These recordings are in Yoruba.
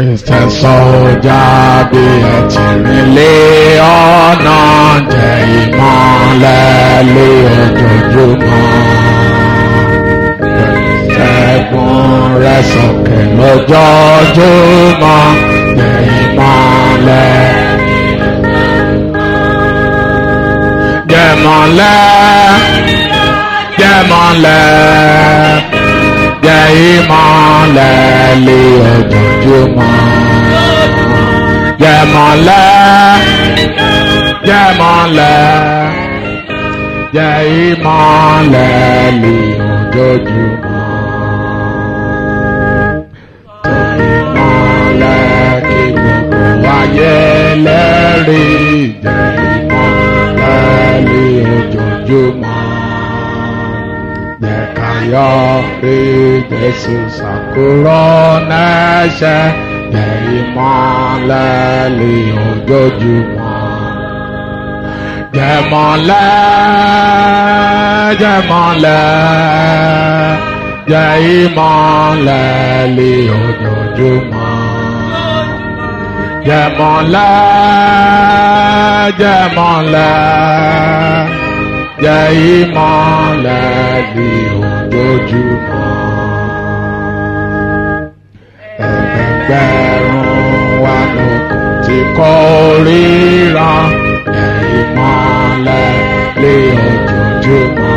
Kristẹ sọ́jà bí ẹ ti rìn lé ọ̀nà jẹ́ ìmọ̀lẹ̀ lé ojoojúmọ́. Ṣẹ́gun rẹ̀ sókè lójoojúmọ́ jẹ́ ìmọ̀lẹ̀. Jẹ́mọ̀lẹ̀ jẹ́mọ̀lẹ̀ jẹ́ ìmọ̀lẹ̀ lé ojoojúmọ́. Jẹ́mọ̀lẹ̀ jẹ́mọ̀lẹ̀ jẹ́ ìmọ̀lẹ̀ lé ojoojúmọ́. Ìmọ̀lẹ̀ kí gbogbo ayé lẹ́rìí jẹ́ ìmọ̀lẹ̀ lé ojoojúmọ́ jẹ́ ká yọ̀ pé Jésù ṣàkóró nẹ́ṣẹ̀ jẹ́ ìmọ̀lẹ̀ lé ojoojúmọ́. Jẹ́mọ̀lẹ̀ jẹ́mọ̀lẹ̀ jẹ́ ìmọ̀lẹ̀ lé ojoojúmọ́. Jẹ́mọ̀lẹ̀ jẹ́mọ̀lẹ̀ jẹ́ ìmọ̀lẹ̀ ní ojoojúmọ́. Ẹgbẹ̀gbẹ̀rún wa lókun tí kò ríran jẹ́ ìmọ̀lẹ̀ ní ojoojúmọ́.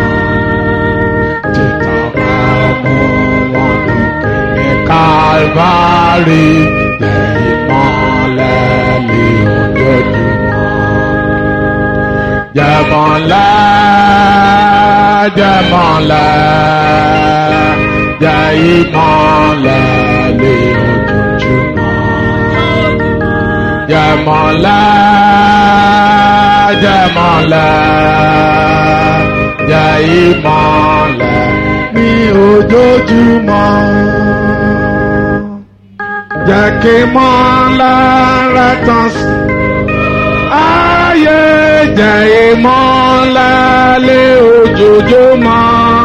Títà bá mú wọn lókè ní Kálvárì jẹ́ ìmọ̀lẹ̀ ní ojoojúmọ́. Jẹ́mọ̀lẹ̀ jẹ́mọ̀lẹ̀ jẹ́ ìmọ̀lẹ̀ lé ojoojúmọ́. Jẹ́mọ̀lẹ̀ jẹ́mọ̀lẹ̀ jẹ́ ìmọ̀lẹ̀ ní ojoojúmọ́. Jẹ́ kí mọ́lẹ̀ rẹ̀ tàn sí ayé jẹ́ ìmọ̀lẹ̀ lé ojoojúmọ́.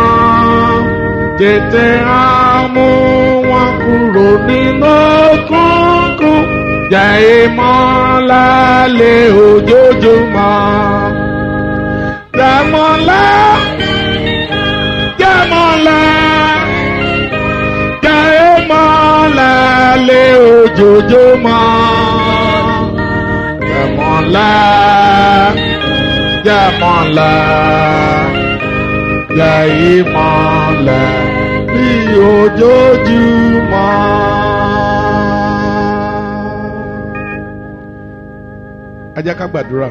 Tètè á mú wọn kúrò nínú òkùnkùn. Jẹ́ ìmọ̀lẹ̀ lé ojoojúmọ́. Jẹ́mọ̀lẹ̀ jẹ́mọ̀lẹ̀ jẹ́ ìmọ̀lẹ̀ lé ojoojúmọ́ jẹ́mọ̀lẹ̀ jẹ́mọ̀lẹ̀ jẹ́ ìmọ̀lẹ̀ bí ojoojúmọ́. ẹ jẹ́ ká gbàdúrà.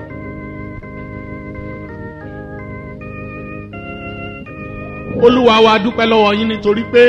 olúwa wa dúpẹ́ lọ́wọ́ yín nítorí pé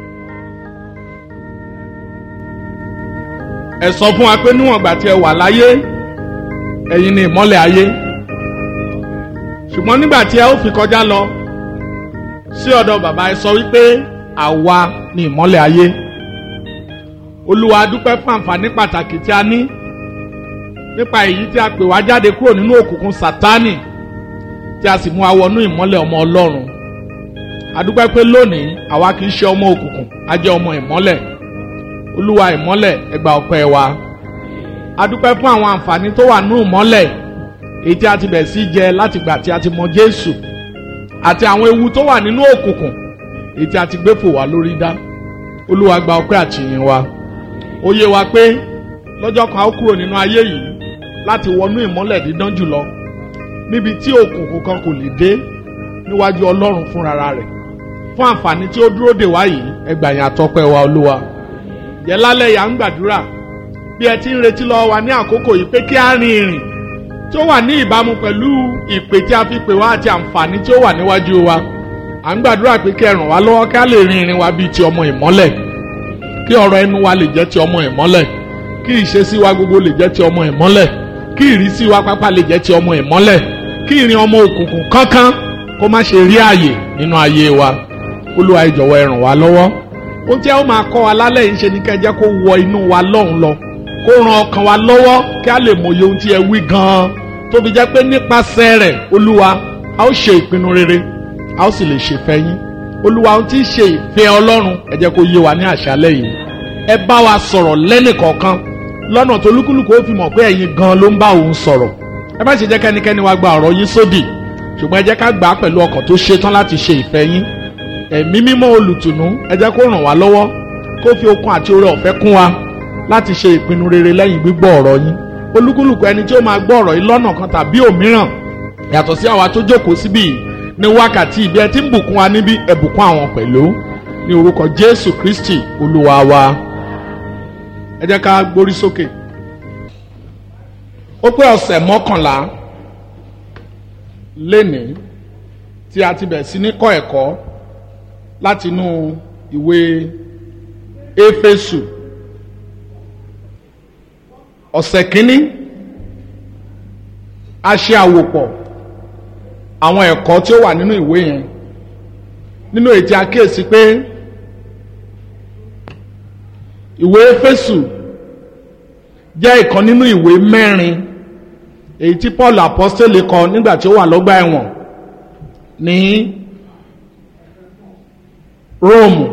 ẹ sọ fún wa pé níwọ̀n ìgbà tí ẹ wà láyé ẹ̀yin ni ìmọ́lẹ̀ ayé ṣùgbọ́n nígbà tí ẹ ó fi kọjá lọ sí ọ̀dọ̀ bàbá ẹ sọ wípé àwa ni ìmọ́lẹ̀ ayé olúwa dúpẹ́ fún àǹfààní pàtàkì tí a ní nípa èyí tí a pè wá jáde kúrò nínú òkùnkùn sátánì tí a sì mú wa wọnú ìmọ́lẹ̀ ọmọ ọlọ́run a dúpẹ́ pé lónìí àwa kì í ṣe ọmọ òkùnkùn a jẹ́ ọmọ ìmọ́lẹ̀ olúwa ìmọ́lẹ̀ ẹ gba ọpẹ́ wa a dúpẹ́ fún àwọn àǹfààní tó wà nínú ìmọ́lẹ̀ èyí tí a ti bẹ̀rẹ̀ sí jẹ láti gbà tí a ti mọ jésù àti àwọn ewu tó wà nínú òkùnkùn èyí tí a ti gbé fò wá lórí dá olúwa gba ọpẹ́ àtìyìn wa ó yé wa pé lọ́jọ́ kan a ó kúrò nínú ayé yìí láti wọnú ìmọ́lẹ̀ dídán jùlọ níbi tí òkùnkùn kan kò lè dé níwájú ọlọ́run fúnra rẹ̀ fún àǹfààní tí ó dúró dè wá yìí ẹgbàyàn àtọpẹ́ wa olúwa yẹ lálẹ́ yà ń gbàdúrà bí ẹ ti ń retí lọ́wọ́ wa ní àkókò yìí pé kí á rin ìrìn tí ó wà ní ìbámu pẹ̀lú ìpè tí a fi pè wá àti àǹfààní tí ó wà níwájú wa à ń gbàdúrà pé kí ẹ ràn wá lọ́wọ́ kí á lè rin ìrìn wa bíi ti ọmọ ìmọ́lẹ̀ kí ọ̀rọ̀ ẹnu wa lè jẹ́ ti ọmọ ìmọ́lẹ̀ kí ìṣesí wa gbogbo lè jẹ́ ti ọmọ ìmọ́lẹ̀ kí ìrísí wa pápá lè jẹ́ ti ọmọ ìmọ́lẹ̀ kí ìrìn ọmọ òkùnkùn kankan kó má ṣe rí ààyè nínú ayé wa olúwa ẹ jọ̀wọ́ ẹ ràn wá lọ́wọ́ ohun tí a ó máa kọ́ wa lálẹ́ yìí ṣe ni ká jẹ́ kó wọ inú wa lọ́hùn lọ kó ran ọkàn wa lọ́wọ́ kí a lè mòye ohun tí ẹ wí gan-an tó fi jẹ́ pé nípasẹ̀ rẹ̀ olúwa a ó ṣe ìpinnu rere a ó sì lè ṣèfẹ́ yín olúwa ohun tí í ṣe ìfẹ́ ọlọ́run ẹ jẹ́ kó yé wa ní àṣálẹ́ yìí ẹ bá wa sọ̀rọ̀ lẹ́nìkọ̀ọ̀kan lọ́nà tó lúkúlùkù ó fi mọ̀ pé ẹ̀yin gan ló ń bá òun sọ̀rọ̀ ẹ má ṣe jẹ́ kẹ́nikẹ́ni wá gba ọ̀rọ̀ yín sódì ṣùgbọ́n ẹ jẹ́ ká gbà á pẹ̀lú ọkàn tó ṣetán láti ṣe ìfẹ́ yín ẹ̀mí mímọ́ olùtùnú ẹ jẹ́ kó ràn wá lọ́wọ́ kó fi okun àti oore ọ̀fẹ́ kún wa láti ṣe ìpinnu rere lẹ́yìn gbígbọ́ ọ̀rọ̀ yín olúkúlùkù ẹni tí ó máa gbọ́ ọ̀rọ̀ yìí lọ́nà kan tàbí òmíràn yàtọ̀ sí àwa tó jókòó síbí ní wákàtí ibi ẹ ti ń bùkún wa níbi ẹ bùkún àwọn pẹ̀lú ní orúkọ jésù kristi olúwa wa ẹ jẹ́ ká gbórí sókè ó pé ọ̀sẹ̀ mọ́kànlá lénìí tí a ti bẹ̀ sí ní kọ́ ẹ̀kọ́ látinú ìwé éfésù ọ̀sẹ̀ kínní a ṣe àwòpọ̀ àwọn ẹ̀kọ́ tí ó wà nínú ìwé yẹn nínú ètí àkíyèsí pé ìwé éfésù jẹ́ ìkan nínú ìwé mẹ́rin èyí tí paul apostole kọ nígbà tí ó wà lọ́gbà ẹ̀wọ̀n ní rome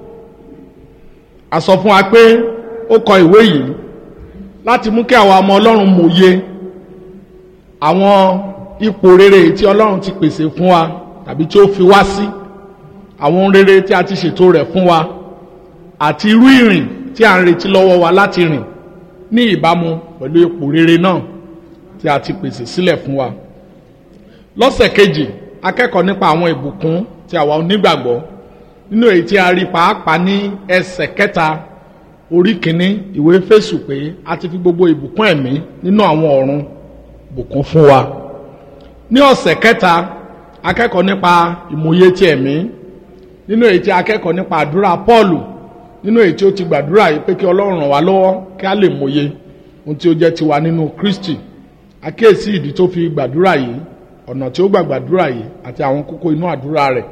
a sọ fún wa pé ó kọ ìwé yìí láti mú kí àwọn ọmọ ọlọ́run mòye àwọn ipò rere tí ọlọ́run ti pèsè fún wa tàbí tí ó fi wá sí àwọn ohun rere tí a ti ṣètò rẹ̀ fún wa àti irú ìrìn tí a ń retí lọ́wọ́ wa láti rìn ní ìbámu pẹ̀lú ipò rere náà tí a ti pèsè sílẹ̀ fún wa. lọ́sẹ̀ kejì akẹ́kọ̀ọ́ nípa àwọn ìbùkún tí àwa onígbàgbọ́ nínú èyí tí a rí pàápàá ní ẹsẹ̀ kẹta orí kìíní ìwé fèsù pé a ti fi gbogbo ìbùkún ẹ̀mí nínú àwọn ọ̀run bùkún fún wa. ní ọ̀sẹ̀ kẹta akẹ́kọ̀ọ́ nípa ìmòye ti ẹ̀mí nínú èyí tí akẹ́kọ̀ọ́ nípa àdúrà pọ́ọ̀lù nínú èyí tí ó ti gbàdúrà yìí pé kí ọlọ́run ràn wá lọ́wọ́ kí a lè mòye ohun tí ó jẹ́ tiwa nínú kristi àkíyèsí ìdí tó fi gbàdúrà yìí ọ̀nà tí ó gbà gbàdúrà yìí àti àwọn kókó inú àdúrà rẹ̀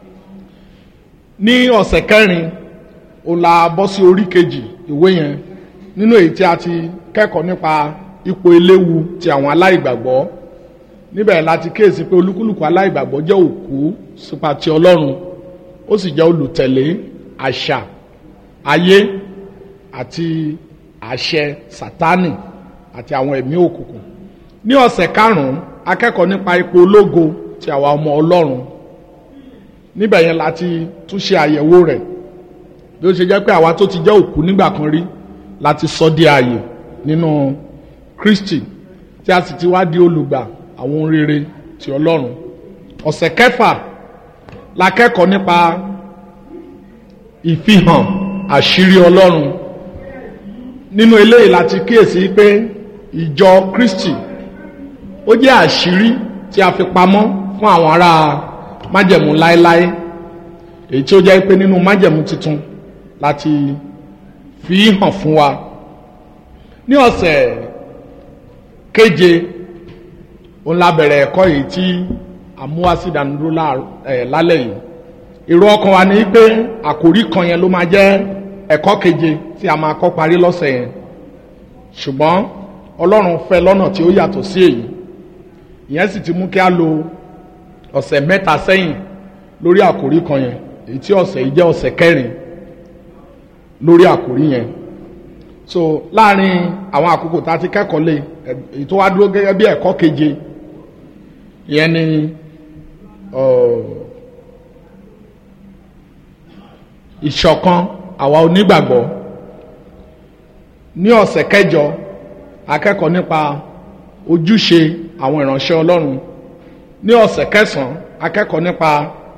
ní ọ̀sẹ̀ kẹrin ó la bọ́ sí orí kejì ìwé yẹn nínú èyí tí a ti kẹ́kọ̀ọ́ nípa ipò eléwu ti àwọn aláìgbàgbọ́ níbẹ̀ láti kíyèsí pé olúkúlùkù aláìgbàgbọ́ jẹ́ òkú sípa ti ọlọ́run ó sì jẹ́ olùtẹ̀lé àṣà ayé àti àṣẹ sátánì àti àwọn ẹ̀mí òkùnkùn ní ọ̀sẹ̀ karùn-ún akẹ́kọ̀ọ́ nípa ipò ológo ti àwa ọmọ ọlọ́run níbẹ̀ yẹn láti tún ṣe àyẹ̀wò rẹ̀ bí ó ṣe jẹ́ pé àwa tó ti jẹ́ òkú nígbà kan rí láti sọ di ààyè nínú kristi tí a sì ti wá di olùgbà àwọn ohun rere ti ọlọ́run ọ̀sẹ̀ kẹfà la kẹ́kọ̀ọ́ nípa ìfihàn àṣírí ọlọ́run nínú eléyìí láti kíyèsí pé ìjọ kristi ó jẹ́ àṣírí tí a fi pamọ́ fún àwọn ará májẹ̀mú láéláé èyí tí ó jẹ́ pé nínú májẹ̀mú tuntun láti fi hàn fún wa ní ọ̀sẹ̀ keje òun la bẹ̀rẹ̀ ẹ̀kọ́ yìí tí àmúwásídàánúró lálẹ́ yìí èrò ọkàn wa ni pé àkòrí kan yẹn ló máa jẹ́ ẹ̀kọ́ keje tí a máa kọ́ parí lọ́sẹ̀ yẹn ṣùgbọ́n ọlọ́run fẹ́ lọ́nà tí ó yàtọ̀ sí èyí ìyẹn sì ti mú kí a lo ọ̀sẹ̀ mẹ́ta sẹ́yìn lórí àkòrí kan yẹn èyí tí ọ̀sẹ̀ yìí jẹ́ ọ̀sẹ̀ kẹrin lórí àkòrí yẹn so láàrin àwọn àkókò tá a ti kẹ́kọ̀ọ́ lé èyí tó wá dúró gẹ́gẹ́ bí ẹ̀kọ́ keje ìyẹn ni ìṣọ̀kan àwa onígbàgbọ́ ní ọ̀sẹ̀ kẹjọ akẹ́kọ̀ọ́ nípa ojúṣe àwọn ìránṣẹ́ ọlọ́run ní ọ̀sẹ̀ kẹsàn-án akẹ́kọ̀ọ́ nípa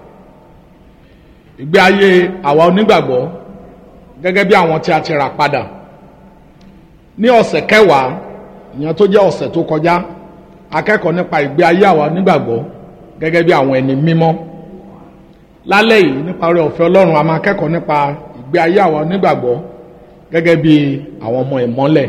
ìgbé ayé àwa onígbàgbọ́ gẹ́gẹ́ bí àwọn tí a ti rà padà ní ọ̀sẹ̀ kẹwàá ìyẹn tó jẹ́ ọ̀sẹ̀ tó kọjá akẹ́kọ̀ọ́ nípa ìgbé ayé àwa onígbàgbọ́ gẹ́gẹ́ bí àwọn ẹni mímọ́ lálẹ́ yìí nípa orí ọ̀fẹ́ ọlọ́run a máa kẹ́kọ̀ọ́ nípa ìgbé ayé àwa onígbàgbọ́ gẹ́gẹ́ bí àwọn ọmọ ìmọ́lẹ̀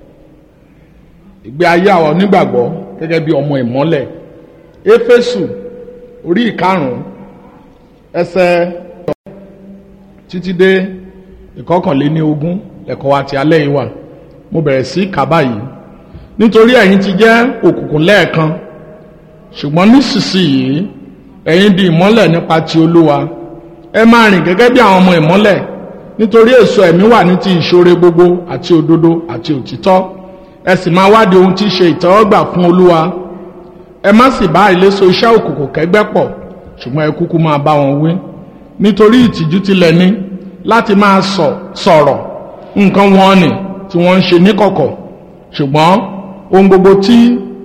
ìgbé ayé àwa onígbàgbọ́ gẹ́gẹ́ bí ọmọ ìmọ́lẹ̀ éfésù orí ìkarùn-ún ẹsẹ̀ títí dé ìkọkànléní ogún ẹ̀kọ́ wa ti alẹ́ yìí wà mo bẹ̀rẹ̀ sí kàbá yìí nítorí ẹ̀yin ti jẹ́ òkùnkùn lẹ́ẹ̀kan ṣùgbọ́n nísinsìnyí ẹ̀yin di ìmọ́lẹ̀ nípa ti olúwa ẹ máa rìn gẹ́gẹ́ bí àwọn ọmọ ìmọ́lẹ̀ nítorí èso ẹ̀mí wà ní ti ìṣoore gbogbo àti òdodo àti òtítọ́ ẹ sì máa wádìí ohun tí í ṣe ìtẹ́wọ́gbà fún olúwa ẹ má sì bá ìléso iṣẹ́ òkùnkùn kẹ́gbẹ́ pọ̀ ṣùgbọ́n ẹ kúkú máa bá wọn wí nítorí ìtìjú tilẹ̀ ní láti máa sọ̀rọ̀ nǹkan wọn ni tí wọ́n ń ṣe níkọ̀kọ̀ ṣùgbọ́n ohun gbogbo tí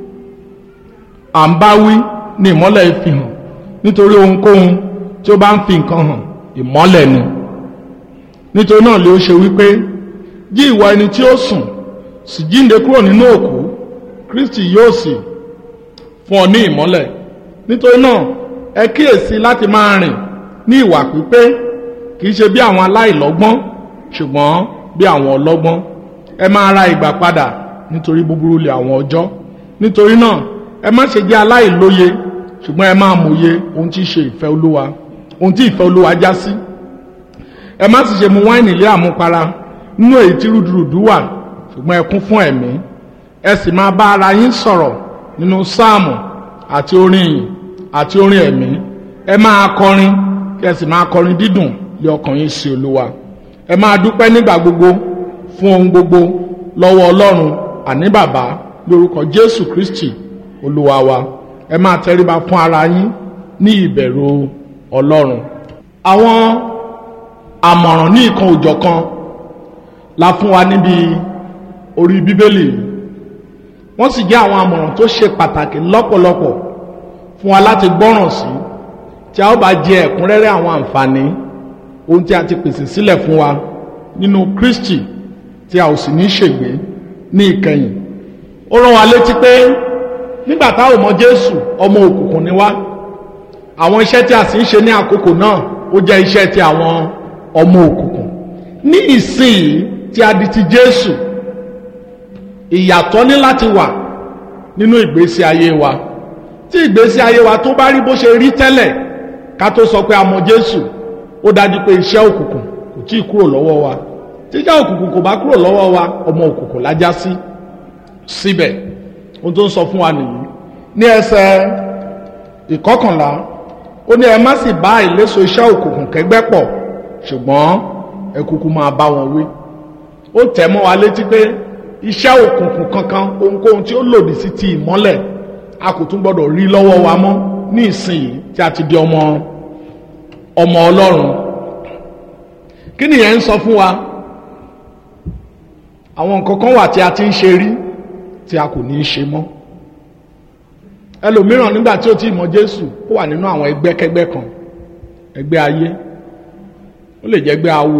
à ń bá wí ní ìmọ́lẹ̀ fi hàn nítorí ohunkóhun tí ó bá ń fi nǹkan hàn ìmọ́lẹ̀ ni nítorí náà lè ó ṣe wípé jí ìwà ẹni tí ó sùn sì jíǹde kúrò nínú òkú kristi yóò sì fún ọ ní ìmọ́lẹ̀ nítorí náà ẹ kíyèsí láti máa rìn ní ìwà pípé kì í ṣe bí àwọn aláìlọ́gbọ́n ṣùgbọ́n bí àwọn ọlọ́gbọ́n ẹ máa ra ìgbà padà nítorí búburú lè àwọn ọjọ́ nítorí náà ẹ má ṣe jẹ́ aláìlóye ṣùgbọ́n ẹ máa mòye ohun tí í ṣe ìfẹ́ olúwa ohun tí ìfẹ́ olúwa já sí ẹ má sì ṣe mu wáìnì lé àmupara nínú èyí tí rúdurùdu wà ṣùgbọ́n ẹ kún fún ẹ̀mí ẹ sì máa bá ara yín sọ̀rọ̀ nínú sáàmù àti orin ìyìn àti orin ẹ̀mí ẹ máa kọrin kí ẹ sì máa kọrin dídùn lé ọkàn yín sí olúwa ẹ máa dúpẹ́ nígbà gbogbo fún ohun gbogbo lọ́wọ́ ọlọ́run àní bàbá lórúkọ jésù kristi olúwa wa ẹ máa tẹríba fún ara yín ní ìbẹ̀rù ọlọ́run àwọn àmọ̀ràn ní ìkan òjọ̀kan la fún wa níbi orí bíbélì wọ́n sì jẹ́ àwọn àmọ̀ràn tó ṣe pàtàkì lọ́pọ̀lọpọ̀ fún wa láti gbọ́ràn sí tí a ó bá jẹ ẹ̀kúnrẹ́rẹ́ àwọn àǹfààní ohun tí a ti pèsè sílẹ̀ fún wa nínú kristi tí a ò sì ní ṣègbé ní ìkẹyìn ó rán wa létí pé nígbà tá ò mọ jésù ọmọ òkùnkùn ni wá àwọn iṣẹ́ tí a sì ń ṣe ní àkókò náà ó jẹ́ iṣẹ́ ti àwọn ọmọ òkùnkùn ní ìsìn tí a di ti jésù ìyàtọ̀ ní láti wà nínú ìgbésí ayé wa tí ìgbésí ayé wa tó bá rí bó ṣe rí tẹ́lẹ̀ ká tó sọ pé a mọ jésù ó dájú pé iṣẹ́ òkùnkùn kò tí ì kúrò lọ́wọ́ wa tíjà òkùnkùn kò bá kúrò lọ́wọ́ wa ọmọ òkùnkùn lájá sí síbẹ̀ ohun tó ń sọ fún wa nìyí ní ẹsẹ̀ ìkọkànlá ó ní ẹ má sì bá ìléso iṣẹ́ òkùnkùn kẹgbẹ́ pọ̀ ṣùgbọ́n ẹ kúkú máa bá wọn wí ó tẹ̀ mọ́ wa létí pé iṣẹ́ òkùnkùn kankan ohunkóhun tí ó lòdì sí ti ìmọ́lẹ̀ a kò tún gbọ́dọ̀ rí lọ́wọ́ wa mọ́ ní ìsìn tí a ti di ọmọ ọmọ ọlọ́run kí nìyẹn ń sọ fún wa àwọn nǹkan kan wà tí a ti ń ṣe rí tí a kò ní í ṣe mọ́ ẹlòmíràn nígbà tí ó ti mọ jésù ó wà nínú àwọn ẹgbẹ́kẹ́gbẹ́ kan ẹgbẹ́ ayé ó lè jẹ́ ẹgbẹ́ awo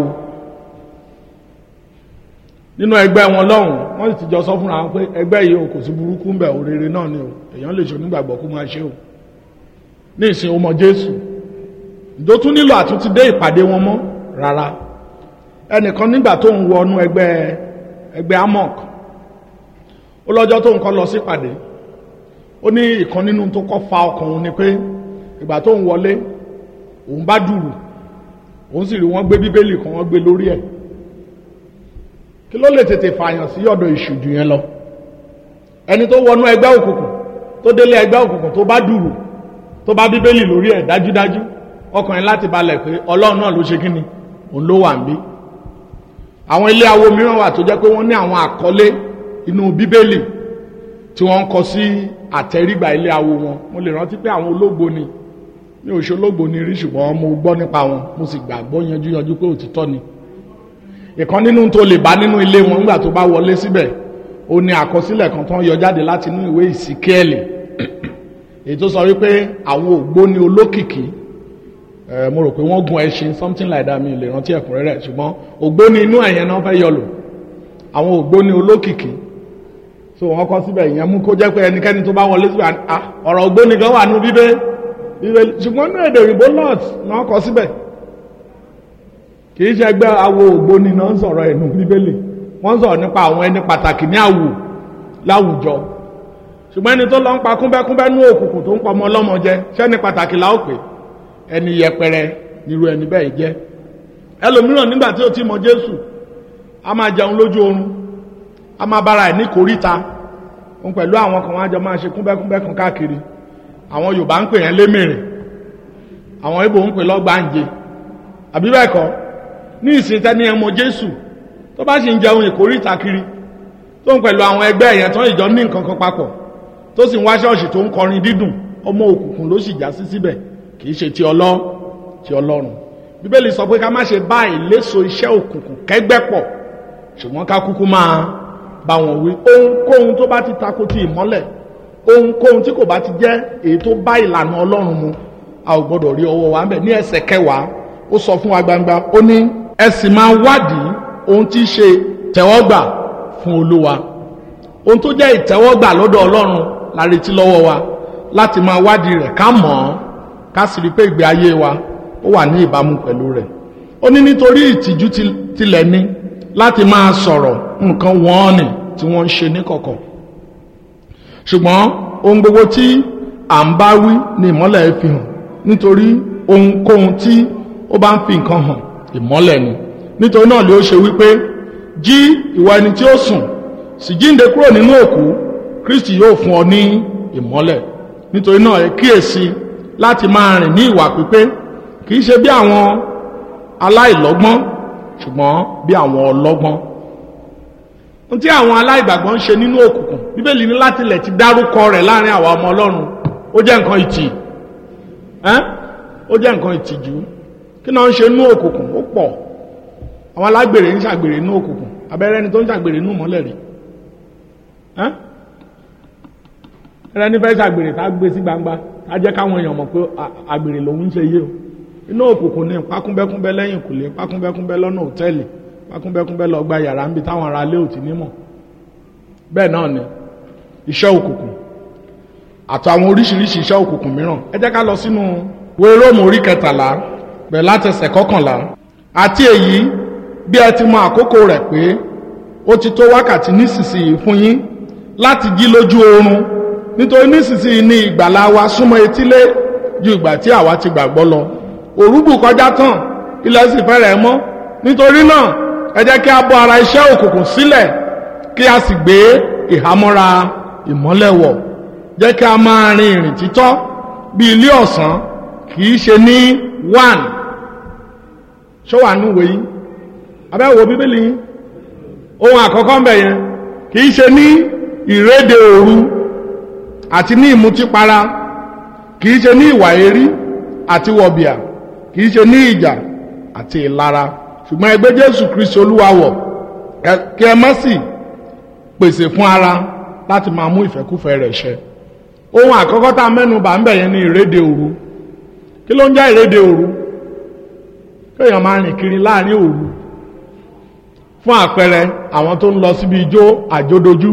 nínú ẹgbẹ́ wọn lọ́hùn wọ́n sì ti jọ sọ fúnra wọn pé ẹgbẹ́ yìí o kò sí burúkú ń bẹ̀ òrèrè náà ni o èèyàn lè ṣe onígbàgbọ́ kó máa ṣe o ní ìsìn ọmọ jésù ìdó tún nílò àtúntí dé ìpàdé wọn mọ́ rárá ẹnìkan nígbà tó ń wọnú ẹgbẹ́ ẹgbẹ́ amok ó lọ́jọ́ tó ń kọ́ lọ sípàdé ó ní ìkan nínú tó kọ́ fa ọkàn òun ni pé ìgbà tó ń wọlé òun bá dùrù òun sì rí wọ́n gbé bíbélì kan wọ́n gbé lórí ẹ̀ kí ló lè tètè fààyàn sí ọ̀dọ̀ ìṣùjù yẹn lọ ẹni tó wọnú ẹgbẹ́ òkùnkùn tó délé ẹgbẹ́ òkùnkùn tó bá dùrù tó bá bíbélì lórí ẹ̀ dájúdájú ọkùnrin láti balẹ̀ pé ọlọ́run náà ló ṣe kí ni òun ló wà ń bí àwọn ilé awo mìíràn wà tó jẹ́ pé wọ́n ní àwọn àkọlé inú bíbélì tí wọ́n ń kọ sí àtẹrígbà ilé awo wọn mo lè rántí pé àwọn ológbò ni mi ò ṣe ológbò ni rí ṣùgbọ́n mo gbọ́ nípa wọn mo sì gbàgbọ́ yanjú yanjú pé òtítọ́ ni ìkan nínú tó lè bá nínú ilé wọn nígbà tó bá wọlé síbẹ̀ ó ní àkọsílẹ̀ kan tó ń yọ jáde láti inú ìwé ìsìkẹ́ẹ̀lì èyí tó sọ wípé àwọn ògbóni olókìkí mo rò pé wọ́n gun ẹṣin something like that mi lè rántí ẹ̀kúnrẹ́rẹ́ ṣùgbọ́n ògbóni inú ẹ̀yẹn náà fẹ́ yọ lò àwọn ògbóni olókìkí so wọ́n kọ́ síbẹ̀ ìyẹn mú kó jẹ́ pé ẹnikẹ́ni tó bá wọlé síbẹ̀ ọ̀rọ̀ ògbóni kan wà nú bíbé ṣùgbọ́n ní èdè òyìnbó lot náà kọ́ síbẹ̀ kì í ṣe ẹgbẹ́ awo ògbóni náà ń sọ̀rọ̀ ẹ̀nu bíbélì wọ́n ń sọ̀rọ̀ nípa àwọn ẹni pàtàkì ní àwù láwùjọ ṣùgbọ́n ẹni tó lọ ń pa kúnbẹ́kúnbẹ́ ní òkùnkùn tó ń pa ọmọ ọlọ́mọ jẹ ṣẹ́ni pàtàkì la ó pè ẹni yẹpẹrẹ nírú ẹni bẹ́ẹ̀ jẹ́ ẹlòmíràn nígbà tí ó ti mọ jésù a máa jẹun lójú oorun a máa bára ẹ̀ ní kòríta òun pẹ̀lú àwọn kan wájọ máa ṣe kúnbẹ́kúnbẹ́ kan káàkiri àwọn yorùbá ń pè yẹn lémèrè àwọn ibo ń pè lọ́gbàǹje àbí bẹ́ẹ̀ kọ́ ní ìsìn tẹ́ni ẹmọ jésù tó bá sì ń jẹun ìkórìtà kiri tó ń pẹ̀lú àwọn ẹgbẹ́ ẹ̀yẹn tán ìjọ ní nǹkan kan papọ̀ tó sì ń wá ṣọ́ọ̀ṣì tó ń kọrin dídùn ọmọ òkùnkùn ló sì já sí síbẹ̀ kì í ṣe ti ọlọ́ ti ọlọ́run bíbélì sọ pé ká má ṣe bá ìléso iṣẹ́ òkùnkùn kẹ́gbẹ́ pọ̀ ṣùgbọ́n ká kúkú máa bá wọn wí ohunkóhun tó bá ti tako ti ìmọ́lẹ̀ ohunkóhun tí kò bá ti jẹ́ èyí tó bá ìlànà ọlọ́run mu a ò gbọ́dọ̀ rí ọwọ́ wa ń bẹ̀ ní ẹsẹ̀ kẹwàá ó sọ fún wa gbangba ó ní ẹ sì máa wádìí ohun tí í ṣe tẹ̀wọ́gbà fún olúwa ohun tó jẹ́ ìtẹ́wọ́gbà lọ́dọ̀ ọlọ́run la retí lọ́wọ́ wa láti máa wádìí rẹ̀ ká mọ̀ ọ́n ká sì rí pé ìgbé ayé wa ó wà ní ìbámu pẹ̀lú rẹ̀ ó ní nítorí ìtìjú tilẹ̀ ní láti máa sọ̀rọ̀ nǹkan wọ́n ní tí wọ́n ń ṣe níkọ̀kọ̀ ṣùgbọ́n ohun gbogbo tí à ń bá wí ní ìmọ́lẹ̀ fi hàn nítorí ohunkóhun tí ó bá ń fi nǹkan hàn ìmọ́lẹ̀ ni nítorí náà ló ṣe wípé jí ìwà ẹni tí ó sùn sì jíǹde kúrò nínú òkú kristi yóò fún ọ ní ìmọ́lẹ̀ nítorí náà ẹ kíyèsí láti máa rìn ní ìwà pípé kì í ṣe bí àwọn aláìlọ́gbọ́n ṣùgbọ́n bí àwọn ọlọ́gbọ́n ohun tí àwọn aláìgbàgbọ́ ń ṣe nínú òkùnkùn bíbélì ní láti lẹ̀ ti dárúkọ rẹ̀ láàrin àwa ọmọ ọlọ́run ó jẹ́ nǹkan ìtì ó jẹ́ nǹkan ìtìjú kí náà ń ṣe nínú òkùnkùn ó pọ̀ àwọn alágbèrè ń ṣàgbèrè nínú òkùnkùn abẹ́rẹ́ ni tó ń ṣàgbèrè nínú mọ́lẹ̀ rí ẹrẹ́ ní fẹ́ ṣàgbèrè tá gbé sí gbangba tá jẹ́ káwọn èèyàn mọ̀ pé àgbèrè lòun ń ṣe yé o inú òkùnkùn ní pákúnbẹ́kúnbẹ́ lẹ́yìn kùlé pákúnbẹ́kúnbẹ́ lọ́nà òtẹ́ẹ̀lì pákúnbẹ́kúnbẹ́ lọ gba yàrá níbi táwọn ará lé òtí nímọ̀ bẹ́ẹ̀ náà ni iṣẹ́ òkùnkùn àtàwọn oríṣiríṣi iṣẹ́ òkùnkùn mìíràn ẹ jẹ́ ká lọ sínú ìwé róòmù orí kẹtàlá bẹ̀rẹ̀ látẹsẹ̀ kọkànlá àti èyí bí ẹ ti mọ àkókò rẹ̀ pé ó ti tó wákàtí nísinsìnyí fún yín láti jí lójú oorun nítorí nísinsìnyí ni ìgbàlá wa súnmọ́ etílé ju ìgbà tí àwa ti gbàgbọ́ lọ òrùbù kọjá tán ilẹ̀ sì fẹ́rẹ̀ mọ́ nítorí náà ẹ jẹ́ kí a bọ́ ara iṣẹ́ òkùnkùn sílẹ̀ kí a sì gbé ìhámọ́ra ìmọ́lẹ̀ wọ̀ jẹ́ kí a máa rin ìrìn títọ́ bí ilé ọ̀sán kì í ṣe ní one ṣọ́wà nù wèyí abẹ́wò bíbélì yín ohun àkọ́kọ́ ń bẹ̀ yẹn kì í ṣe ní ìrédè òru àti ní ìmutípara kì í ṣe ní ìwà èrí àti wọ̀bìà kì í ṣe ní ìjà àti ìlara ṣùgbọ́n ẹgbẹ́ jésù kristi olúwa wọ̀ kí ẹ má sì pèsè fún ara láti máa mú ìfẹ́kúfẹ́ rẹ̀ ṣẹ ohun àkọ́kọ́ tá a mẹ́nu bà ń bẹ̀ yẹn ní ìrédè òru kí ló ń jẹ́ ìrédè òru kéèyàn máa rìn kiri láàrin òru fún àpẹẹrẹ àwọn tó ń lọ síbi ijó àjódojú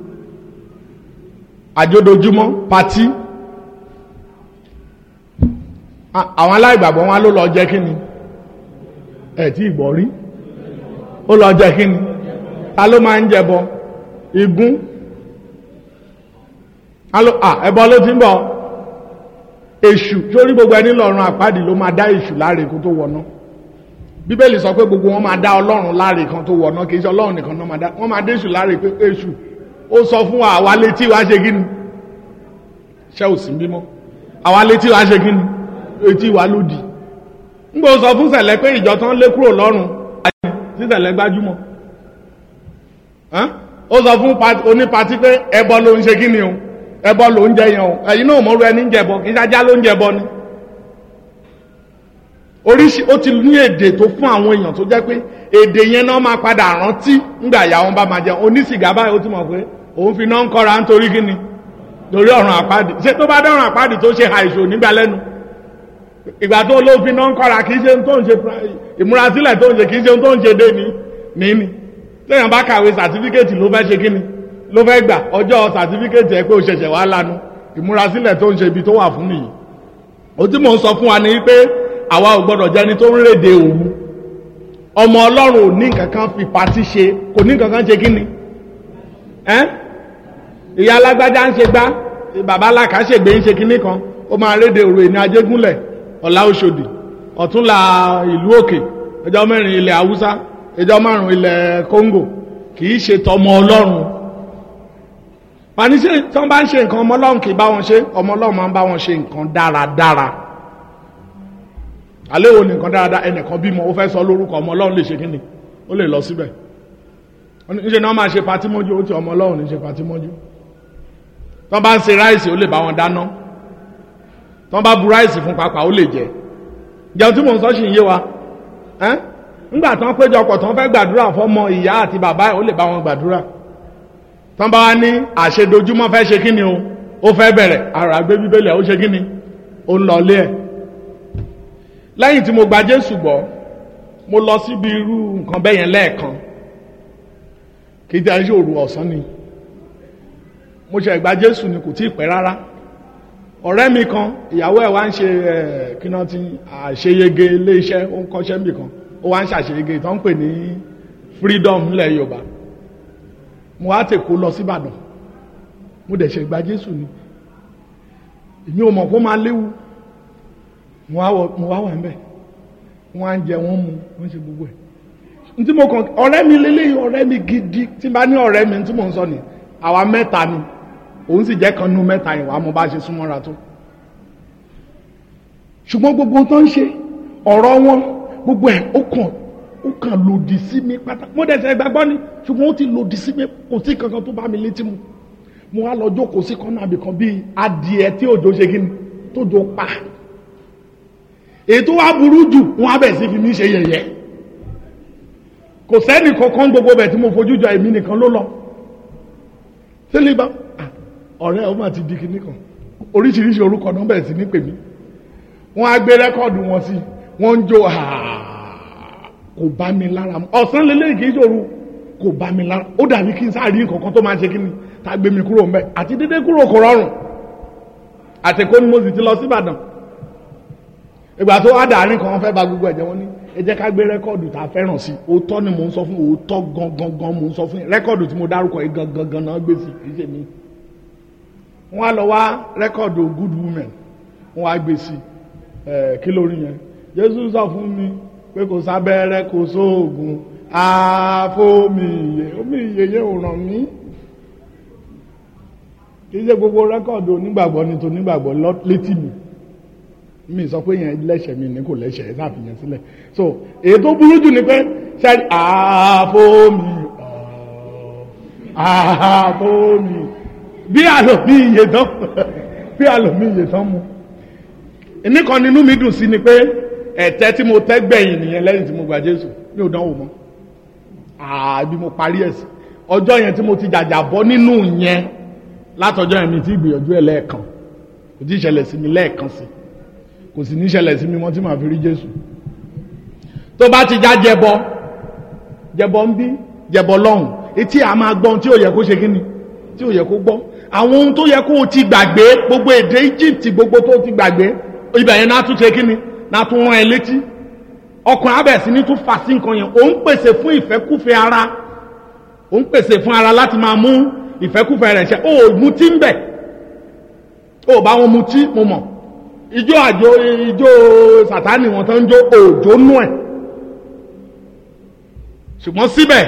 àjódojúmọ́ patí àwọn aláìgbàgbọ́ wọn ló lọ jẹ́ kí ni ẹ̀ tí ìgbọ́ rí ó lọ jẹ́ kí ni ta ló máa ń jẹbọ igún ẹbọ ló ti ń bọ̀ èṣù sórí gbogbo ẹni lọ́rùn àpáàdì ló máa dá èṣù láre kó tó wọná bíbélì sọ pé gbogbo wọn máa dá ọlọ́run láre kan tó wọná kì í ṣe ọlọ́run nìkan náà máa dá wọn máa dé èṣù láre pé èṣù ó sọ fún wa àwa létí wa ṣe kí ni ṣé ò sí bímọ àwa létí wa ṣe kí ni etí wa lòdì ngbọ sọ fún sẹlẹ pé ìjọ tán lé kúrò lọ́rùn sí sẹlẹ gbájúmọ́ ó sọ fún onípatí pé ẹbọ ló ń ṣe kí ni o ẹbọ ló ń jẹ yẹn o ẹ̀yin náà mọ̀rú ẹni ń jẹbọ kì í ṣájá ló ń jẹbọ ni oríṣi ó ti ní èdè tó fún àwọn èèyàn tó jẹ́ pé èdè yẹn náà máa padà rántí ńgbà ìyá wọn bá máa jẹun onísìgá báyìí ó ti mọ̀ pé òun fi náà ń kọ́ra nítorí kí ni torí ọ̀run àpáàdì ṣé tó bá dọ̀run àpáàdì tó ṣe àìsàn nígbà lẹ́nu ìgbà tó ló fi náà ń kọ́ra kì í ṣe tó ń ṣe ìmúrasílẹ̀ tó ń ṣe kì í ṣe tó ń ṣe dé ní níní téèyàn bá kàwé sàtífíkẹ́tì ló fẹ́ ṣe kí ni ló fẹ́ gbà ọjọ́ sàtífíkẹ́tì ẹ pé ó ṣẹ̀ṣẹ̀ wá lanu ìmúrasílẹ̀ tó ń ṣe ibi tó wà fún nìyí ó tí mò ń sọ fún wa ni pé àwa ò gbọ́dọ̀ jẹ́ni tó ń rédè òru ọmọ ọlọ́run ò ní nǹkan kan fi patí ṣe kò ní nǹkan kan ṣe kí ni ìyá alágbájá ń ṣe gbá bàbá aláka ṣègbè ń ṣe kinní kan ó máa rédè òru ìní ajégúnlẹ̀ ọ̀la oṣòdì ọ̀túnla ìlú òkè ẹjọ́ mẹ́rin ilẹ̀ haúsá ẹjọ́ márùn ilẹ̀ kóńgò kì í ṣe tọmọ ọlọ́run pàní ṣe tí wọ́n bá ń ṣe nǹkan ọmọ ọlọ́run kì í bá wọn ṣe ọmọ ọlọ́run máa ń bá wọn ṣe nǹkan dáradára alẹ́ wo nìkan dáadáa ẹnìkan bímọ ó fẹ́ sọ lórúkọ ọmọ ọlọ́run lè ṣe kí ni ó lè lọ síbẹ̀ níṣẹ́ náà máa ṣe patí mọ́jú ó ti ọmọ ọlọ́run ní ṣe patí mọ́jú tọ́ bá ń ṣe ráìsì ó lè bá wọn dáná tọ́ bá bu ráìsì fún papà ó lè jẹ jẹun tí mò ń sọ ṣì ń yé wa ńgbà tán péjọpọ̀ tán fẹ́ gbàdúrà fọ́mọ ìyá àti bàbá ẹ̀ ó lè bá wọn gbàdúrà tán bá wá ní àṣedojúmọ́ fẹ́ ṣe kí ni o ó fẹ́ bẹ̀rẹ̀ ara gbé bíbélì ẹ̀ ó ṣe kí ni ó ń lọ ilé ẹ̀ lẹ́yìn tí mo gba jésù gbọ́ mo lọ síbi irú nǹkan bẹ́yẹn lẹ́ẹ̀kan kì í jẹ́ iṣẹ́ òru ọ̀sán ni mo ṣe ìgbà jésù ni kò tí ì pẹ́ rárá ọ̀rẹ́ mi kan ìyàwó ẹ̀ wá ń ṣe ẹ̀ kí náà ti àṣeyege ilé iṣẹ́ ó ń kọ́ṣẹ́ mi kan ó wá ń ṣàṣeyege tó ń pè ní freedom nílẹ̀ yorùbá mo wá tèkó lọ síbàdàn mo dẹ̀ ṣe ìgbà jésù ni èmi ò mọ̀ kó máa léwu mo wá wà ń bẹ̀ wọ́n á ń jẹ wọ́n mu wọ́n ṣe gbogbo ẹ̀ ntí mo kàn ọ̀rẹ́ mi lélẹ́yìn ọ̀rẹ́ mi gidi tí n bá ní ọ̀rẹ́ mi tí mò ń sọ ni àwa mẹ́ta ni òun sì jẹ́ kan nú mẹ́ta yìí wàá mo bá ṣe súnmọ́ra tó ṣùgbọ́n gbogbo tó ń ṣe ọ̀rọ̀ wọn gbogbo ẹ̀ ó kàn ó kàn lòdì sí mi pátá mo dẹ̀ sẹ́ gbàgbọ́ ni ṣùgbọ́n ó ti lòdì sí mi kò sí kankan tó bá mi létí mu mo wá lọ jókòó sí kọ́nà àbìkan bíi adìẹ tí òjò ṣe kí ni tójò pa ètò wa burú jù wọn á bẹ̀ sí fi mí ṣe yẹ̀yẹ́ kò sẹ́ni kankan gbogbo bẹ̀ tí mo fojú jọ èmi nìkan ló lọ sílẹ̀ bá ọ̀rẹ́ ọ máa ti di kinní kan oríṣiríṣi orúkọ náà bẹ̀rẹ̀ sí ní pè mí wọ́n á gbé rẹ́kọ̀dù wọn sí wọ́n ń jó kò bá mi lára mu ọ̀sán lélẹ́yìn kì í ṣòro kò bá mi lára ó dàbí kí n sáré nǹkan tó máa ṣe kí ni tá a gbé mi kúrò mbẹ àti dédé kúrò kò rọrùn àtẹ̀kọ́ ni mo sì ti lọ sí Ìbàdàn ìgbà tó wá dàárín kan fẹ́ ba gbogbo ẹ̀jẹ̀ wọn ní ẹ jẹ́ ká gbé rẹ́kọ̀dù tá a fẹ́ràn sí òótọ́ ni mò ń sọ fún òótọ́ gangan gan mò ń sọ fún yín rẹ́kọ̀dù tí mo dárúkọ yìí gangan gan náà gbé sí kì í ṣe mí wọ́n á lọ wá rẹ́kọ̀dù good women wọ́n á gbé sí ẹ̀ kí lórí yẹn Jésù sọ fún mi pé kò sábẹ́rẹ́ kò sóògùn àfómìyè omíyè yẹn ò ràn mí kì í ṣe gbogbo rẹ́kọ̀dù onígbàgbọ́ ni tó nígbàgbọ́ létí mi mi sọ pé yẹn lẹ́sẹ̀ mi ní kò lẹ́sẹ̀ ẹ̀ sáfìyàn sílẹ̀ so èyí tó burú jù ni pé sẹ́ni àfómi àfómi bí àlòmí iye tán bí àlòmí iye tán mu nìkan nínú mi dùn sí ni pé ẹ̀tẹ́ tí mo tẹ́ gbẹ̀yìn nìyẹn lẹ́yìn tí mo gba Jésù mi ò dánwò mọ́ àbí mo parí ẹ̀ sí ọjọ́ yẹn tí mo ti jàjà bọ́ nínú yẹn látọjọ́ yẹn mi ti gbìyànjú ẹ̀ lẹ́ẹ̀kan kò tí ì ṣẹlẹ̀ sí mi lẹ́ẹ̀kan sí i kò sì ní ṣẹlẹ̀ sí mi mọ́ tí màá fi rí jésù tó bá ti já jẹbọ jẹbọ ń bí jẹbọ lọ́hùn etí a máa gbọ́n tí ò yẹ kó ṣe kí ni tí ò yẹ kó gbọ́ àwọn ohun tó yẹ kó o ti gbàgbé gbogbo èdè Egypt gbogbo tó ti gbàgbé ibẹ̀ yẹn náà tún ṣe kí ni náà tún rán ẹ létí ọkùnrin abẹ̀ sí ní tún fà sí nǹkan yẹn òun pèsè fún ìfẹ́kúfẹ́ ara òun pèsè fún ara láti máa mú ìfẹ́kúfẹ́ rẹ̀ ṣe ó mutí ń bẹ̀ ó bá wọn mutí mo mọ̀ ijó àjò ijó sàtánì wọn tó ń jó òjò nú ẹ̀ ṣùgbọ́n síbẹ̀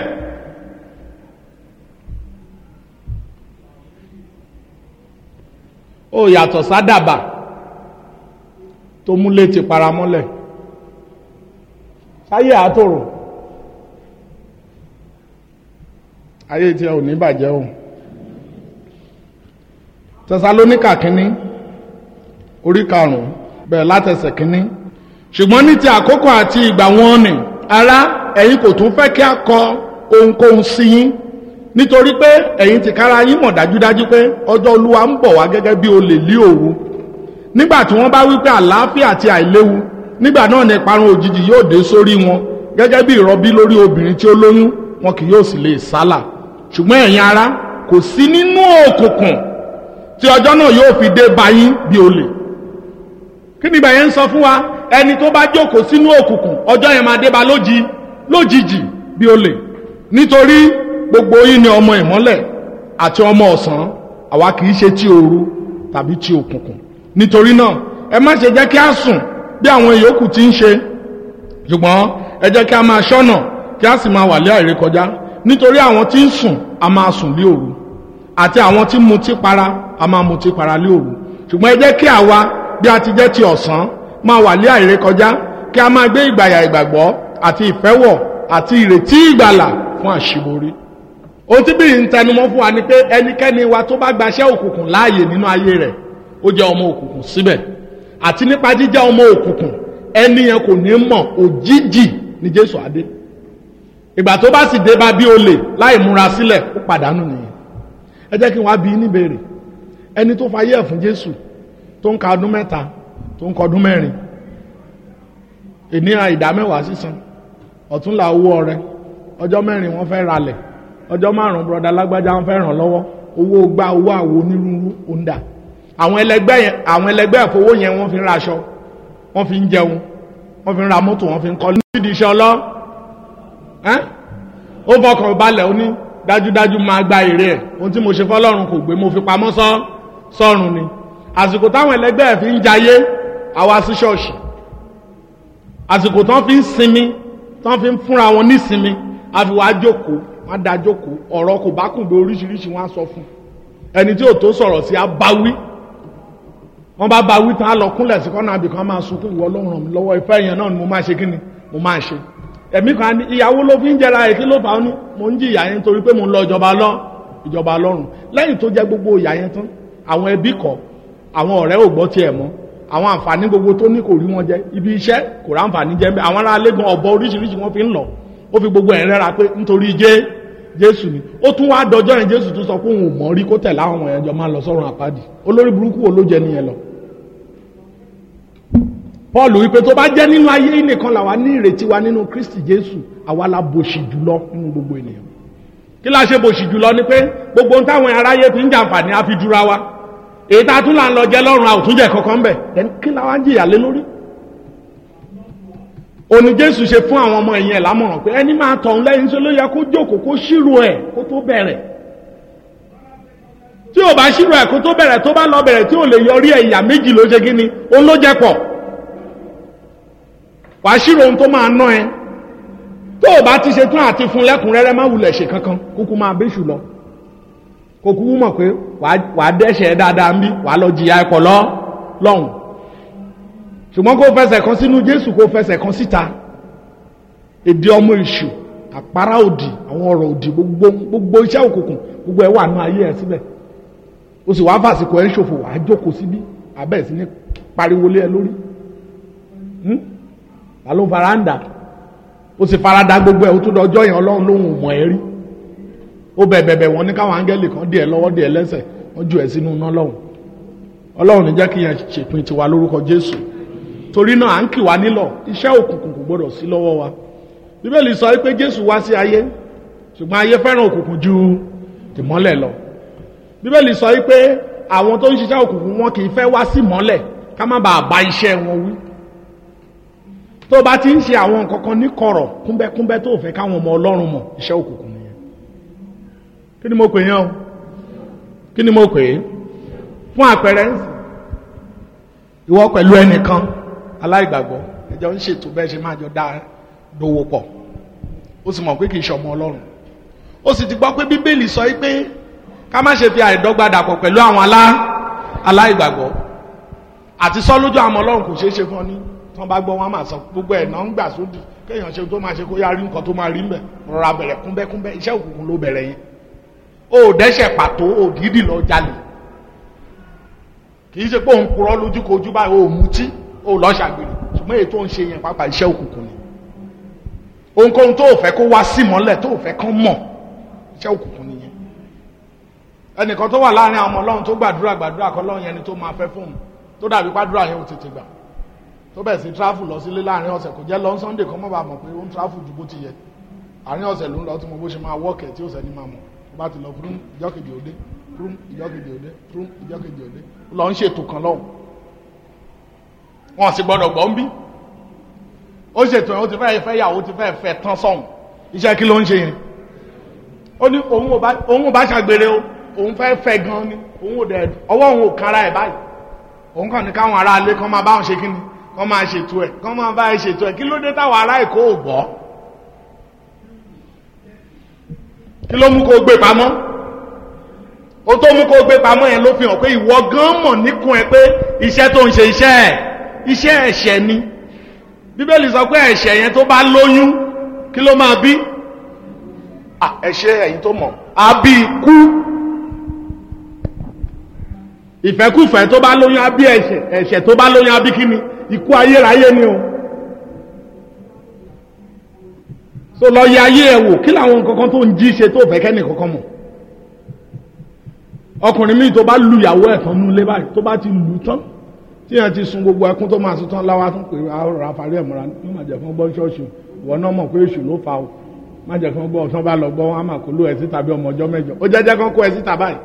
ó yàtọ̀ sádàbà tó múlé ti paramọ́lẹ̀ sáyé àtòrò ayé tí ẹ ò ní bàjẹ́ o tẹsalóníkà kínní orí karùn-ún bẹ̀rẹ̀ látẹsẹ̀ kínní ṣùgbọ́n ní ti àkókò àti ìgbà wọn ni ará ẹ̀yin kò tún fẹ́ kí a kọ ohunkóhun sí yín nítorí pé ẹ̀yin ti kára yín mọ̀ dájúdájú pé ọjọ́ olúwa ń bọ̀ wá gẹ́gẹ́ bí olè lí òru nígbà tí wọ́n bá wí pé àlàáfíà àti àìléwu nígbà náà ni ìparun òjijì yóò dé sórí wọn gẹ́gẹ́ bí ìrọbí lórí obìnrin tí ó lóyún wọn kì yóò sì lè sálà ṣùgbọ́n ẹ̀yin ará kò sí nínú òkùnkùn tí ọjọ́ náà yóò fi dé bá yín bí olè kí ni ìbàyẹn ń sọ fún wa ẹni tó bá jókòó sínú òkùnkùn ọjọ́ yẹn máa dé bá lójì lójijì bí olè nítorí gbogbo yín ni ọmọ ìmọ́lẹ̀ àti ọmọ ọ̀sán àwa kì í ṣe ti òru tàbí ti òkùnkùn nítorí náà ẹ má ṣe jẹ́ kí a sùn bí àwọn ìyókù ti ń ṣe ṣùgbọ́n ẹ jẹ́ kí a máa ṣọ́nà kí a sì máa wà lé àìrékọjá nítorí àwọn tí ń sùn a máa sùn lé òru àti àwọn tí mutí para a máa mutí para lé òru ṣùgbọ́n ẹ jẹ́ kí àwa bí a ti jẹ́ ti ọ̀sán máa wà lé àìrékọjá kí a máa gbé ìgbàyà ìgbàgbọ́ àti ìfẹ́wọ̀ àti ìrètí ìgbàlà fún àṣìborí ohun tí bí n tẹnumọ́ fún wa ni pé ẹnikẹ́ni wa tó bá gbaṣẹ́ òkùnkùn láàyè nínú ayé rẹ̀ ó jẹ́ ọmọ òkùnkùn síbẹ̀ àti nípa jíjẹ́ ọmọ òkùnkùn ẹni yẹn kò ní mọ̀ òjijì ní jésù adé ìgbà tó bá sì dé bá bí olè láì múra sílẹ̀ ó pàdánù nìyẹn ẹ jẹ́ kí wọ́n á bí níbèrè ẹni tó fayé ẹ̀ fún jésù tó ń ka ọdún mẹ́ta tó ń ka ọdún mẹ́rin ìníra ìdá mẹ́wàá sísan ọ̀túnla owó ọrẹ ọjọ́ mẹ́rin wọ́n fẹ́ ralẹ̀ ọjọ́ márùn-ún bọ́dà lágbájá wọ́n fẹ́ ràn lọ́wọ́ owó gbá owó àwo onírúurú òǹdà àwọn ẹlẹgbẹ́ yẹn àwọn ẹlẹgbẹ́ ìfowó yẹn wọ́n fi ń raṣọ wọ́n fi ń jẹun wọ́n fi ń ra mọ́tò wọ́n fi ń kọ́ nídìí iṣẹ́ ọlọ́ ó fọkàn balẹ̀ ó ní dájúdájú máa gba èrè ẹ̀ ohun tí mo ṣe fọlọ́run kò gbé mo fi pamọ́ sọ́ sọ́run ni àsìkò táwọn ẹlẹgbẹ́ ẹ̀ fi ń jayé àwa sí ṣọ́ọ̀ṣì àsìkò tán fi ń sinmi tán fi ń fúnra wọn nísinmi àfi wàá jókòó wọn da jókòó ọ̀rọ̀ kò bá kùn bí oríṣiríṣi wọn á sọ fún ẹni tí ò tó sọ̀rọ̀ sí abáwí wọn bá báwí tán á lọ kúnlẹ̀ sí kọ́nà àbìkan máa sunkún ìwọ ọlọ́run ràn mí lọ́wọ́ ìfẹ́ yẹn náà ni mo máa ṣe kí ni mo máa ṣe ẹ̀mí kan ní ìyàwó ló fi ń jẹra ẹ̀ kí ló fà á ní mo ń jìyà yẹn torí pé mo ń lọ ìjọba lọ ìjọba lọ́rùn lẹ́yìn tó jẹ́ gbogbo ìyà yẹn tán àwọn ẹbí kọ̀ àwọn ọ̀rẹ́ ò gbọ́ tiẹ̀ mọ́ àwọn àǹfààní gbogbo tó ní kò rí wọn jẹ ibi iṣẹ́ kò rá àǹfààní jẹ mbẹ àwọn ará lẹ́gàn ọ̀bọ oríṣiríṣi wọn fi ń lọ ó fi gbogbo ẹ̀ rẹ́ra pé nítorí jẹ́ jésù ni ó tún wá dọjọ́ yẹn jésù tún sọ pé òun ò mọ̀ rí kó tẹ̀lé àwọn ọmọ yẹn jọ máa lọ sọ́run àpáàdì olórí burúkú wo ló jẹ nìyẹn lọ. paul wípé tó bá jẹ́ nínú ayé nìkan làwa ní ìrètí wa nínú kristi jésù àwa la bòṣì jùlọ nínú gbogbo ènìyàn kí la ṣe bòṣì jùlọ ni pé gbogbo ohun táwọn aráyé fi ń jàǹfààní á fi dúra wa èyí tá a tún là ń lọ jẹ lọ́rùn àwòtúnjẹ kankan bẹ̀ ẹni kí la wá ń jìyà lé lórí. òní jésù ṣe fún àwọn ọmọ ẹ̀yìn ẹ̀ lámọ̀ràn pé ẹni máa tọ̀ ń lẹ́yìn tó ló yẹ kó jókòó kó ṣírò ẹ̀ kó tó bẹ̀rẹ̀. tí ò bá ṣírò ẹ̀ kó tó bẹ̀rẹ̀ tó bá lọ bẹ̀rẹ̀ tí ò lè yọrí ẹ̀ ìyà méjì ló ṣe kíni òun ló jẹ pọ̀. wà á ṣírò ohun tó máa ná ẹ tó o bá ti ṣe tún àti fún lẹ́kùnrẹ́rẹ́ má wulẹ̀ ṣe kankan kúkú máa béṣù lọ kò kúkú mọ̀ pé wàá dẹ́ṣẹ̀ dáadáa ń bí wàá lọ jìyà ẹ̀kọ́ lọ lọ́hùn ṣùgbọ́n kó fẹsẹ̀ kan sínú jésù kó fẹsẹ̀ kan síta èdè ọmọ ìṣù àpárá òdì àwọn ọ̀rọ̀ òdì gbogbo gbogbo iṣẹ́ òkùnkùn gbogbo ẹ̀ wà nù ayé ẹ̀ síbẹ̀ o sì wàá fàsìkò ẹ̀ ń ṣòfò wàá jókòó síbí abẹ́ sí ní pariwo lé ẹ lórí ta ló fara ń dà o sì fara da gbogbo ẹ̀ o tún dọjọ́ yẹn ọlọ́run lóhùn mọ̀ ẹ́ rí ó bẹ̀ bẹ̀bẹ̀ wọn ní káwọn áńgẹ́lì kan díẹ̀ lọ́wọ́ díẹ̀ lẹ́sẹ̀ wọ́n ju ẹ̀ sínú iná lọ́hùn ọlọ́run ní jẹ́ kí yẹn ṣèpin tiwa lórúkọ jésù torí náà à ń kì wá nílọ̀ iṣẹ́ òkùnkùn kò gbọdọ̀ sí lọ́wọ́ wa bíbélì sọ pé jésù wá sí ayé ṣùgbọ́n ayé fẹ́ràn òkùnkùn ju ìmọ́lẹ̀ lọ bíbélì sọ pé àwọn tó ń ṣiṣẹ́ òkùnkùn wọn kì í fẹ́ wá sí mọ́lẹ̀ ká má bàa bá iṣẹ́ wọn wí tó bá ti ń ṣe àwọn nǹkan kan ní kọ̀rọ̀ kúnbẹ́kúnbẹ́ tó fẹ́ káwọn ọmọ ọlọ́run mọ̀ iṣẹ́ òkùnkùn kí ni mo pè yán o kí ni mo pè é fún àpẹẹrẹ ń sìn ìwọ pẹ̀lú ẹnìkan aláìgbàgbọ́ ẹjọ́ ń ṣètò bẹ́ẹ̀ ṣe máa jọ dá dowó pọ̀ ó sì mọ̀ pé kì í ṣọmọ ọlọ́run ó sì ti gbọ́ pé bíbélì sọ pé ká má ṣe fi àìdọ́gba dàpọ̀ pẹ̀lú àwọn alá aláìgbàgbọ́ àti sọ lójú àwọn ọlọ́run kò ṣeé ṣe fún ọ ní tí wọ́n bá gbọ́ wọn máa sọ gbogbo ẹ̀ náà ń gbà sódì kéèyàn ṣe tó máa ṣe kó yá rí nǹkan tó máa rí ń bẹ̀ rọra bẹ̀rẹ̀ kúnbẹ́kúnbẹ́ iṣẹ́ òkùnkùn ló bẹ̀rẹ̀ yẹn ó dẹ́sẹ̀ pàtó ó dídì lọ jalè kì í ṣe pé òun purọ́ lójú kojú báyìí ó mutí ó lọ ṣàgbèrè ṣùgbọ́n èyí tó ń ṣe yẹn pápá iṣẹ́ òkùnkùn ni ohunkóhun tó fẹ́ kó wá sí mọ́lẹ̀ tó fẹ́ kán mọ̀ iṣẹ́ òkùnkùn nìyẹn ẹnìkan tó wà láàrin àwọn ọmọ ọlọ́run tó gbàdúrà gbàdúrà kọ́ lọ́run yẹn ni tó máa fẹ́ fóun tó dàbí pàdúrà yẹn ò tètè gbà tó bẹ̀ sí tráfù lọ sílé láàrin ọ̀sẹ̀ kò jẹ́ lọ sunday kan mọ́ bá mọ̀ pé ó ń tráfù ju bó ti yẹ àárín ọ̀sẹ̀ ló ń lọ tí mo bó ṣe máa wọ́ọ̀kẹ̀ tí ó sẹ́ni máa mọ̀ bá ti lọ fún ìjọkejì òde fún ìjọkejì òde fún ìjọkejì òde lọ ń ṣètò kan lọ́hùn wọn sì gbọdọ̀ gbọ́ ń bí ó ṣètò ẹ̀ ó ti fẹ́ fẹ́ yàwó ti fẹ́ fẹ́ tán sọ̀hún iṣẹ́ kí ló ń ṣe yẹn ó ní òun ò bá ṣàgbére o òun fẹ́ fẹ́ gan ni òun ò dẹ̀ ọwọ́ òun ò kára ẹ̀ báyìí òun kàn ní káwọn ará ilé kan máa bá wọn ṣe kí ni kan máa ṣètò ẹ̀ kan máa bá ẹ ṣètò ẹ̀ kí ló dé táwọn ará èkó ò gbọ́ kí ló mú kó gbé pamọ́ ó tó mú kó gbé pamọ́ yẹn ló fi hàn pé ìwọ gan mọ̀ níkùn ẹ pé iṣẹ́ tó ń ṣe iṣẹ́ ẹ̀ iṣẹ́ ẹ̀ṣẹ̀ ni bíbélì sọ pé ẹ̀ṣẹ̀ yẹn tó bá lóyún kí ló máa bí Ah, ẹ̀ṣẹ̀ ẹ̀yin tó mọ̀ á bí ikú ìfẹ́kùfẹ́ tó bá lóyún á bí ẹ̀ṣẹ̀ ẹ̀ṣẹ̀ tó bá lóyún á bí kíni ikú ayérayé ni o so lọ yẹ ayé ẹ wò kí làwọn nǹkan kan tó ń jí ṣe tó fẹ́ kẹ́ni kankan mọ̀ ọkùnrin míì tó bá lu ìyàwó ẹ̀ tán nulẹ̀ báyìí tó bá ti lù tán tí yẹn ti sun gbogbo ẹkún tó máa sun tán láwa tún pé àrò àfarí ẹ̀ mọ́ra ní má jẹ́ fún gbọ́ ṣọ́ọ̀ṣì ìwọ náà mọ̀ pé èṣù ló fa o má jẹ́ fún gbọ́ ọ̀tán bá lọ gbọ́ wọn á mà kó ló ẹ̀ sí tàbí ọmọ ọjọ́ mẹ́jọ ó jẹ́jẹ́ kan kó ẹ̀ síta báyìí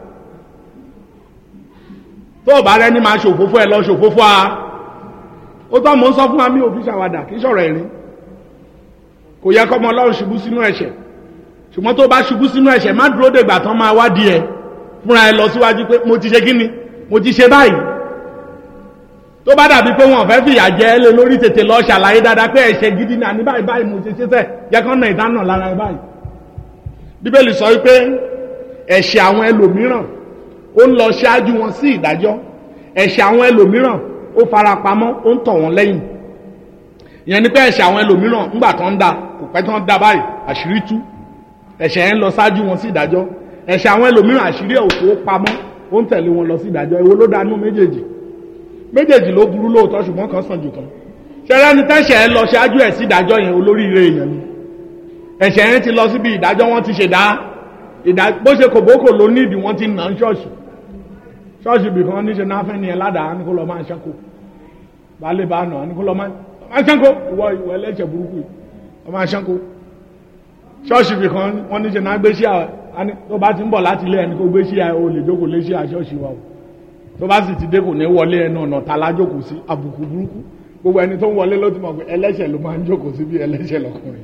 tó o bá rẹ ní máa ṣòfófó ẹ lọ ṣòfófó a ó tọ́ mò ń sọ fún wa mi ò fi ṣàwádà kì í ṣọ̀rọ̀ ẹ̀rín kò yẹ kọ́mọ ọlọ́run ṣubú sínú ẹ̀ṣẹ̀ ṣùgbọ́n tó bá ṣubú sínú ẹ̀ṣẹ̀ má dúró dègbà tán máa wádìí ẹ fúnra ẹ lọ síwájú pé mo ti ṣe kí ni mo ti ṣe báyìí tó bá dàbí pé wọn fẹ́ fìyà jẹ ẹ lé lórí tètè lọ ṣàlàyé dáadáa pé ẹ̀ṣẹ̀ gidi náà ní báyìí báyìí mo ṣe ṣe sẹ́ jẹ́ kán náà ìdáná lára ẹ báyìí bíbélì sọ wípé ẹ̀ṣẹ̀ àwọn ẹlòmíràn ó ń lọ ṣáájú wọn sí ìdájọ́ ẹ̀ṣẹ̀ àwọn ẹlòmíràn ó fara pamọ́ ó ń tọ̀ wọ́n lẹ́yìn ìyẹn ni pé ẹ̀ṣẹ̀ àwọn ẹlòmíràn ńgbà tó ń da kò pẹ́ tó ń da báyìí àṣírí tú ẹ̀ṣẹ̀ yẹn ń lọ ṣáájú wọn sí ìdájọ́ ẹ̀ṣẹ̀ àwọn ẹlòmíràn àṣírí ẹ̀ òkú ó pamọ́ ó ń tẹ̀lé wọn lọ sí ìdájọ́ èwo ló dánú méjèèjì méjèèjì ló burú lóòótọ́ ṣùgbọ́n kan sàn jù kan ṣẹlẹ́ ni tẹ́ṣẹ̀ ẹ lọ ṣáájú ẹ̀ sí ìdájọ́ yẹn olóríire èèyàn ni ẹ̀ṣẹ̀ yẹn ti lọ síbi ìdájọ́ wọn ti ṣèdá ìdá bó ṣe kòbókò ló ní ìdí wọn ti nà ń ṣọ́ọ̀ṣì ṣọ́ọ̀ṣì bìkan níṣe náà fẹ́ ni ẹ ládàá ní kó lọ máa ṣẹ́kù baálé bá nà ní kó lọ máa ṣẹ́kù ìwọ ìwọ ẹlẹ́ṣẹ̀ burúkú yìí lọ máa ṣẹ́kù ṣọ́ọ̀ṣì bìkan wọ́n níṣe náà gbé sí àwọn tó bá ti ń bọ̀ láti ilé ẹni kó gbé sí àwọn olè jókòó lé sí àṣọ́ọ̀ṣì wa o tó bá sì ti dé kò ní wọlé ẹnu ọ̀nà ta lájókòó sí àbùkù burúkú gbogbo ẹni tó ń wọlé ló ti mọ̀ pé ẹlẹ́ṣẹ̀ ló máa ń jókòó sí bí ẹlẹ́ṣẹ̀ lọkùnrin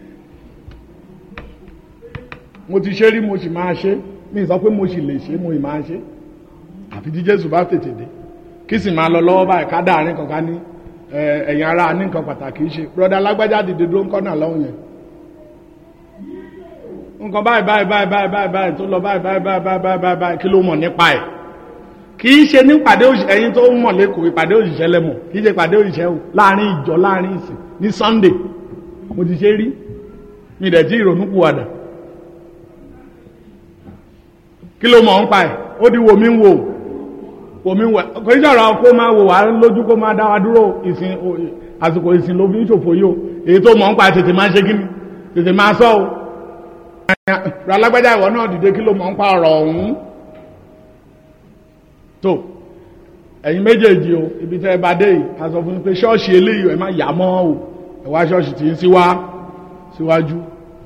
mo ti ṣe rí mo sì máa ṣe mi sọ pé mo sì lè ṣe mo ì máa ṣe àfi tí jésù bá tètè dé kí sì máa lọ lọ́wọ́ báyìí ká dáàrin kankan ní ẹ̀yìn ara ní nǹkan pàtàkì ṣe broda lágbájá dìde dúró ń kọ́nà lọ́hùn yẹn nǹkan báyìí báyìí báyìí báyìí báyìí báyìí tó lọ báyìí báyìí báyìí báyìí báyìí báyìí báyìí kí ló mọ̀ nípa ẹ̀ kì í ṣe ní ìpàdé ẹ̀yin tó ń mọ̀ lẹ́kọ̀ọ́ ìpàdé òṣìṣẹ́ lẹ́mọ̀ kì í ṣe ìpàdé òṣìṣẹ́ o láàrin ìjọ láàrin ìsìn ní sunday mo ti ṣe rí mi dẹ̀ tí ìrònú kù wàdà kí ló mọ̀ ń pa ẹ̀ ó di wòmí ń wò wòmí ń wò kò ní sọ̀rọ̀ kó máa wò wá lójú kó máa dá wa dúró ìsìn àsìkò ìsìn ló fi ń ṣòfò yìí o èyí tó mọ̀ ń pa ẹ̀ tètè máa ṣe kí ni tètè máa sọ o alágbájá ìwọ náà dìde kí ló mọ̀ ń pa ọ̀rọ̀ ọ̀hún tó ẹ̀yin méjèèjì o ibi tẹ́ ẹ bá dé yìí a sọ fún yín pé ṣọ́ọ̀ṣì eléyìí ẹ má yà mọ́ o ẹ wá ṣọ́ọ̀ṣì tí ń síwá síwájú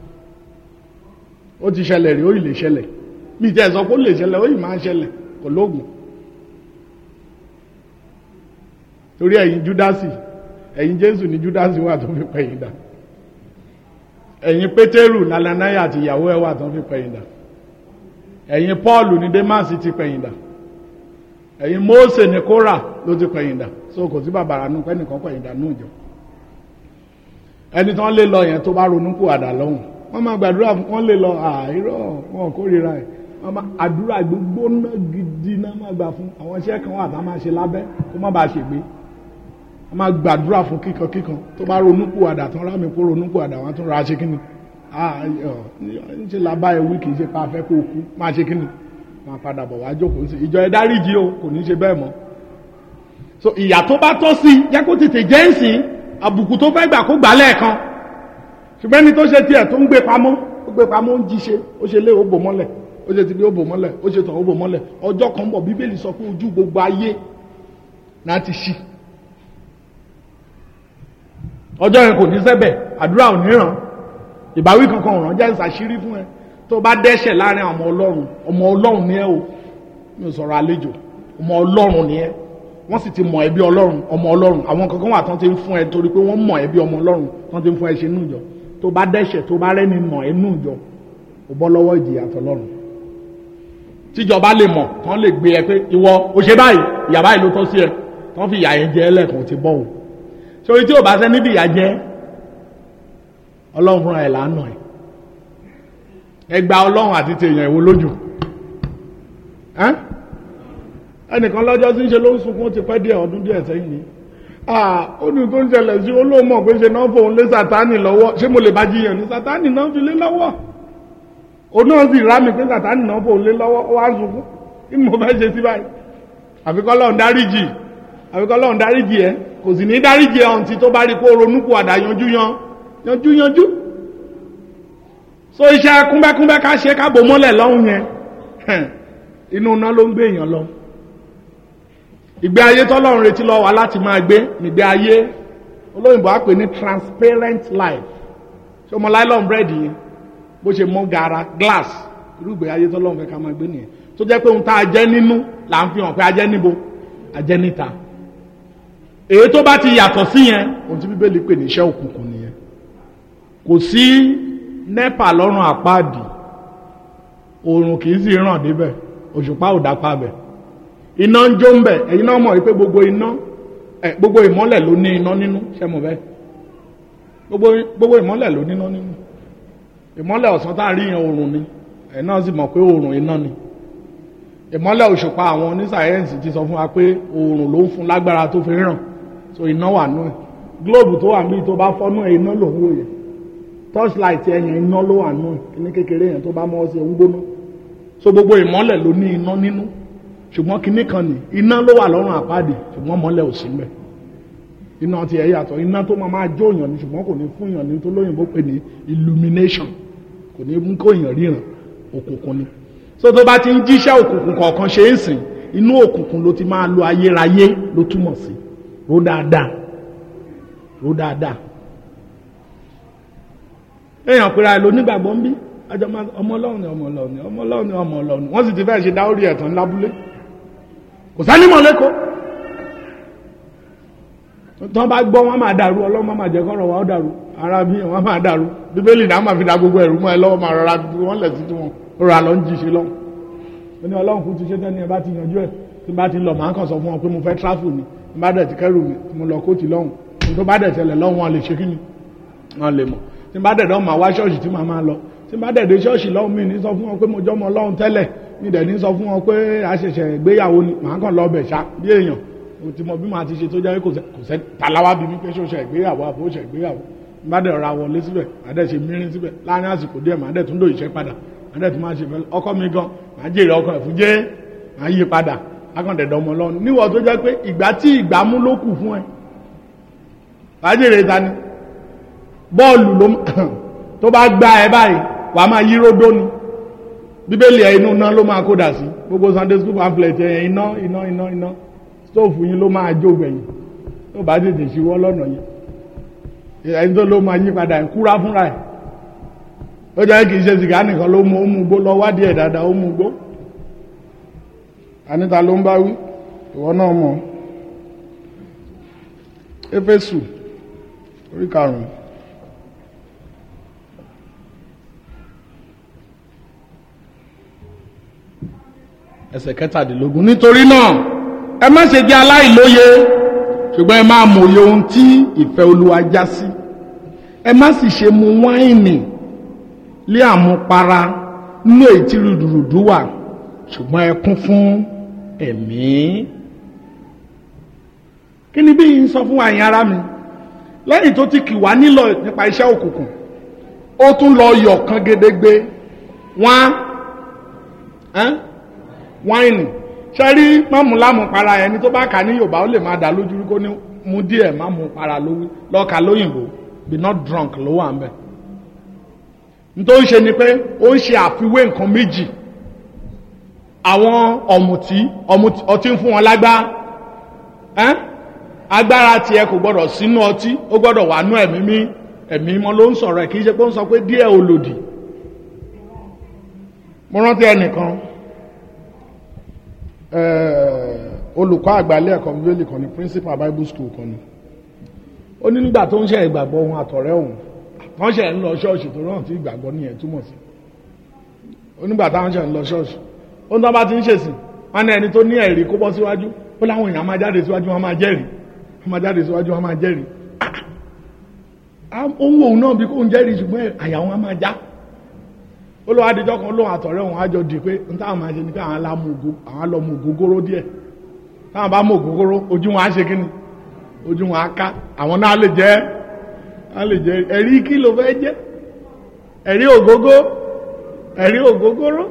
ó ti ṣẹlẹ̀ rí ó ì lè ṣẹlẹ̀ mi tẹ́ sọ pé ó lè ṣẹlẹ̀ ó yìí máa ṣẹlẹ̀ kò lóògùn torí ẹ̀yin júdásì ẹ̀yin jésù ní júdásì wà tó fi pẹ̀yìn dà ẹ̀yin pétérù nalanaya àti ìyàwó ẹ̀ wà tó fi pẹ̀yìn dà ẹ̀yin pọ́ọ̀lù ní démásì ti pẹ̀yìn dà ẹ̀yin mósè ní kórà ló ti pẹ̀yìn dà so kò sí bàbàrà nù pẹ́ nìkan pẹ̀yìn dà nù jọ ẹni tán lè lọ yẹn tó bá ronú kù àdà lọ́hùn wọ́n máa gbàdúrà wọ́n lè lọ àìrọ̀ wọn kórìíra ẹ̀ ọmọ àdúrà gbígbóná gidi náà máa gbà fún àwọn iṣẹ́ kan wà tá a máa ṣe lábẹ́ kó má bàa ṣègbé a máa gbàdúrà fún kíkan kíkan tó bá ronúkú àdà tán rámi kó ronúkú àdà wọn tún ra ṣe kíni ń ṣe làbá ẹ wí kì í ṣe pa afẹ́ kó kú máa ṣe kíni máa padà bọ̀ wá jókòó sí ìjọ ẹ dáríjì o kò ní ṣe bẹ́ẹ̀ mọ́ so ìyà tó bá tọ́ sí jẹ́ kó tètè jẹ́ ń sìn àbùkù tó fẹ́ gbà kó gbà lẹ́ẹ̀kan ṣùgbọ́n ẹni tó ṣe tiẹ̀ tó ń gbé pamọ́ ó gbé pamọ́ ń jíṣe ó ṣe lé òbò mọ́lẹ̀ ó ṣe ti bí ó bò mọ́lẹ̀ ó ṣe tàn ó bò mọ́lẹ̀ ọjọ́ kan bọ̀ bíbélì sọ pé ojú gbogbo ayé náà ti ṣí ọjọ́ yẹn kò ní sẹ́bẹ̀ àdúrà ò ní ràn ìbáwí kankan ò ràn jẹ́ ìsàṣírí fún ẹ tó bá dẹ́ṣẹ̀ láàrin ọmọ ọlọ́run ọmọ ọlọ́run ni ẹ o mi ò sọ̀rọ̀ àlejò ọmọ ọlọ́run ni ẹ wọ́n sì ti mọ̀ ẹbí ọlọ́run ọmọ ọlọ́run àwọn kankan wà tán ti ń fún ẹ torí pé wọ́n mọ̀ ẹbí ọmọ ọlọ́run tán ti ń fún ẹ ṣe nù ìjọ tó bá dẹ́ṣẹ̀ tó bá rẹ́ni mọ̀ ẹ nù ìjọ ò bọ́ lọ́wọ́ ìjìyà tọlọ́run tíjọba lè mọ̀ tán lè gbé ẹ pé ìwọ o ṣe báyìí ìyà báyìí ló tọ́ sí ẹ tán fi ìyà yẹn jẹ ẹlẹ́kùn ti bọ́ o sórí tí ò bá sẹ́ níbi ìyà jẹ ọlọ́run fúnra ẹ̀ lánàá ẹ̀ ẹ gba ọlọ́run àti tèèyàn ìwo lójú ẹnìkan lọ́jọ́ tí ń ṣe ló ń sunkún ti pẹ́ díẹ̀ ọdún díẹ̀ sẹ́yìn ni ah ó ní tó ń ṣẹlẹ̀ sí olóòmọ̀ pé ṣe náà fòun lé sátánì lọ́wọ́ ṣé mo lè bá jiyàn ní sátánì náà fi lé lọ́wọ́ òun náà sì rá mi pé sátánì náà fòun lé lọ́wọ́ ó wá ń sunkún kí ni mo fẹ́ ṣe sí báyìí àfikọ́ lọ́run dáríjì àfikọ́ lọ́run dáríjì ẹ kò sì ní dáríjì ẹ ọ̀ǹtí tó bá rí kó ronúkú àdá yanjú yan yanjú yanjú so iṣẹ́ kúnbẹ́kúnbẹ́ ká ṣe ká bò mọ́lẹ̀ lọ́hùn yẹn inú iná ló ń gbé èèyàn lọ ìgbé ayé tọ́lọ́run retí lọ́wọ́ wa láti máa gbé nígbé ayé olóyìnbó á pè ní transparent life ṣé ọmọ nylon bread yẹn bó ṣe mọ́ gara glass irú ìgbé ayé tọ́lọ́run fẹ́ ká máa gbé nìyẹn tó jẹ́ pé ohun tá a jẹ́ nínú là ń fi hàn pé a jẹ́ níbo a jẹ́ níta èyí tó bá ti yàtọ̀ sí yẹn ohun tí bíbélì pè ní iṣẹ́ òkùnkùn nìyẹn kò sí nepa lọ́rùn àpáàdì oòrùn kì í sì ràn débẹ̀ òṣùpá ò dápá bẹ̀ iná ń jó ń bẹ̀ ẹ̀yin náà mọ̀ wípé gbogbo iná ẹ̀ gbogbo ìmọ́lẹ̀ ló ní iná nínú ṣe mọ̀ bẹ́ẹ̀ gbogbo gbogbo ìmọ́lẹ̀ ló ní iná nínú ìmọ́lẹ̀ ọ̀sán tá a rí yẹn oòrùn ni ẹ̀ náà sì mọ̀ pé oòrùn iná ni ìmọ́lẹ̀ òṣùpá àwọn oníṣàyẹ́ǹsì ti sọ fún wa pé oòrùn ló ń fún lágbára tó fi ràn so iná wà nú ẹ̀ gílóòbù tó wà níbi tó bá fọ́nú ẹ̀ iná lòún wò yẹn torchlight ẹ̀yìn iná ló wà nù kíní kékeré yẹn tó bá mọ́ sí ń gbóná so gbogbo ìmọ́lẹ̀ ló ní iná nínú ṣùgbọ́n kíní kan ní iná ló wà lọ́rùn àpáàdì ṣùgbọ́n mọ́lẹ̀ ò sí mbẹ̀ iná ti ẹ̀ yàtọ̀ iná tó máa máa jó èèyàn ní ṣùgbọ́n kò ní fún èèyàn ní tó lóyìnbó pè ní illumination kò ní mú kó èèyàn ríran òkùnkùn ni so tó bá ti ń jíṣẹ́ òkùnkùn kọ̀ọ̀kan ṣe é sìn inú òkùnkùn ló ti máa lo ayérayé ló túmọ̀ sí ró dáadáa ró dáadáa èèyàn pera ẹ̀ lónígbàgbọ́ ń bí ọmọ ọlọ́run ni ọmọ ọlọ́run ni ọmọ ọlọ́run ni ọmọ ọlọ́run wọ́n sì ti fẹ́ ṣe dáórí ẹ̀tàn lábúlé kò sánímọ̀ lẹ́kọ̀ọ́ tán bá gbọ́ wọn máa dàrú ọlọ́run máa jẹ́ kọ́rọ̀ wa ó dàrú ara bí wọn máa dàrú bíbélì náà máa fi da gbogbo ẹ̀rú mọ́ ẹ lọ́wọ́ máa rọra bí wọ́n lẹ̀ sí tí wọn rọra lọ ń jí ṣe lọ́wọ́ ó ní ọlọ́run kú ti ṣe tẹ́ni ẹ bá ti yanjú ẹ̀ tí bá ti lọ màá kàn sọ fún wọn pé mo fẹ́ tráfù ni tí bá dẹ̀ ti kẹ́rù mi mo lọ kóòtù lọ́hùn tó bá dẹ̀ tẹ̀lẹ̀ lọ́hùn wọn lè ṣe kí ni wọn lè mọ̀ tí n bá dẹ̀ dán máa wá ṣọ́ọ̀ṣì tí màá máa lọ tí n bá dẹ̀ dé ṣọ́ọ̀ṣì lọ́hùn mi ní sọ fún wọn pé mo jọ́mọ ọlọ́run tẹ́lẹ̀ mi dẹ̀ ní sọ fún wọn pé a ṣẹ̀ṣẹ̀ gbéyàwó ni màá kàn lọ bẹ̀ ṣá bí èèyàn mo ti mọ bí màá ti ṣe tó jẹ́ kò sẹ́ tàláwá bí mi pé ṣọ́ọ̀ṣẹ̀ ìgbéyàwó àbó ṣẹ̀ ìgbéyàwó n bá dẹ̀ ra wọlé síbẹ̀ màá dẹ̀ ṣe mírín síbẹ̀ láàrin àsìkò díẹ̀ màá dẹ̀ tún lò ìṣẹ́ padà màá dẹ̀ tún máa ṣe fẹ́ ọkọ mi gan màá jèrè ọkọ ẹ̀fún jẹ́ màá yí padà akọ̀dẹ̀dọ̀ ọmọ ọlọ́run níwọ̀ tó jẹ́ pé ìgbà tí ìgbà mú ló kù fún ẹ màá jèrè ta ni bọ́ọ̀lù ló tó bá gbá ẹ báyìí wàá máa yí ródó ni bíbélì ẹ inú iná ló máa kódà sí gbogbo sunday school pamphlet ẹ iná iná iná iná stóòfù yín ló máa jó gbẹ̀yìn tó bá tètè ṣíwọ́ lọ́nà yẹn ẹni tó ló máa yí padà ẹ̀ kúra fúnra ẹ̀ ó jẹ́ kì í ṣe sìgá nìkan ló mú ó mú gbó lọ wádìí ẹ̀ dáadáa ó mú gbó anita ló ń bá wí ìwọ náà mọ̀ éfésù orí karùn-ún. ẹsẹ̀ kẹtàdínlógún nítorí náà ẹ má ṣe jẹ́ aláìlóye ṣùgbọ́n ẹ máa mòye ohun tí ìfẹ́ olúwa já sí ẹ má sì ṣe mu wáìnì lé àmupara nínú èyí tí rúdurùdu wà ṣùgbọ́n ẹ kún fún ẹ̀mí. kí ni bí yìí ń sọ fún àyìn ara mi lẹ́yìn tó ti kì wá nílọ nípa iṣẹ́ òkùnkùn ó tún lọ yọ̀ kan gedegbe wọ́n á wáìnì ṣe rí mọ́mú lámú para ẹni tó bá kà ní yorùbá ó lè máa dà lójú kó ní mu díẹ̀ má mu para lówí lọ́ọ̀ka lóyìnbó be not drunk ló wà ń bẹ̀. nítorí ṣe ni pé ó ń ṣe àfiwé nǹkan méjì àwọn ọ̀mùtí ọtí ń fún wọn lágbá agbára tiẹ̀ kò gbọ́dọ̀ sínú ọtí ó gbọ́dọ̀ wà nú ẹ̀mí mi ẹ̀mí mọ́ ló ń sọ̀rọ̀ ẹ̀ kì í ṣe pé ó ń sọ pé díẹ̀ ò lòdì mo rántí ẹnìkan olùkọ́ àgbálẹ̀ ẹ̀kọ́ bíbélì kan ní principal bible school kan ní ó ní nígbà tó ń ṣe ìgbàgbọ́ ohun àtọ̀rẹ́ òun wọ́n ṣe ń lọ ṣọ́ọ̀ṣì tó rántí tí ìgbàgbọ́ nìyẹn túmọ̀ sí ó nígbà táwọn ṣe ń lọ ṣọ́ọ̀ṣì ó ń tán bá ti ń ṣèsìn wọn ní ẹni tó ní ẹ̀rí kó bọ́ síwájú ó láwọn èèyàn máa jáde síwájú wọn máa jẹ́rìí wọn máa jáde síwájú wọn máa jẹ́rìí ohun òun náà bí kò ń jẹ́rìí ṣùgbọ́n àyà wọn máa já olówó adijọ́ kan lóhun àtọ̀rẹ́ òun àjọ di pé n táwọn máa ṣe ni pé àwọn lọ mú ògógóró díẹ̀ táwọn bá mú ògógóró ojú wọn á ṣe kí ni ojú wọn á ká àwọn náà lè jẹ́ á lè jẹ́ ẹ̀rí kí ló fẹ́ jẹ́ ẹ̀rí ògógó ẹ̀rí ògógóró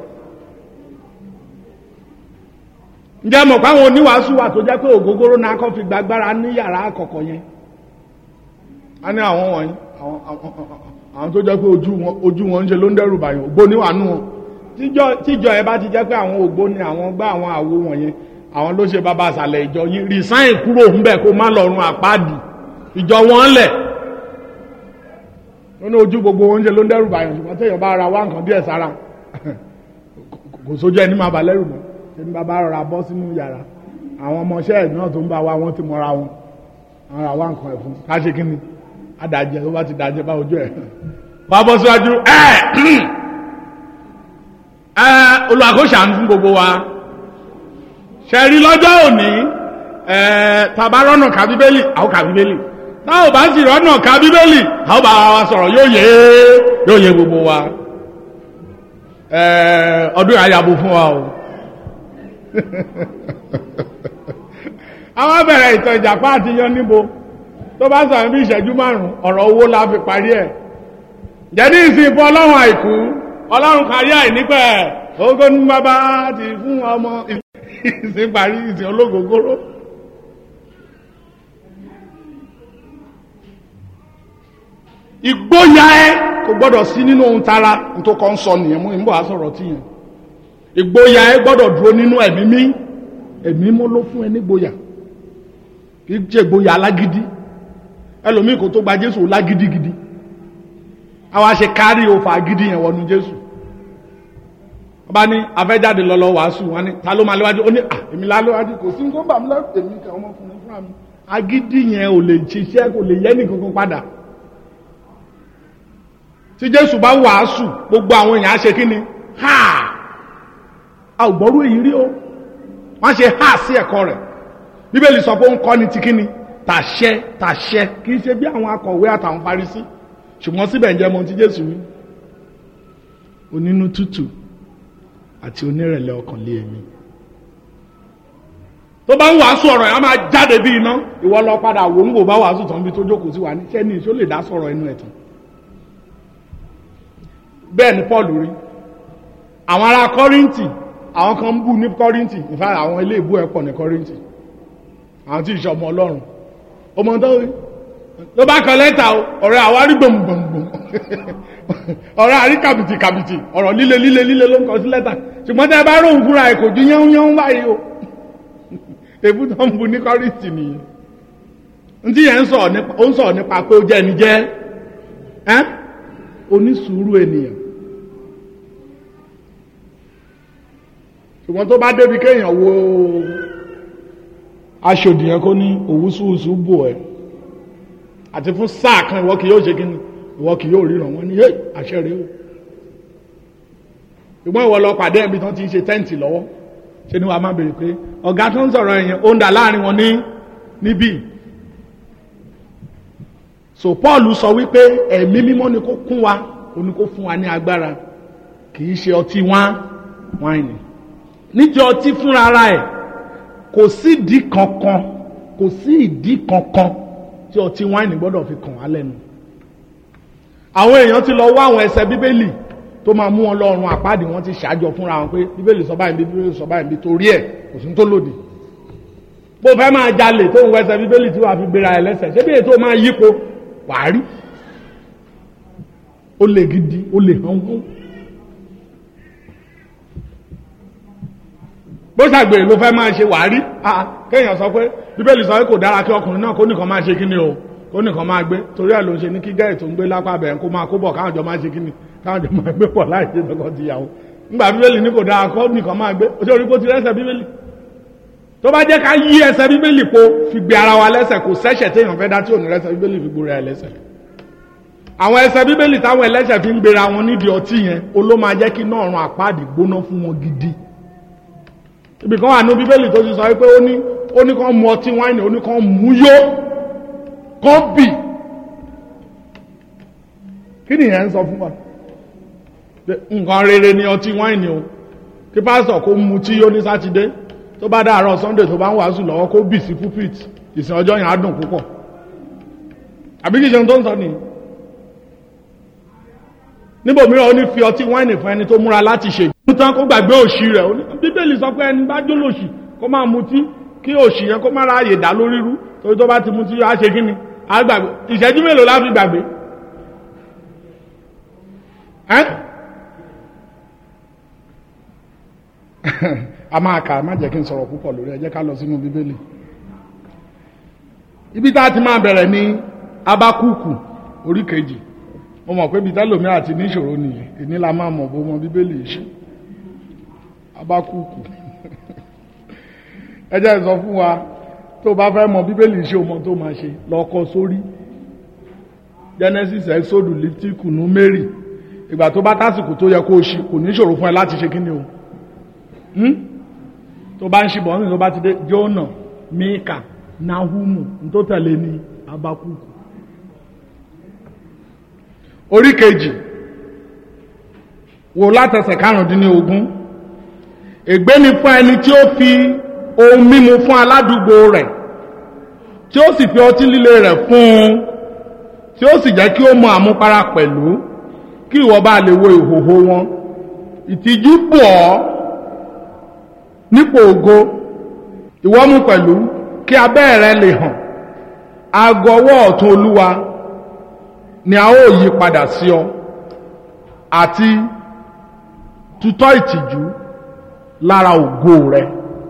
ǹjẹ́ mọ̀ pé àwọn oníwàásù wà tó jẹ́ pé ògógóró náà kọ́ fi gbàgbára ní yàrá àkọ́kọ́ yẹn a ní àwọn wọ̀nyí àwọn àwọn àwọn tó jẹ́ pé ojú wọn ojú wọn ń ṣe ló ń dẹ́rù bàyàn ògbóni wà nù wọn tíjọ tíjọ ẹ bá ti jẹ́ pé àwọn ògbóni àwọn gbá àwọn àwo wọ̀nyẹn àwọn ló ṣe bàbá àṣàlẹ̀ ìjọ yín resign kúrò ńbẹ̀ kó má lọ́rùn àpáàdì ìjọ wọn lẹ̀ wọn ní ojú gbogbo wọn ń ṣe ló ń dẹ́rù bàyàn ṣùgbọ́n téèyàn bá ra wá nǹkan díẹ̀ sára kò sójú ẹni máa bà lẹ́rù mọ́ ṣe ní bàbá rọra bọ́ sínú yàrá àwọn ọmọọṣẹ́ ẹ̀ náà tó ń bá wa wọ́n ti mọ́ra wọn àwọn ra wá nǹkan ẹ̀ fún ká ṣe kí ni adàjẹ tó bá ti dàjẹ bá ojú ẹ̀ wàá bọ́ síwájú ẹ̀ ẹ̀ olùwàkóṣàánú fún gbogbo wa ṣẹ̀rí lọ́jọ́ òní ẹ̀ tàbá rọ́nà ká bíbélì àwọn ká bíbélì táwọn ò bá sì rọ́nà ká bíbélì àwọn bá wa sọ̀rọ̀ yóò yé yóò yé gbogbo wa ẹ̀ ọdún àyàbò fún wa o àwọn bẹ̀rẹ̀ ìtàn ìjàpá àti yan níbo tó bá sọ̀rọ̀ bí ìṣẹ́jú márùn-ún ọ̀rọ̀ owó la fi parí ẹ̀ jẹ́dí ìsìn fún ọlọ́run àìkú ọlọ́run kárí àìnípẹ̀ ogo ní bàbá ti fún ọmọ ìsìn parí ìsìn ológogoro. ìgbóyà ẹ kò gbọ́dọ̀ sí nínú ohun tara tó kọ́ ń sọ nìyẹn mú ìmọ̀ àsọ̀rọ̀ tí yẹn ìgbóyà ẹ gbọ́dọ̀ dúró nínú ẹ̀mí mí ẹ̀mí mọ́ ló fún ẹ nígboyà kì í ṣe ìgboyà alágídí ẹlòmíì kò tó gba jésù lágídígidi àwa ṣe kárí òfà gidi yẹn wọnú jésù wọ́n bá ní afẹ́jáde lọ́lọ́ wàásù wọn ni ta ló máa léwájú ó ní à èmi láléwájú kò sí nǹkan bà mí lẹ́rù èmi kà ọmọkùnrin fúnra mi agídí yẹn ò lè ṣiṣẹ́ kò lè yẹ́ nìkankan padà tí jésù bá wàásù gbogbo àwọn èèyàn á ṣe kí ni ha a ò gbọ́rú èyí rí o wọ́n ṣe ha sí ẹ̀kọ́ rẹ̀ bíbélì sọ pé ó ń kọ́ ni ti kí ni tàṣẹ tàṣẹ kì í ṣe bí àwọn akọ̀wé àtàwọn parisí ṣùgbọ́n síbẹ̀ ń jẹ́ mọ́ ti jésù wí onínú tútù àti onírẹ̀lẹ̀ ọkàn lé ẹ̀mí tó bá ń wàásù ọ̀rọ̀ yẹn á máa jáde bí iná ìwọ lọ padà wò ń wò bá wàásù tán bí tó jókòó sí wa ní sẹ́ni ìṣó lè dá sọ̀rọ̀ ẹnu ẹ̀ tán bẹ́ẹ̀ ni paul rí àwọn ará kọ́ríntì àwọn kan ń bú ní kọ́ríntì ìfà àwọn ilé ìbú ẹ̀ pọ̀ ní kọ́ríntì àwọn tí ìṣọmọ ọlọ́run ọmọ tó rí ló bá kan lẹ́tà o ọ̀rẹ́ àwárí gbòmùgbòmùgbòm ọ̀rẹ́ àrí kàbìtì kàbìtì ọ̀rọ̀ líle líle líle ló ń kọ sí lẹ́tà ṣùgbọ́n tẹ́ bá róhùn fúnra ẹ̀ kò ju yẹ́hún yẹ́hún báyìí o èbú tó ń bu ní kọ́rìtì nìyẹn ntí yẹn ń sọ̀rọ̀ nípa ó ń sọ̀rọ̀ nípa pé ó jẹ́ ẹni jẹ́ ẹ́ onísùúrù ènìyàn ṣùgbọ́n tó bá débi kéèyàn wo aṣòdì yẹn kó ní òwúsùwùsù bò ẹ́ àti fún sáà kan ìwọ kì yóò ṣe kíni ìwọ kì yóò ríran wọn ní yé àṣẹ rèé o ṣùgbọ́n ìwọ lọ pàdé ẹbí tán ti ń ṣe tẹ́ǹtì lọ́wọ́ ṣe ni wàá má béèrè pé ọ̀gá tó ń sọ̀rọ̀ ẹ̀yẹn ó ń dà láàrin wọn ní níbí so paul sọ wípé ẹ̀mí mímọ́ ni kó kún wa ó ní kó fún wa ní agbára kì í ṣe ọtí wá wáìnì níjọ ọtí fúnra ara ẹ̀ kò sí ìdí kankan kò sí ìdí kankan tí ọtí wáìnì gbọ́dọ̀ fi kàn wá lẹ́nu àwọn èèyàn ti lọ wá àwọn ẹsẹ̀ bíbélì tó máa mú wọn lọ́rùn àpáàdì wọn ti ṣàjọ fúnra wọn pé bíbélì sọ báyìí bíbélì sọ báyìí bí torí ẹ̀ kò sí tó lòdì bó fẹ́ máa jalè tó ń wẹsẹ̀ bíbélì tí wàá fi gbéra ẹ̀ lẹ́sẹ̀ ṣé bí ètò máa yípo wàá rí ó lè gidi ó lè hàn hàn bó ṣàgbèrè ló fẹ́ máa ṣe wàá rí kéèyàn sọ pé bíbélì sọ pé kò dára kí ọkùnrin náà kó nìkan máa ṣe kíni o kó nìkan máa gbé torí ẹ̀ ló ń ṣe ní kí gẹ́rì tó ń gbé lápá bẹ̀rẹ̀ kó máa kó bọ̀ káwọn jọ máa ṣe kíni káwọn jọ máa gbé pọ̀ láì ṣe tọkọ tìyàwó ńgbà bíbélì ní kò dára kó nìkan máa gbé oṣù orí kó ti rẹ́sẹ̀ bíbélì tó bá jẹ́ ká yí ẹsẹ̀ bíbélì po fi gbé ara wa lẹ́sẹ̀ kò sẹ́sẹ̀ téèyàn fẹ́ dá tí ò ní rẹ́sẹ̀ bíbélì fi gbóra ẹ̀ lẹ́sẹ̀ àwọn ẹsẹ̀ bíbélì táwọn ẹlẹ́sẹ̀ fi ń gbéra wọn nídìí ọtí yẹn oló máa jẹ́ kí náà ran àpáàdì gbóná fún wọn gidi ibì kan wà ní bíbélì tó ti sọ pé ó ní ó ní kàn mu ọtí wáìnì ó ní kàn mú yó kàn bì kí nìyẹn ń sọ fún wa nǹkan rere ni ọtí wáìnì o kí pásítọ̀ kó mu tí yó ní sátidé tó bá dáàárọ̀ sunday tó bá ń wàásù lọ́wọ́ kó bì sí pulpit ìsìn ọjọ́ yẹn á dùn púpọ̀ àbí kìí ṣe ohun tó ń sọ nìyí níbo mìíràn ó ní fi ọtí wáìnì fún ẹni tó múra láti ṣe ìgbìmọ̀ tán kó gbàgbé òṣì rẹ̀ ó ní bíbélì sọ pé ẹni bá jólóṣì kó máa mutí kí òṣì yẹn kó má ráàyè dá lórí rú torí tó bá ti mutí á ṣe kí ni á gbàgbé ìṣẹ́jú mélòó la fi gbàgbé ẹ́ a máa kà má jẹ́ kí n sọ̀rọ̀ púpọ̀ lórí ẹ jẹ́ ká lọ sínú bíbélì ibi tá a ti máa bẹ̀rẹ̀ ní abakúkù orí kejì mo mọ̀ pé bitẹ́lòmí àti níṣòro nìyẹn èní la máa mọ̀ bó mọ bíbélì ṣe abakúkù ẹ jẹ́ sọ fún wa tó bá fẹ́ mọ bíbélì ṣe o mọ tó máa ṣe lọ́kọ sórí genesis exodus leviticus númérì ìgbà tó bá tásìkò tó yẹ kó o ṣe kò ní ṣòro fún ẹ láti ṣe kí ni o tó bá ń ṣe bọ̀ nígbà tó bá ti dé jona mika nahumu tó tẹ̀lé ní abakuku orí kejì wò látẹsẹ̀ karùndínlógún ègbé ni fún ẹni tí ó fi ohun mímu fún aládùúgbò rẹ̀ tí ó sì fi ọtí líle rẹ̀ fún un tí ó sì jẹ́ kí ó mọ àmupara pẹ̀lú kí ìwọ bá lè wo ìhòhò wọn ìtìjú bọ̀ ọ́ nípò ògo ìwọ mú pẹ̀lú kí abẹ́ rẹ lè hàn aago ọwọ́ ọ̀tún olúwa ni a ó yí padà sí ọ àti tutọ́ ìtìjú lára ògo rẹ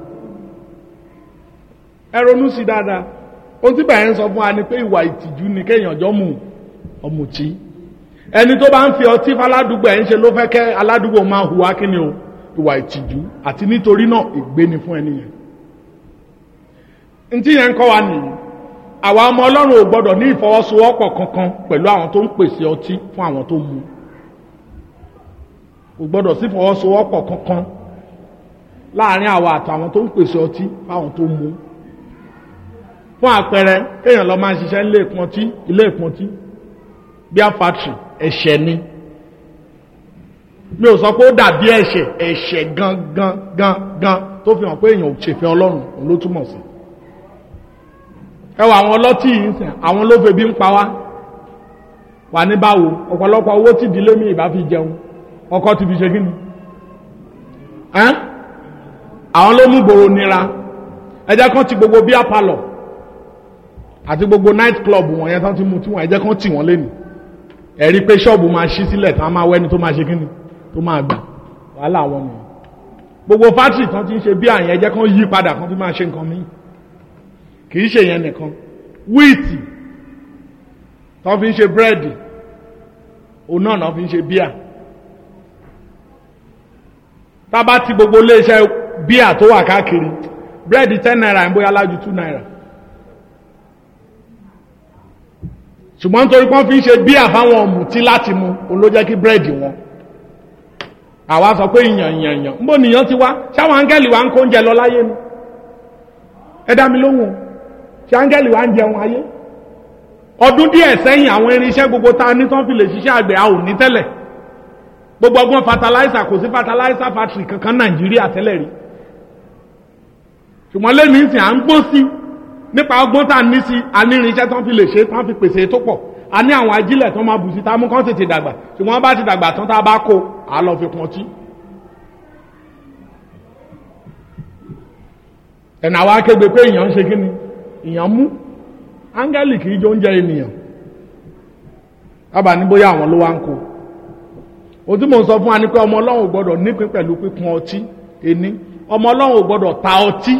ẹ ronú sí dáadáa ohun tí bàyẹn ń sọ fún wa ni pé ìwà ìtìjú ni kéèyàn jọ mú ọ̀mùtí ẹni tó bá ń fi ọtí faládùúgbò ẹ̀ ń ṣe ló fẹ́ kẹ́ aládùúgbò máa hùwà kí ni o ìwà ìtìjú àti nítorí náà ègbé ni fún ẹni yẹn ntí yẹn ń kọ́ wa nìyí àwa ọmọ ọlọ́run ò gbọ́dọ̀ ní ìfọwọ́sowọ́pọ̀ kankan pẹ̀lú àwọn tó ń pèsè ọtí fún àwọn tó mu ò gbọ́dọ̀ sí ìfọwọ́sowọ́pọ̀ kankan láàrin àwa àtàwọn tó ń pèsè ọtí fáwọn tó mu fún àpẹẹrẹ kéèyàn lọ máa ń ṣiṣẹ́ ilé ìpọntí ilé ìpọntí bíá factory ẹ̀ṣẹ̀ ni mi ò sọ pé ó dàbí ẹ̀ṣẹ̀ ẹ̀ṣẹ̀ gan gan gan gan tó fi hàn pé èèyàn ò ṣèfẹ́ ọlọ́run òun ló túmọ̀ sí ẹwà àwọn ọlọ́tí yìí sìn àwọn ló febi ń pa wá wà ní báwo ọ̀pọ̀lọpọ̀ owó tí ìdílé mi ìbá fi jẹun ọkọ ti fi ṣe kí ni ẹ́n àwọn ló mú gbòòrò nira ẹjẹ́ kan ti gbogbo bíá palọ̀ àti gbogbo night club wọ̀nyẹn tán ti mú tí wọ́n ẹjẹ́ kan tì wọ́n lé ní ẹ̀rí pé ṣọ́ọ̀bù máa ṣí sílẹ̀ tán máa wẹ́ni tó máa ṣe kí ni tó máa gbà wàhálà wọn nìyẹn gbogbo fátìrì tán ti ń ṣe bí àyẹn ẹjẹ́ kan yí padà kan tó máa ṣe nǹkan míì kìí ṣe yẹn nìkan wíìtì tó fi ń ṣe búrẹ́dì òun náà náà fi ń ṣe bíà tábà ti gbogbo iléeṣẹ́ bíà tó wà káàkiri búrẹ́dì ten naira ń bóyá lájú two naira ṣùgbọ́n nítorí pọ́n fi ń ṣe bíà fáwọn ọ̀mùtí láti mu òun ló jẹ́ kí búrẹ́dì wọn àwa sọ pé ìyàn ìyàn ìyàn ń bò nìyàn ti wá ṣáwọn áńgẹ́lì wa ń kó oúnjẹ lọ láyé ni ẹ dá mi lóhùn ṣe áńgẹ́lì wa ń jẹun ayé ọdún díẹ̀ sẹ́yìn àwọn irinṣẹ́ gbogbo ta ní tán fi lè ṣiṣẹ́ àgbẹ̀ a ò ní tẹ́lẹ̀ gbogbo ọgbọ́n fertilizer kò sí fertilizer factory kankan nàìjíríà tẹ́lẹ̀ rí ṣùgbọ́n lẹ́nu ìsìn à ń gbó sí nípa ọgbọ́n tá a ní sí a ní irinṣẹ́ tán fi lè ṣe tán fi pèsè tó pọ̀ a ní àwọn ajílẹ̀ tán máa bù sí tá a mú kán tètè dàgbà ṣùgbọ́n wọ́n bá ti dàgbà tán tá a bá kó a lọ fi pọn tí. ẹ̀nà wa kégbe pé èèyàn ń ṣe kí ni èèyàn mú áńgẹ́lì kìí jọ oúnjẹ ènìyàn kábà ní bóyá àwọn ló wá ń kó o tí mò ń sọ fún wa ni pé ọmọ ọlọ́run ò gbọ́dọ̀ nípín pẹ̀lú pípọn ọtí ení ọmọ ọlọ́run ò gbọ́dọ̀ ta ọtí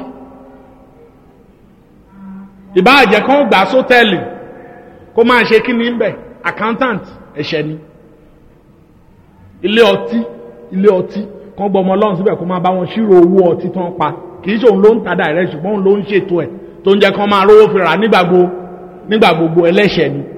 ìbáàjẹ́ kan gbà sótẹ́ẹ̀lì kó máa ṣe kí ni ń bẹ̀ accountant ẹ̀ṣẹ̀ ni ilé ọtí ilé ọtí kan gbọ́ ọmọ ọlọ́run síbẹ̀ kó máa bá wọn ṣírò owó ọtí tán pa kì í ṣe òun ló ń ta dàrẹ́ ṣùgbọ́n òun ló ń ṣètò ẹ̀ tó ń jẹ́ kán máa rówó fi rà nígbà gbogbo nígbà gbogbo ẹlẹ́ṣẹ̀ ni.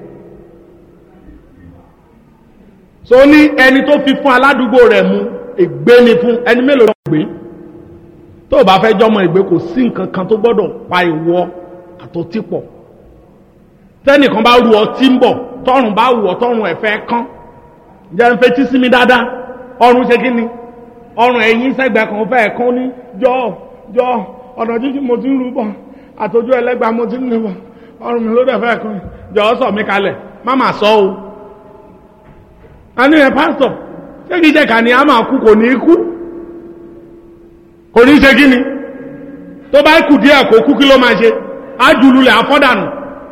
so ní ẹni tó fi fún aládùúgbò rẹ̀ mu ègbé ni fún ẹni mélòó ló gbé tó o bá fẹ́ jọmọ ìgbé kò sí nǹkan kan tó gbọ́dọ̀ pa ìwọ àtọ́tí pọ̀ tẹ́nìkan bá ru ọtí ń bọ̀ tọrùn bá wù ọ́ tọrùn ẹ̀fẹ́ kán jẹ́ ń fetí sí mi dáadáa ọrùn ṣe kí ni ọrùn ẹ̀yìn sẹ́gbẹ̀ẹ́ kan fẹ́ kán ní jọ́ jọ́ ọ̀nà jíjìn mo ti ń rú bọ̀ àtọ́jú ẹlẹ́gbàá mo ti ń lè ọrùn mi ló dẹ̀ fẹ́ kan jọ̀ọ́ sọ mi kalẹ̀ má mà sọ o a ní ẹ pásítọ̀ ṣé kìí ṣe kà ní a máa kú kò ní kú kò ní ṣe kí ni tó bá kù díẹ̀ kó kú kí ló máa ṣe á jùlulẹ̀ àfọ́dànù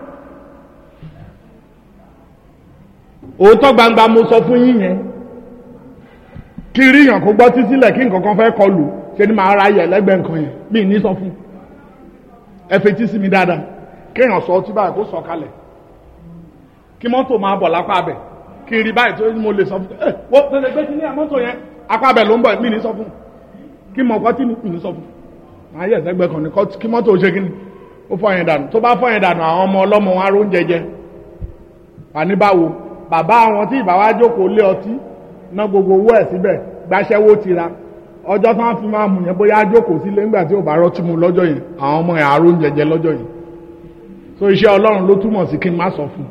òótọ́ gbangba mo sọ fún yín yẹn kí rí yàn kó gbọ́ títí lẹ̀ kí nǹkan kan fẹ́ kọlù ṣe ni màá ra yẹ lẹ́gbẹ̀ẹ́ nǹkan yẹn mí ní sọ fún ẹ fetí sí mi dáadáa kéèyàn sọ ọtí báyìí kó sọ kalẹ̀ kí mọ́tò máa bọ̀ lápá abẹ kí n rí báyìí tó mo lè sọ fún ẹ wọ́n tẹ̀lé gbé kí ní àmọ́tò yẹn apá abẹ ló ń bọ̀ mí ní sọ fún kí mọ̀ kọ́ tí mi ní sọ fún máa yẹ ẹ̀sẹ̀gbẹ́ kan ní kí mọ́tò ṣe kí ni ó fọ́ yẹn dànù tó bá fọ́ yẹn dànù àwọn ọmọ ọlọ́mọ wọn aró ń jẹjẹ àní báwo bàbá àwọn tí ìbá wa jókòó lé ọtí ná gbogbo owó ẹ̀ síbẹ̀ gbàṣẹ́wó ti ra ọjọ́ tí wọ́n fi máa mú yẹn bóyá jókòó sílé nígbà tí ò bá rọ́tí mu lọ́jọ́ yẹn àwọn ọmọ ẹ̀ aró ń jẹjẹ lọ́jọ́ yẹn so iṣẹ́ ọlọ́run ló túmọ̀ sí kí n má sọ fún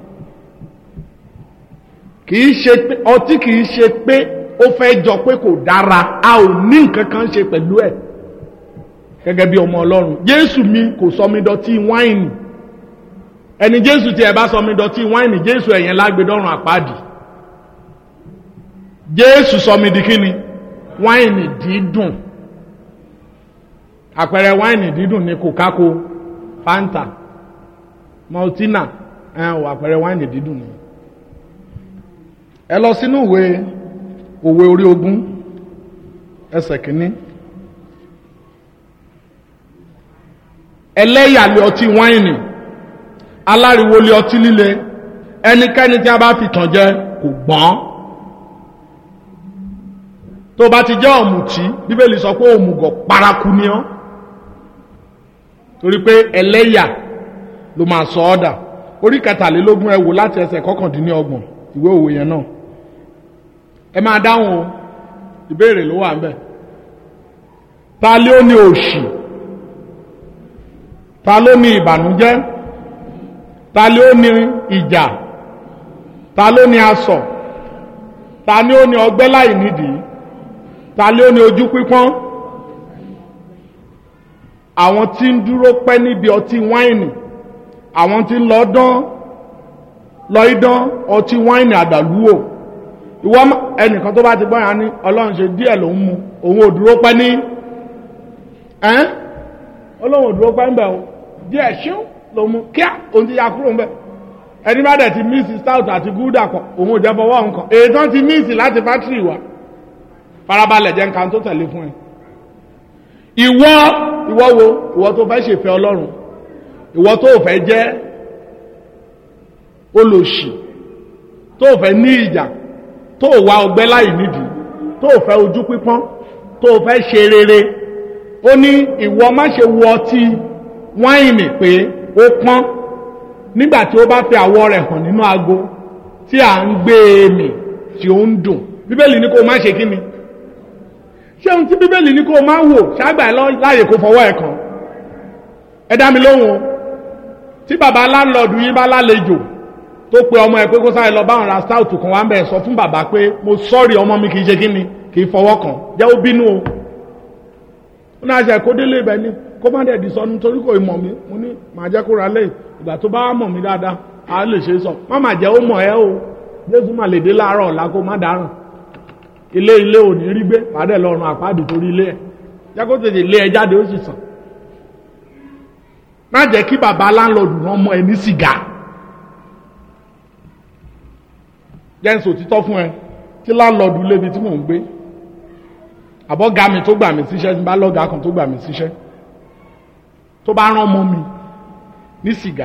kìí ṣe pé ọtí kìí ṣe pé ó fẹ́ jọ pé kò dára a ò ní nǹkan kan ṣe pẹ̀lú ẹ̀ gẹ́gẹ́ bí ọmọ ọlọ́run jésù mi kò sọ mi dọ̀tí wáìnì ẹni jésù tí ẹ bá sọ mi dọ̀tí wáìnì jésù ẹ̀yẹn lágbèdọ́rùn àpáàdì jésù sọ mi di kíni wáìnì dídùn àpẹẹrẹ wáìnì dídùn ni kòkákó fanta maltina ẹ ò àpẹẹrẹ wáìnì dídùn ni ẹ lọ sínú ìwé òwe orí ogún ẹsẹ̀ kínní ẹlẹ́yàlẹ̀ ọtí wáìnì aláriwo lé ọtí líle ẹnikẹ́ni tí a bá fi tàn jẹ kò gbọ́n tó bá ti jẹ́ ọ̀mùtí bíbélì sọ pé òmùgọ̀ paraku ni ọ́ torí pé ẹlẹ́yà ló máa sọ ọ́ dà orí kẹtàlélógún ẹ wò láti ẹsẹ̀ kọkàndínlọ́gbọ̀n ìwé òwe yẹn náà ẹ máa dáhùn o ìbéèrè ló wà ń bẹ̀ ta ló ní òṣì ta ló ní ìbànújẹ́ ta ló ní ìjà ta ló ní asọ ta ni ó ní ọgbẹ́ láì nídìí ta ló ní ojú pípọ́n àwọn tí ń dúró pẹ́ níbi ọtí wáìnì àwọn tí ń lọ dán lọ idán ọtí wáìnì àdàlúwò ìwọ ẹnìkan tó bá ti gbọ́yàn ní ọlọ́run ṣe díẹ̀ ló ń mu òun ò dúró pẹ́ ní ẹ́n ọlọ́run ò dúró pẹ́ ń bẹ̀ o díẹ̀ ṣíún ló mu kíá òun ti ya kúrò ń bẹ̀ ẹni bá dẹ̀ ti míìsì stout àti gúdà kan òun ò jẹ́ fọwọ́ nǹkan èyí tán ti míìsì láti fátírì wa farabalẹ̀ jẹ́ nǹkan tó tẹ̀lé fún ẹ ìwọ ìwọ wo ìwọ tó fẹ́ ṣèfẹ́ ọlọ́run ìwọ tó fẹ́ jẹ́ olòṣì tó fẹ́ ní ìjà tó wá ọgbẹ́ láì nídìí tó fẹ́ ojú pípọ́n tó fẹ́ ṣe rere ó ní ìwọ má ṣe wo ọtí wáìnì pé ó pọ́n nígbà tí ó bá fi àwọ̀ rẹ̀ hàn nínú ago tí à ń gbé e mì tí ó ń dùn bíbélì ní kó má ṣe kí ni ṣé ohun tí bíbélì ní kó má wò ṣáàgbà ẹ láàyè kó fọwọ́ ẹ̀ kàn ẹ dá mi lóhùn o tí bàbá láńlọ́ọ̀dù yín bá lálejò tó pe ọmọ ẹ pé kó sáré lọ báwọn ra stout kan wá ń bẹ̀ sọ fún bàbá pé mo sọ́ọ̀rì ọmọ mi kì í ṣe kí ni kì í fọwọ́ kàn jẹ́ ó bínú o ó náà ṣe kó délé ibẹ̀ ni kó má dẹ̀ di sọ nítorí kò mọ̀ mí mo ní màá jẹ́ kó ra lẹ́yìn ìgbà tó bá mọ̀ mí dáadáa a lè ṣe sọ má má jẹ́ ó mọ̀ ẹ́ o jésù má lè dé láàárọ̀ ọ̀la kó má dáràn ilé ilé ò ní rí gbé pàdé lọ́rùn àpáàdì torí ilé ẹ̀ jẹ́ kó tètè lé ẹ jáde ó sì sàn má jẹ́ kí bàbá láńlọ́ọ̀dù rán mọ́ ẹ ní sìgá jẹ́ ń sòtítọ́ fún ẹ tí láńlọ́ọ̀dù lébi tí mò ń gbé àbọ̀gá mi tó gbà mí síṣẹ́ tí bá lọ́gàá kan tó gbà mí síṣẹ́ tó bá rán mọ́ mi ní sìgá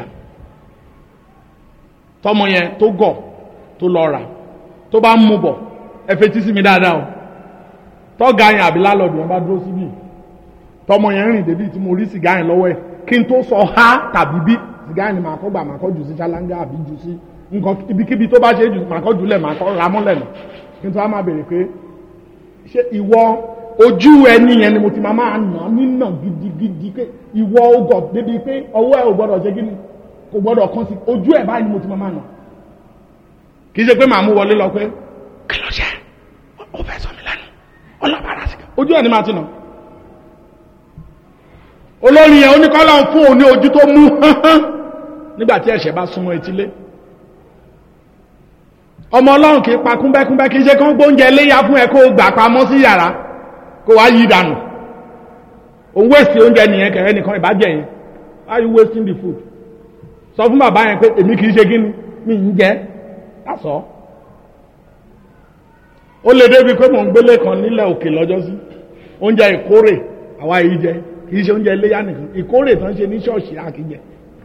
tọmọ yẹn tó gọ̀ tó lọ rà tó bá ń mú bọ̀ ẹ fetí sí mi dáadáa o tọ́gà yẹn àbí lálọ́ọ̀dù yẹn bá dúró síbí tọmọ yẹn rìn débi tí mo rí sìgá yẹn lọ́wọ́ ẹ̀ kí n tó sọ ha tàbí bí sìgá yẹn ni màá kọ́ gbà màá kọ́ jù sí ṣáláńgá àbí jù sí nǹkan ibikíbi tó bá ṣe jù màá kọ́ jù lẹ̀ màá kọ́ ra mọ́lẹ̀ nà kí n tó wá máa bèrè pé ṣé ìwọ ojú ẹni yẹn ni mo ti máa máa nà nínà gidigidi pé ìwọ ogọ̀ débi pé ọwọ́ ẹ ò gbọ́dọ̀ ṣe kíni kò gbọ́dọ̀ kán sí ojú ẹ̀ báyìí ni mo ti máa máa nà kì í ṣe pé màá mú wọlé lọ pé kí ló ṣe ó fẹ́ sọ mi lẹ́nu ọlọ́pàá rà sí ojú ẹ̀ ni máa ti nà olórin yẹn oníkọ́lá ń fún òun ní ojú tó mú nígbà tí ẹ̀ṣẹ̀ bá súnmọ́ etílé ọmọ ọlọ́run kì í pa kúnbẹ́kúnbẹ́ kì í ṣe kán gbóúnjẹ léyà fún ẹ kó o gbà pamọ́ sí yàrá kó wá yí dànù òun wéèsì oúnjẹ nìyẹn kẹrẹ nìkan ìbàjẹ́ yẹn why you wasting the food sọ fún bàbá yẹn pé èmi kì í ṣe kí ni mi ń jẹ lásọ ó lè débi pé mò ń gbélé kan nílẹ̀ òkè lọ́jọ́ sí oúnjẹ ìkórè àwa yìí jẹ kì í ṣe oúnjẹ iléyà nìkan ìkórè tán ṣe ní ṣọ́ọ̀ṣì àkíjẹ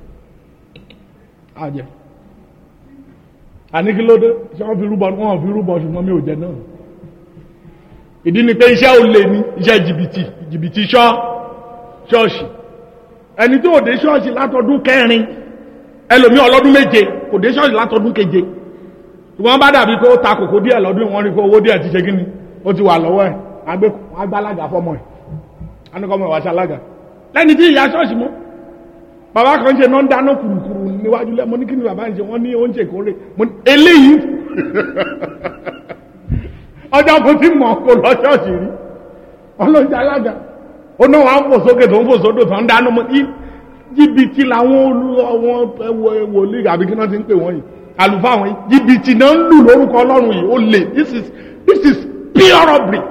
àjẹ àní kí ló dé ṣé wọ́n fi rúbọ wọ́n fi rúbọ ṣùgbọ́n mi ò jẹ náà ìdí ni pé iṣẹ́ olè ní iṣẹ́ jìbìtì jìbìtì ṣọ́ ṣọ́ọ̀ṣì ẹni tó dé ṣọ́ọ̀ṣì látọdún kẹrin ẹlòmí ọlọ́dún méje kò dé ṣọ́ọ̀ṣì látọdún keje wọ́n bá dàbí pé ó ta kòkó díẹ̀ lọ́dún wọn rí pé owó díẹ̀ ti ṣe kíni ó ti wà lọ́wọ́ ẹ̀ agbálaga fọmọ ẹ̀ anukọmọ ìwà ṣalága lẹ́ni tí ìyá ṣọ́ọ̀ṣì mọ́ bàbá kan ṣe náà ń dáná kùrùkùrù níwájú lẹ́ mo ní kí ni bàbá ń ṣe wọ́n ní oúnjẹ ìkórè mo ní eléyìí ọjọ́ kò tí mọ̀ kó lọ ṣọ́ọ̀ṣì rí ọlọ́jà alága ó náà wà ń fò sókè tó ń fò sódò tó ń dáná mo ní jìbìtì làwọn olú wòlíì àbí kí wọ́n ti ń pè wọ́n yìí àlùfáà wọn jìbìtì náà ń lù lórúkọ ọlọ́run yìí ó lè this is this is pure robbery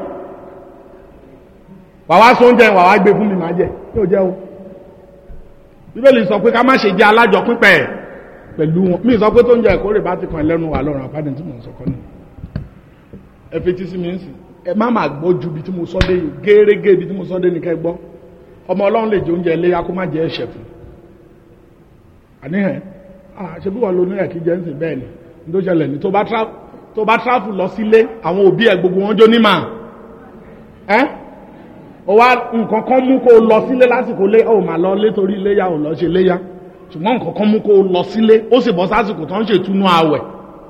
wàá sọ oúnjẹ wàá gbé fún mi máa jẹ yóò jẹ o bíbélì sọ pé ká má ṣe jẹ alájọpín pẹ̀ pẹ̀lú wọn mí sọ pé tó ń jẹ ìkórè bá ti kàn lẹ́nu wà lọ́rùn àpáde tí mò ń sọkọ́ ni ẹ fetí sí mi ń sìn ẹ má má gbọ́ ju ibi tí mo sọ dé yìí gẹ́rẹ́gẹ́ ibi tí mo sọ dé ní kẹ́ gbọ́ ọmọ ọlọ́run lè jẹ oúnjẹ iléyà kó má jẹ ẹ̀ṣẹ̀ fún àníhàn ṣe bí wọn lo onírẹ̀ kí jẹ́ ń sìn bẹ́ẹ̀ ni ní tó ṣẹlẹ̀ ní tó bá tráfù lọ sílé àwọn òbí ẹ̀ gbogbo wọn jó ní mà ẹ́ ó wá nǹkan kan mú kó o lọ sílé lásìkò lé ó mà lọ lé torí iléyà ò lọ ṣe léyà ṣùgbọ́n nǹkan kan mú kó o lọ sílé ó sì bọ́ sásìkò tó ń ṣètúnú àwẹ̀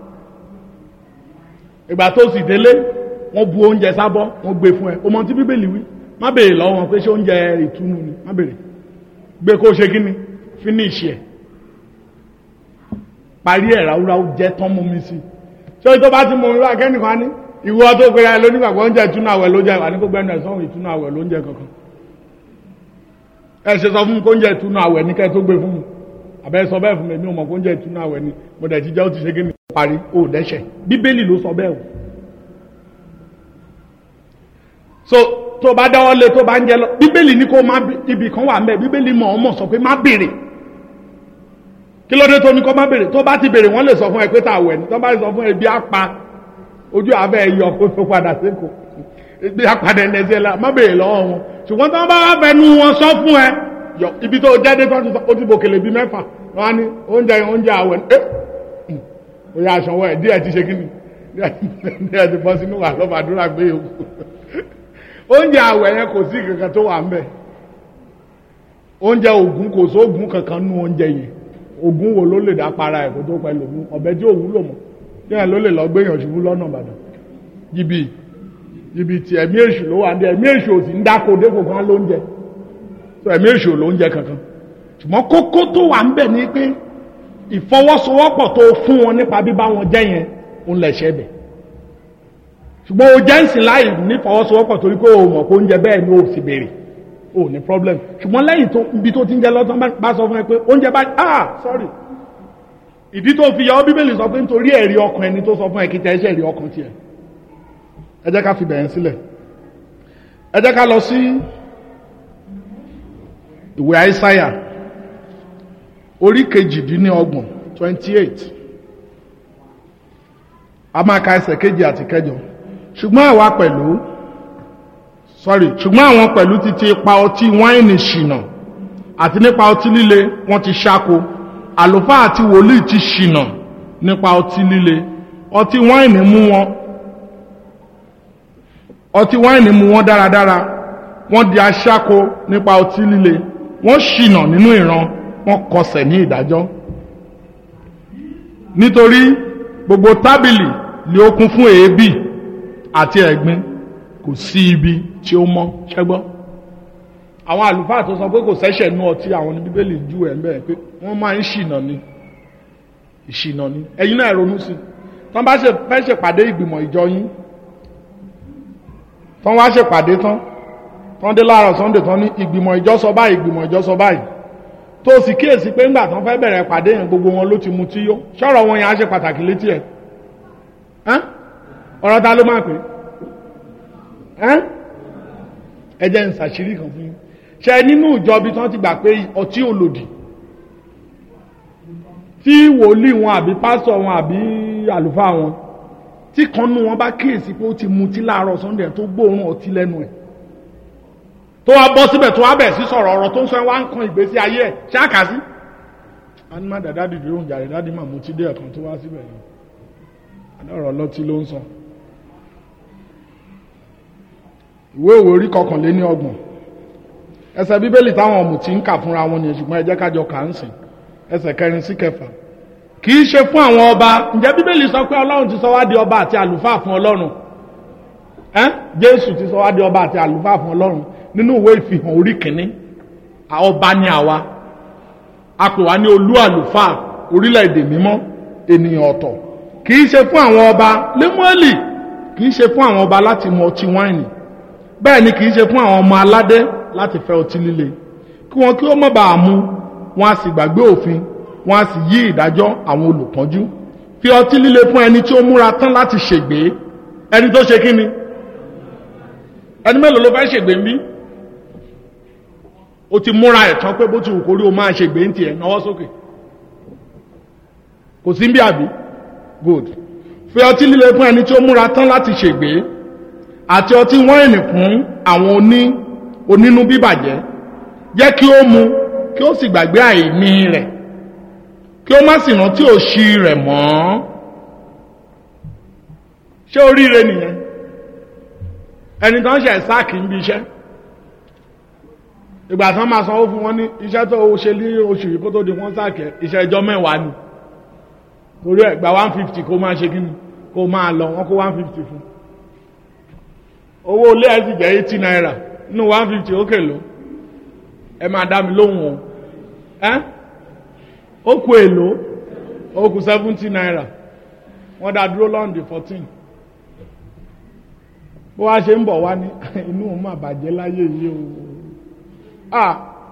ìgbà tó sì délé wọ́n bu oúnjẹ sábọ́ wọ́n gbé fún ẹ o mọ tí bíbélì wí má béèrè lọ́wọ́ wọn pé ṣé oúnjẹ ìtúnú ni má béèrè gbé kó o ṣe kí ni finish ẹ̀ parí ẹ̀ ráúráú jẹ́ tán mú mi sí ṣé tó bá ti mú mi wá kẹ́nìkan ní ìwọ tó gbéra ẹ lónígbàgbọ́ oúnjẹ ìtúnú àwẹ̀ ló jẹ wà ní kó gbẹ́nu ẹ̀ sọ́hun ìtúnú àwẹ̀ ló ń jẹ kankan ẹ ṣe sọ fún mi kó oúnjẹ ìtúnú àwẹ̀ ní kẹ́ tó gbé fún mi àbẹ́ sọ bẹ́ẹ̀ fún mi mi ò mọ̀ kó oúnjẹ ìtúnú àwẹ̀ ni mo dẹ̀ ti jẹ́ ó ti ṣe kí ni parí ó dẹ́ṣẹ̀ bíbélì ló sọ bẹ́ẹ̀ o so tó bá dáwọ́ lé tó bá ń jẹ lọ bíbélì ní kó má ibì kan wà mẹ́ bíbélì mọ̀ ọ́n mọ̀ sọ pé má béèrè kí ló dé tó ní kó má béèrè tó bá ti béèrè wọ́n lè sọ fún ẹ pé tá a wẹ̀ ní tó bá sọ fún ẹ bí á pa ojú abẹ́ ẹ yọ kó tó padà sékò bí á padà ẹ̀ nẹ́sẹ̀ la má béèrè lọ́wọ́ wọn ṣùgbọ́n tó bá wá fẹnu wọn sọ fún ẹ yọ ibi tó jáde tó ti sọ ó ti bòkèlè bíi mẹ́fà wọn á ní oúnjẹ oúnjẹ àwẹ̀ ẹ ó yà aṣọ wọ ẹ díẹ̀ ti ṣe kí ni díẹ̀ ti bọ́ sínú wà lọ́ba àdúrà gbé yòókù oúnjẹ àwẹ̀ yẹn kò sí kankan tó wà ń bẹ̀ oúnjẹ ògún kò sóògùn kankan nú oúnjẹ yẹn ògún wo ló lè dá para ẹ̀ kó tó pẹ́ lògún ọ̀bẹ tí òwú lò mọ́ yẹn ló lè lọ gbéyàn ṣubú lọ́nà ìbàdàn jìbì jìbì tí ẹ̀mí èṣù ló wà ń dé ẹ̀mí èṣù ò sì ń dáko dépò kan lóúnjẹ tó ẹ̀mí èṣù lóúnjẹ kankan ṣùgbọ́n kókó tó wà ń bẹ̀ ni pé ìfọwọ́sowọ́pọ̀ tó fún wọn nípa bíbá wọn jẹ́ yẹn òun lẹ̀ ṣẹ́ bẹ̀ ṣùgbọ́n o jẹ́ ǹsìn láì ní fọwọ́sowọ́pọ̀ torí pé o mọ̀ pé oúnjẹ bẹ́ẹ̀ ni o sì béèrè o ní problem ṣùgbọ́n lẹ́yìn tó ibi tó ti ń jẹ lọ́tọ́ bá sọ fún ẹ pé oúnjẹ bá ah sorry ìdí tó fi yọ ọ́ bíbélì sọ pé nítorí ẹ̀rí ọkàn ẹni tó sọ fún ẹ kí tẹ́ ẹṣẹ́ ẹ̀rí ọkàn tiẹ̀ ẹ jẹ́ ká fi bẹ̀rẹ̀ sílẹ̀ ẹ jẹ́ ká lọ sí ìwé àìsáyà orí kejìdínlọ́gbọ̀n twenty eight a máa ka ẹsẹ̀ kejì àti kẹjọ ṣùgbọ́n àwa pẹ̀lú sorry ṣùgbọ́n àwọn pẹ̀lú ti ti pa ọtí wáìnì ṣìnà àti nípa ọtí líle wọ́n ti ṣáko àlùfáà àti wòlíì ti ṣìnà nípa ọtí líle ọtí wáìnì mú wọn ọtí wáìnì mú wọn dáradára wọ́n di aṣáko nípa ọtí líle wọ́n ṣìnà nínú ìran wọ́n kọsẹ̀ ní ìdájọ́ nítorí gbogbo tábìlì ni ó kún fún èébì àti ẹ̀gbin kò sí ibi tí ó mọ́ ṣẹ́gbọ́. àwọn àlùfáà tó sọ pé kò sẹ́ṣẹ̀ nú ọtí àwọn ní bíbélì ju ẹ̀ ń bẹ̀rẹ̀ pé wọ́n máa ń ṣìnà ni ìṣìnà ni ẹ̀yin náà ronú sí i tán bá ṣe fẹ́ ṣèpàdé ìgbìmọ̀ ìjọ yín tán wá ṣèpàdé tán tán dé láàárọ̀ sunday tán ní ìgbìmọ̀ ìjọ sọ báyìí ìgbìmọ̀ ìjọ sọ báyìí tó sì kíyèsí pé ńgbà tán fẹ́ bẹ̀rẹ̀ pàdé yẹn gbogbo wọn ló ti mu tí yó ṣọ́rọ̀ wọn yẹn á ṣe pàtàkì létí ẹ̀ ọ̀rọ̀ ta ló máa pè ẹ jẹ́ ń ṣàṣírí kan fún yín ṣe nínú ìjọ bí tán ti gbà pé ọtí ò lòdì tí wòlíì wọn àbí pásítọ̀ wọn àbí àlùfáà wọn tí kan nú wọn bá kíyèsí pé ó ti mutí láàárọ̀ sunday tó gbóòórùn ọtí lẹ́nu ẹ̀ tó wá bọ́ síbẹ̀ tó wá bẹ̀ sí sọ̀rọ̀ ọ̀rọ̀ tó ń sọ ẹ̀ wá ń kan ìgbésí ayé ẹ̀ ṣáàkà sí. a ní má dàda dìde oúnjẹ àrẹ dáàdì mà mutí dé ẹ̀kan tó wá síbẹ̀ yìí adọ́rọ̀ ọlọ́tí ló ń sọ. ìwé òwe orí kọkànléní ọgbọ̀n ẹsẹ̀ bíbélì táwọn ọ̀mùtí ń kà fúnra wọn nìyẹn ṣùgbọ́n ẹ jẹ́ kájọ kà ń sìn ẹsẹ̀ kẹrin sí kẹfà kì í ṣe fún àwọn ọba ǹjẹ́ bíbélì sọ pé ọlọ́run ti sọ wá di ọba àti àlùfáà fún ọlọ́run ẹ́n jésù ti sọ wá di ọba àti àlùfáà fún ọlọ́run nínú ìwé ìfihàn orí kìíní ọba ni àwa a pè wá ní olú àlùfáà orílẹ̀-èdè mímọ́ ènìyàn ọ̀tọ̀ kì í ṣe fún àwọn ọba lémọ́ẹ̀lì kì í ṣe fún àwọn ọba láti mu ọtí wáìnì bẹ́ẹ̀ ni kì í ṣe fún àwọn ọmọ aládé láti fẹ́ ọtí líle kí wọn kí ó má bàa mu wọn a sì gbàgbé òfin wọn a sì yí ìdájọ́ àwọn olùpọ́njú fi ọtí líle fún ẹni tí ó múra tán láti ṣègbé ẹni tó ṣe kí ni ẹni mélòó ló fẹ́ ṣègbé ń bí o ti múra ẹ̀ tán pé bó ti wù kórí o máa ṣègbé ń tiẹ̀ náwó sókè kò sí ń bí àbí good fi ọtí líle fún ẹni tí ó múra tán láti ṣègbé àti ọtí wáìnì fún àwọn oní onínú bíbàjẹ́ jẹ́ kí ó mu kí ó sì gbàgbé àìní rẹ̀ kí ó má sì rántí òṣì rẹ̀ mọ́ ṣé oríire nìyẹn ẹni tó ń ṣe sáàkì ń bí iṣẹ́ ìgbà tán máa sanwó fún wọn ní iṣẹ́ tó o ṣe ní oṣù yìí kó tó di wọ́n sáàkì iṣẹ́ ẹjọ́ mẹ́wàá ni torí ẹ̀ gba one fifty kó máa ṣe kí ni kó máa lọ wọ́n kó one fifty fún owó ilé ẹ̀ sì jẹ́ eighty naira nínú one fifty ó kèlò ẹ máa dá mi lóhùn o ẹ́ ó kú èlò ó kú seventy naira wọ́n dá dúró lọ́ndì fourteen bó wá ṣe ń bọ̀ wá ní inú òun mà bàjẹ́ láyé yìí o ah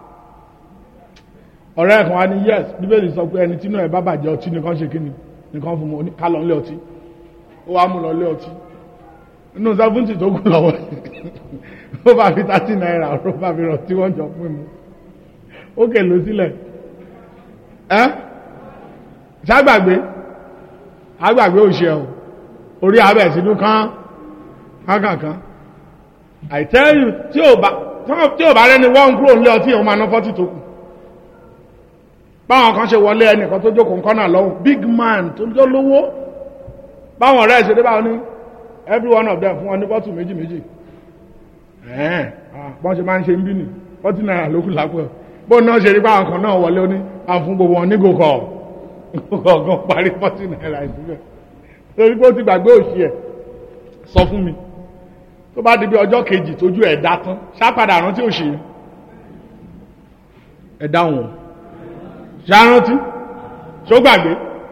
ọ̀rẹ́ kan wá ní yes bíbélì sọ pé ẹni tí náà ẹ bá bàjẹ́ ọtí nìkan ṣe kí ni nìkan fún mi ká lọ nílé ọtí ó wá mú lọ nílé ọtí inú seventy tó kù lọ́wọ́ ó bá fi thirty naira ó bá fi rọ̀ tí wọ́n jọ pín mu ó kèlò sílẹ̀ ẹ́ ṣàgbàgbé àgbàgbé òṣè ọ̀ orí abẹ́ sínú kán kánkànkán I tell you tí ò bá tí ò bá rẹ́ni wọ́n kúrò nílé ọtí ìhun máa ná fọ́tì tó kù báwọn kan ṣe wọlé ẹnìkan tó jókòó nǹkan náà lọ́wọ́ big man tó jọ lówó báwọn ọ̀rẹ́ ìṣẹ́dé báwọn ní every one of them fún wọn ní bọ́tù méjì méjì ẹ̀ẹ́n bọ́n ṣe máa ń ṣe ń bí nì fọ́tì náírà lókù lápò bó náà ṣe rí báwọn kan náà wọlé ó ní àfún gbogbo wọn ní gòkọ̀ gòkọ̀ parí fọ́tì náírà ìsúbẹ̀ torí pé ó ti gbàgbé òṣì ẹ̀ sọ fún mi tó bá di bí ọjọ́ kejì tójú ẹ̀ dá tán ṣápadà rántí òṣì yẹn ẹ̀ dáhùn ṣárántí ṣó gbàgbé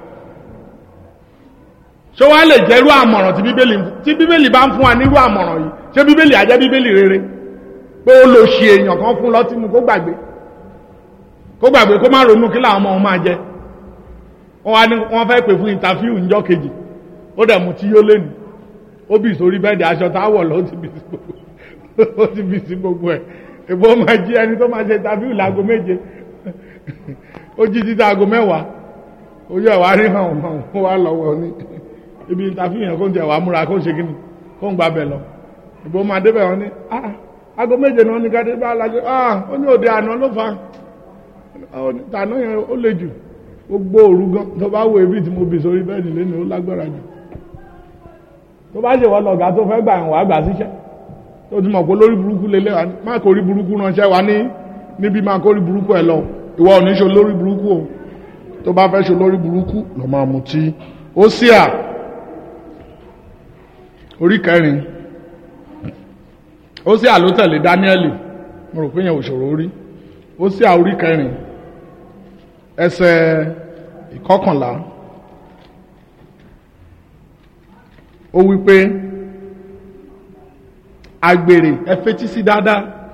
ṣó wá lè jẹ́rú àmọ̀ràn tí bíbélì tí bíbélì bá ń fún wa nírú àmọ̀ràn yìí ṣé bíbélì àjẹ́ bíbélì rere pé ó lò ṣe èèyàn kan fún lọ́tí mu kó gbàgbé kó gbàgbé kó má ronú kí làwọn ọmọ wọn máa jẹ wọn wá ní wọn fẹ́ pè fún ìntàfíù ńjọ́ kejì ó dẹ̀ mú tí yó lẹ́nu ó bì sórí bẹ́ẹ̀dì aṣọ táwọ̀ lọ ó ti bì sí gbogbo ó ti bì sí gbogbo ẹ̀ èbó máa jí ẹni tó máa ṣe ìntàfíù láago méje ó jí títí aago mẹ́wàá ojú ẹ̀ wá rí hàn hàn ó wá lọ́wọ́ ní ibi ìntàfíù yẹn kó ń tẹ̀ wá múra kó ń ṣe kíni kó ń gbàbẹ̀ lọ ìbò máa débẹ̀ wọn ní ah aago méje náà ní káde bá alájọ ah ó ní òde àná ló fa tàná yẹn ó le jù gbogbo òru gan tó bá wo ebi tí mo bì sórí bẹ́ẹ̀dì lẹ́nu ó lágbára jù tó bá ṣe wọ́n lọ̀gá tó fẹ́ gbà wá gbà síṣẹ́ tó ti mọ̀ pé lórí burúkú lélẹ̀ wá ní má kó rí burúkú ránṣẹ́ wá ní níbi má kó rí burúkú ẹ lọ ìwọ ò ní ṣe lórí burúkú o tó bá fẹ́ ṣe lórí burúkú lọ máa mutí ó sí à orí kẹrin ó sì àló tẹ̀lé dáníẹ́lì mo rò pé yẹn òṣòro orí ó sì àórí kẹrin ẹsẹ̀ ìkọkànlá ó wí pé àgbèrè ẹ fetí sí dáadáa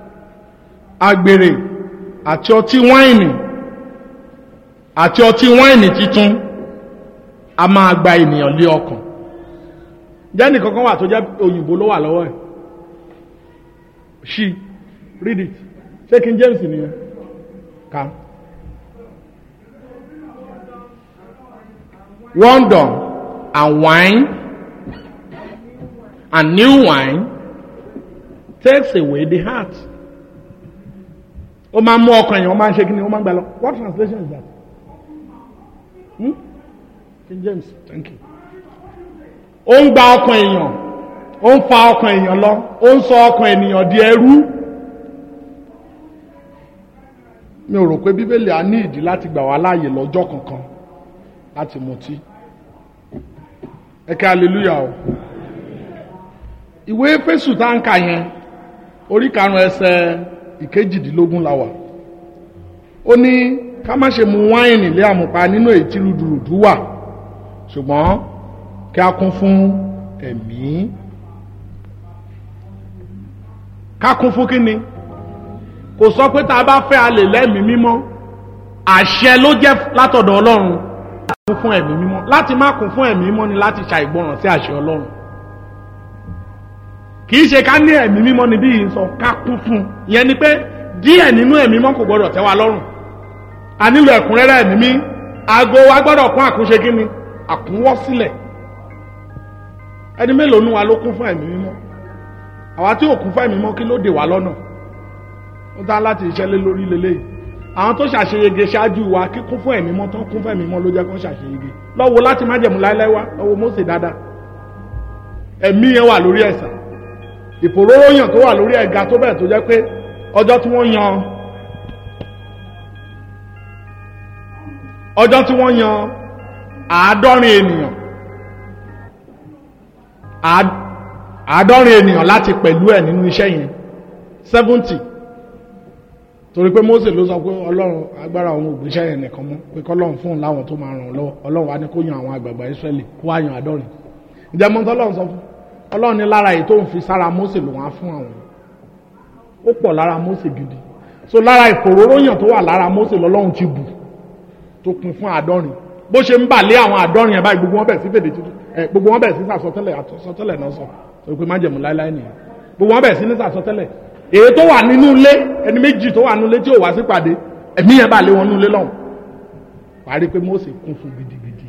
àgbèrè àti ọtí wáìnì àti ọtí wáìnì titun a máa gba ènìyàn lé ọkàn jẹ́nì kankan wà tó jẹ́ òyìnbó ló wà lọ́wọ́ ẹ̀ ṣí read it ṣé king james nìyẹn kà wonder and wine and new wine takes away the heart ó máa ń mú ọkàn èèyàn ó máa ń ṣe kí ni ó máa ń gbà lọ what translation is that hmm? king james thank you ó ń gba ọkàn èèyàn ó ń fa ọkàn èèyàn lọ ó ń sọ ọkàn ènìyàn di ẹrú mi ò rò pé bíbélì á ní ìdí láti gbà wá láàyè lọ́jọ́ kankan láti mutí ẹ kí hallelujah o ìwé fésù tá ń kà yẹn orí karùn-ún ẹsẹ̀ ìkejìdínlógún la wà ó ní ká má ṣe mu wáìnì lé àmupá nínú èyí tí rúdurùdu wà ṣùgbọ́n kí a kún fún ẹ̀mí ká kún fún kíni kò sọ pé tá a bá fẹ́ a lè lẹ́mìí mímọ́ àṣẹ ló jẹ́ látọ̀dọ̀ ọlọ́run láti kún fún ẹ̀mí mímọ́ láti má kún fún ẹ̀mí mímọ́ ni láti ṣàìgbọràn sí àṣẹ ọlọ́run kì í ṣe ká ní ẹ̀mí mímọ́ níbí yìí sọ ká kún fún ìyẹn ni pé díẹ̀ nínú ẹ̀mí mímọ́ kò gbọdọ̀ tẹ́ wa lọ́rùn a nílò ẹ̀kúnrẹ́rẹ́ ẹ̀mí mí aago wa gbọ́dọ̀ kún àkúnṣe kí ni àkúnwọ́ sílẹ̀ ẹni mélòó nu wa ló kún fún ẹ̀mí mímọ́ àwa tí ò kún fún ẹ̀mí mímọ́ kí ló dè wá lọ́nà ó dá láti iṣẹ́ lé lórí lélẹ́yìí àwọn tó ṣàṣeyege ṣáájú wa kí kún fún ẹ̀mí mọ́ tán kún fún ẹ̀mí mọ́ ló jẹ́ kó ṣàṣeyege lọ́wọ́ láti má jẹ̀mú láéláé wá lọ́wọ́ Mósè dáadáa ẹ̀mí yẹn wà lórí ẹ̀sà ìfòróróyàn tó wà lórí ẹ̀ga tó bẹ̀rẹ̀ tó jẹ́ pé ọjọ́ tí wọ́n yan ọjọ́ tí wọ́n yan àádọ́rin ènìyàn àádọ́rin ènìyàn láti pẹ̀lú ẹ̀ nínú iṣẹ́ yẹn seventy torí pé Mósè ló sọ pé ọlọ́run agbára òun ògbésẹ́ yẹn nìkan mọ́ pé kọ́lọ́run fún un láwọn tó máa ràn lọ́wọ́ ọlọ́run wa ní kó yan àwọn àgbààgbà Ísírẹ́lì kó wá yan àádọ́rin ìjẹ́mọ́tọ́ ọlọ́run sọ fún ọlọ́run ní lára èyí tó ń fi sára Mósè ló wá fún àwọn ó pọ̀ lára Mósè gidi so lára ìfòróróyàn tó wà lára Mósè lọ́lọ́run ti bù tó kún fún àádọ́rin bó ṣe ń bà lé àwọn àádọ́rin ẹ̀ báyìí gbogbo wọn bẹ̀ sí fèdè tuntun ẹ̀ gbogbo wọn bẹ̀ sí sàsọtẹ́lẹ̀ àsọtẹ́lẹ̀ náà sọ sọ pé májẹ̀mú láéláé nìyẹn gbogbo wọn bẹ̀ sí ní sàsọtẹ́lẹ̀ èyí tó wà nínú ilé ẹni méjì tó wà nínú ilé tí ò wá sí pàdé ẹ̀mí yẹn bà lé wọn nínú ilé lọ́hùn parí pé Mósè kún fún gidigidi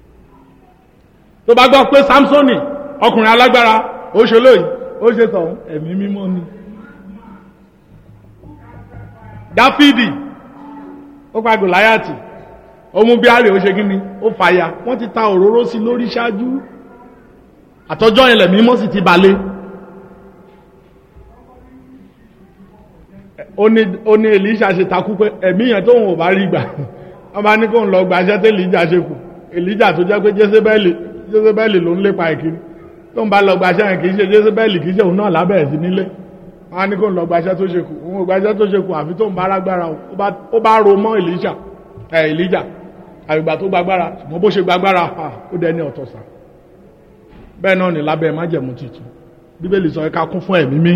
tó bá gbọ́ pé Samsoni ọkùnrin alágbára ó ṣe lóyìn ó ṣe tọ̀ ẹ̀mí mímọ́ ni Dáfídì ó pa Gòláyàtì ó mú bíárì ó ṣe gíní ó fàya wọ́n ti ta òróró sí lórí ṣáájú àtọ́jọ́ ilẹ̀ mímọ́ sì ti balẹ̀ ó ní Èlíṣà ṣe takú pé ẹ̀mí yẹn tóun ò bá rí gbà wọ́n bá ní kóun lọ gbàṣẹ́ tó Èlíjà ṣe kù Èlíjà tó jẹ́ pé Jésébẹ́lì Jésébẹ́lì ló ń lépa ìkiri tóun bá lọ gbàṣẹ́ yẹn kì í ṣe Jésébẹ́lì kì í ṣe òun náà lábẹ́ ẹ̀ sí nílé wọ́n á ní kóun lọ gbàṣẹ́ tó ṣe kù òun ò gbàṣẹ́ tó ṣe kù àfi tóun bá rágbára ó bá ro mọ́ Èlíṣà ẹ̀ Èlíjà àgbà tó gbàgbára ṣùgbọ́n bó ṣe gbàgbára ó dẹni ọ̀tọ̀sà bẹ́ẹ̀ náà ní lábẹ́ májẹ̀mú tuntun bíbélì sọ ká kún fún ẹ̀mí mí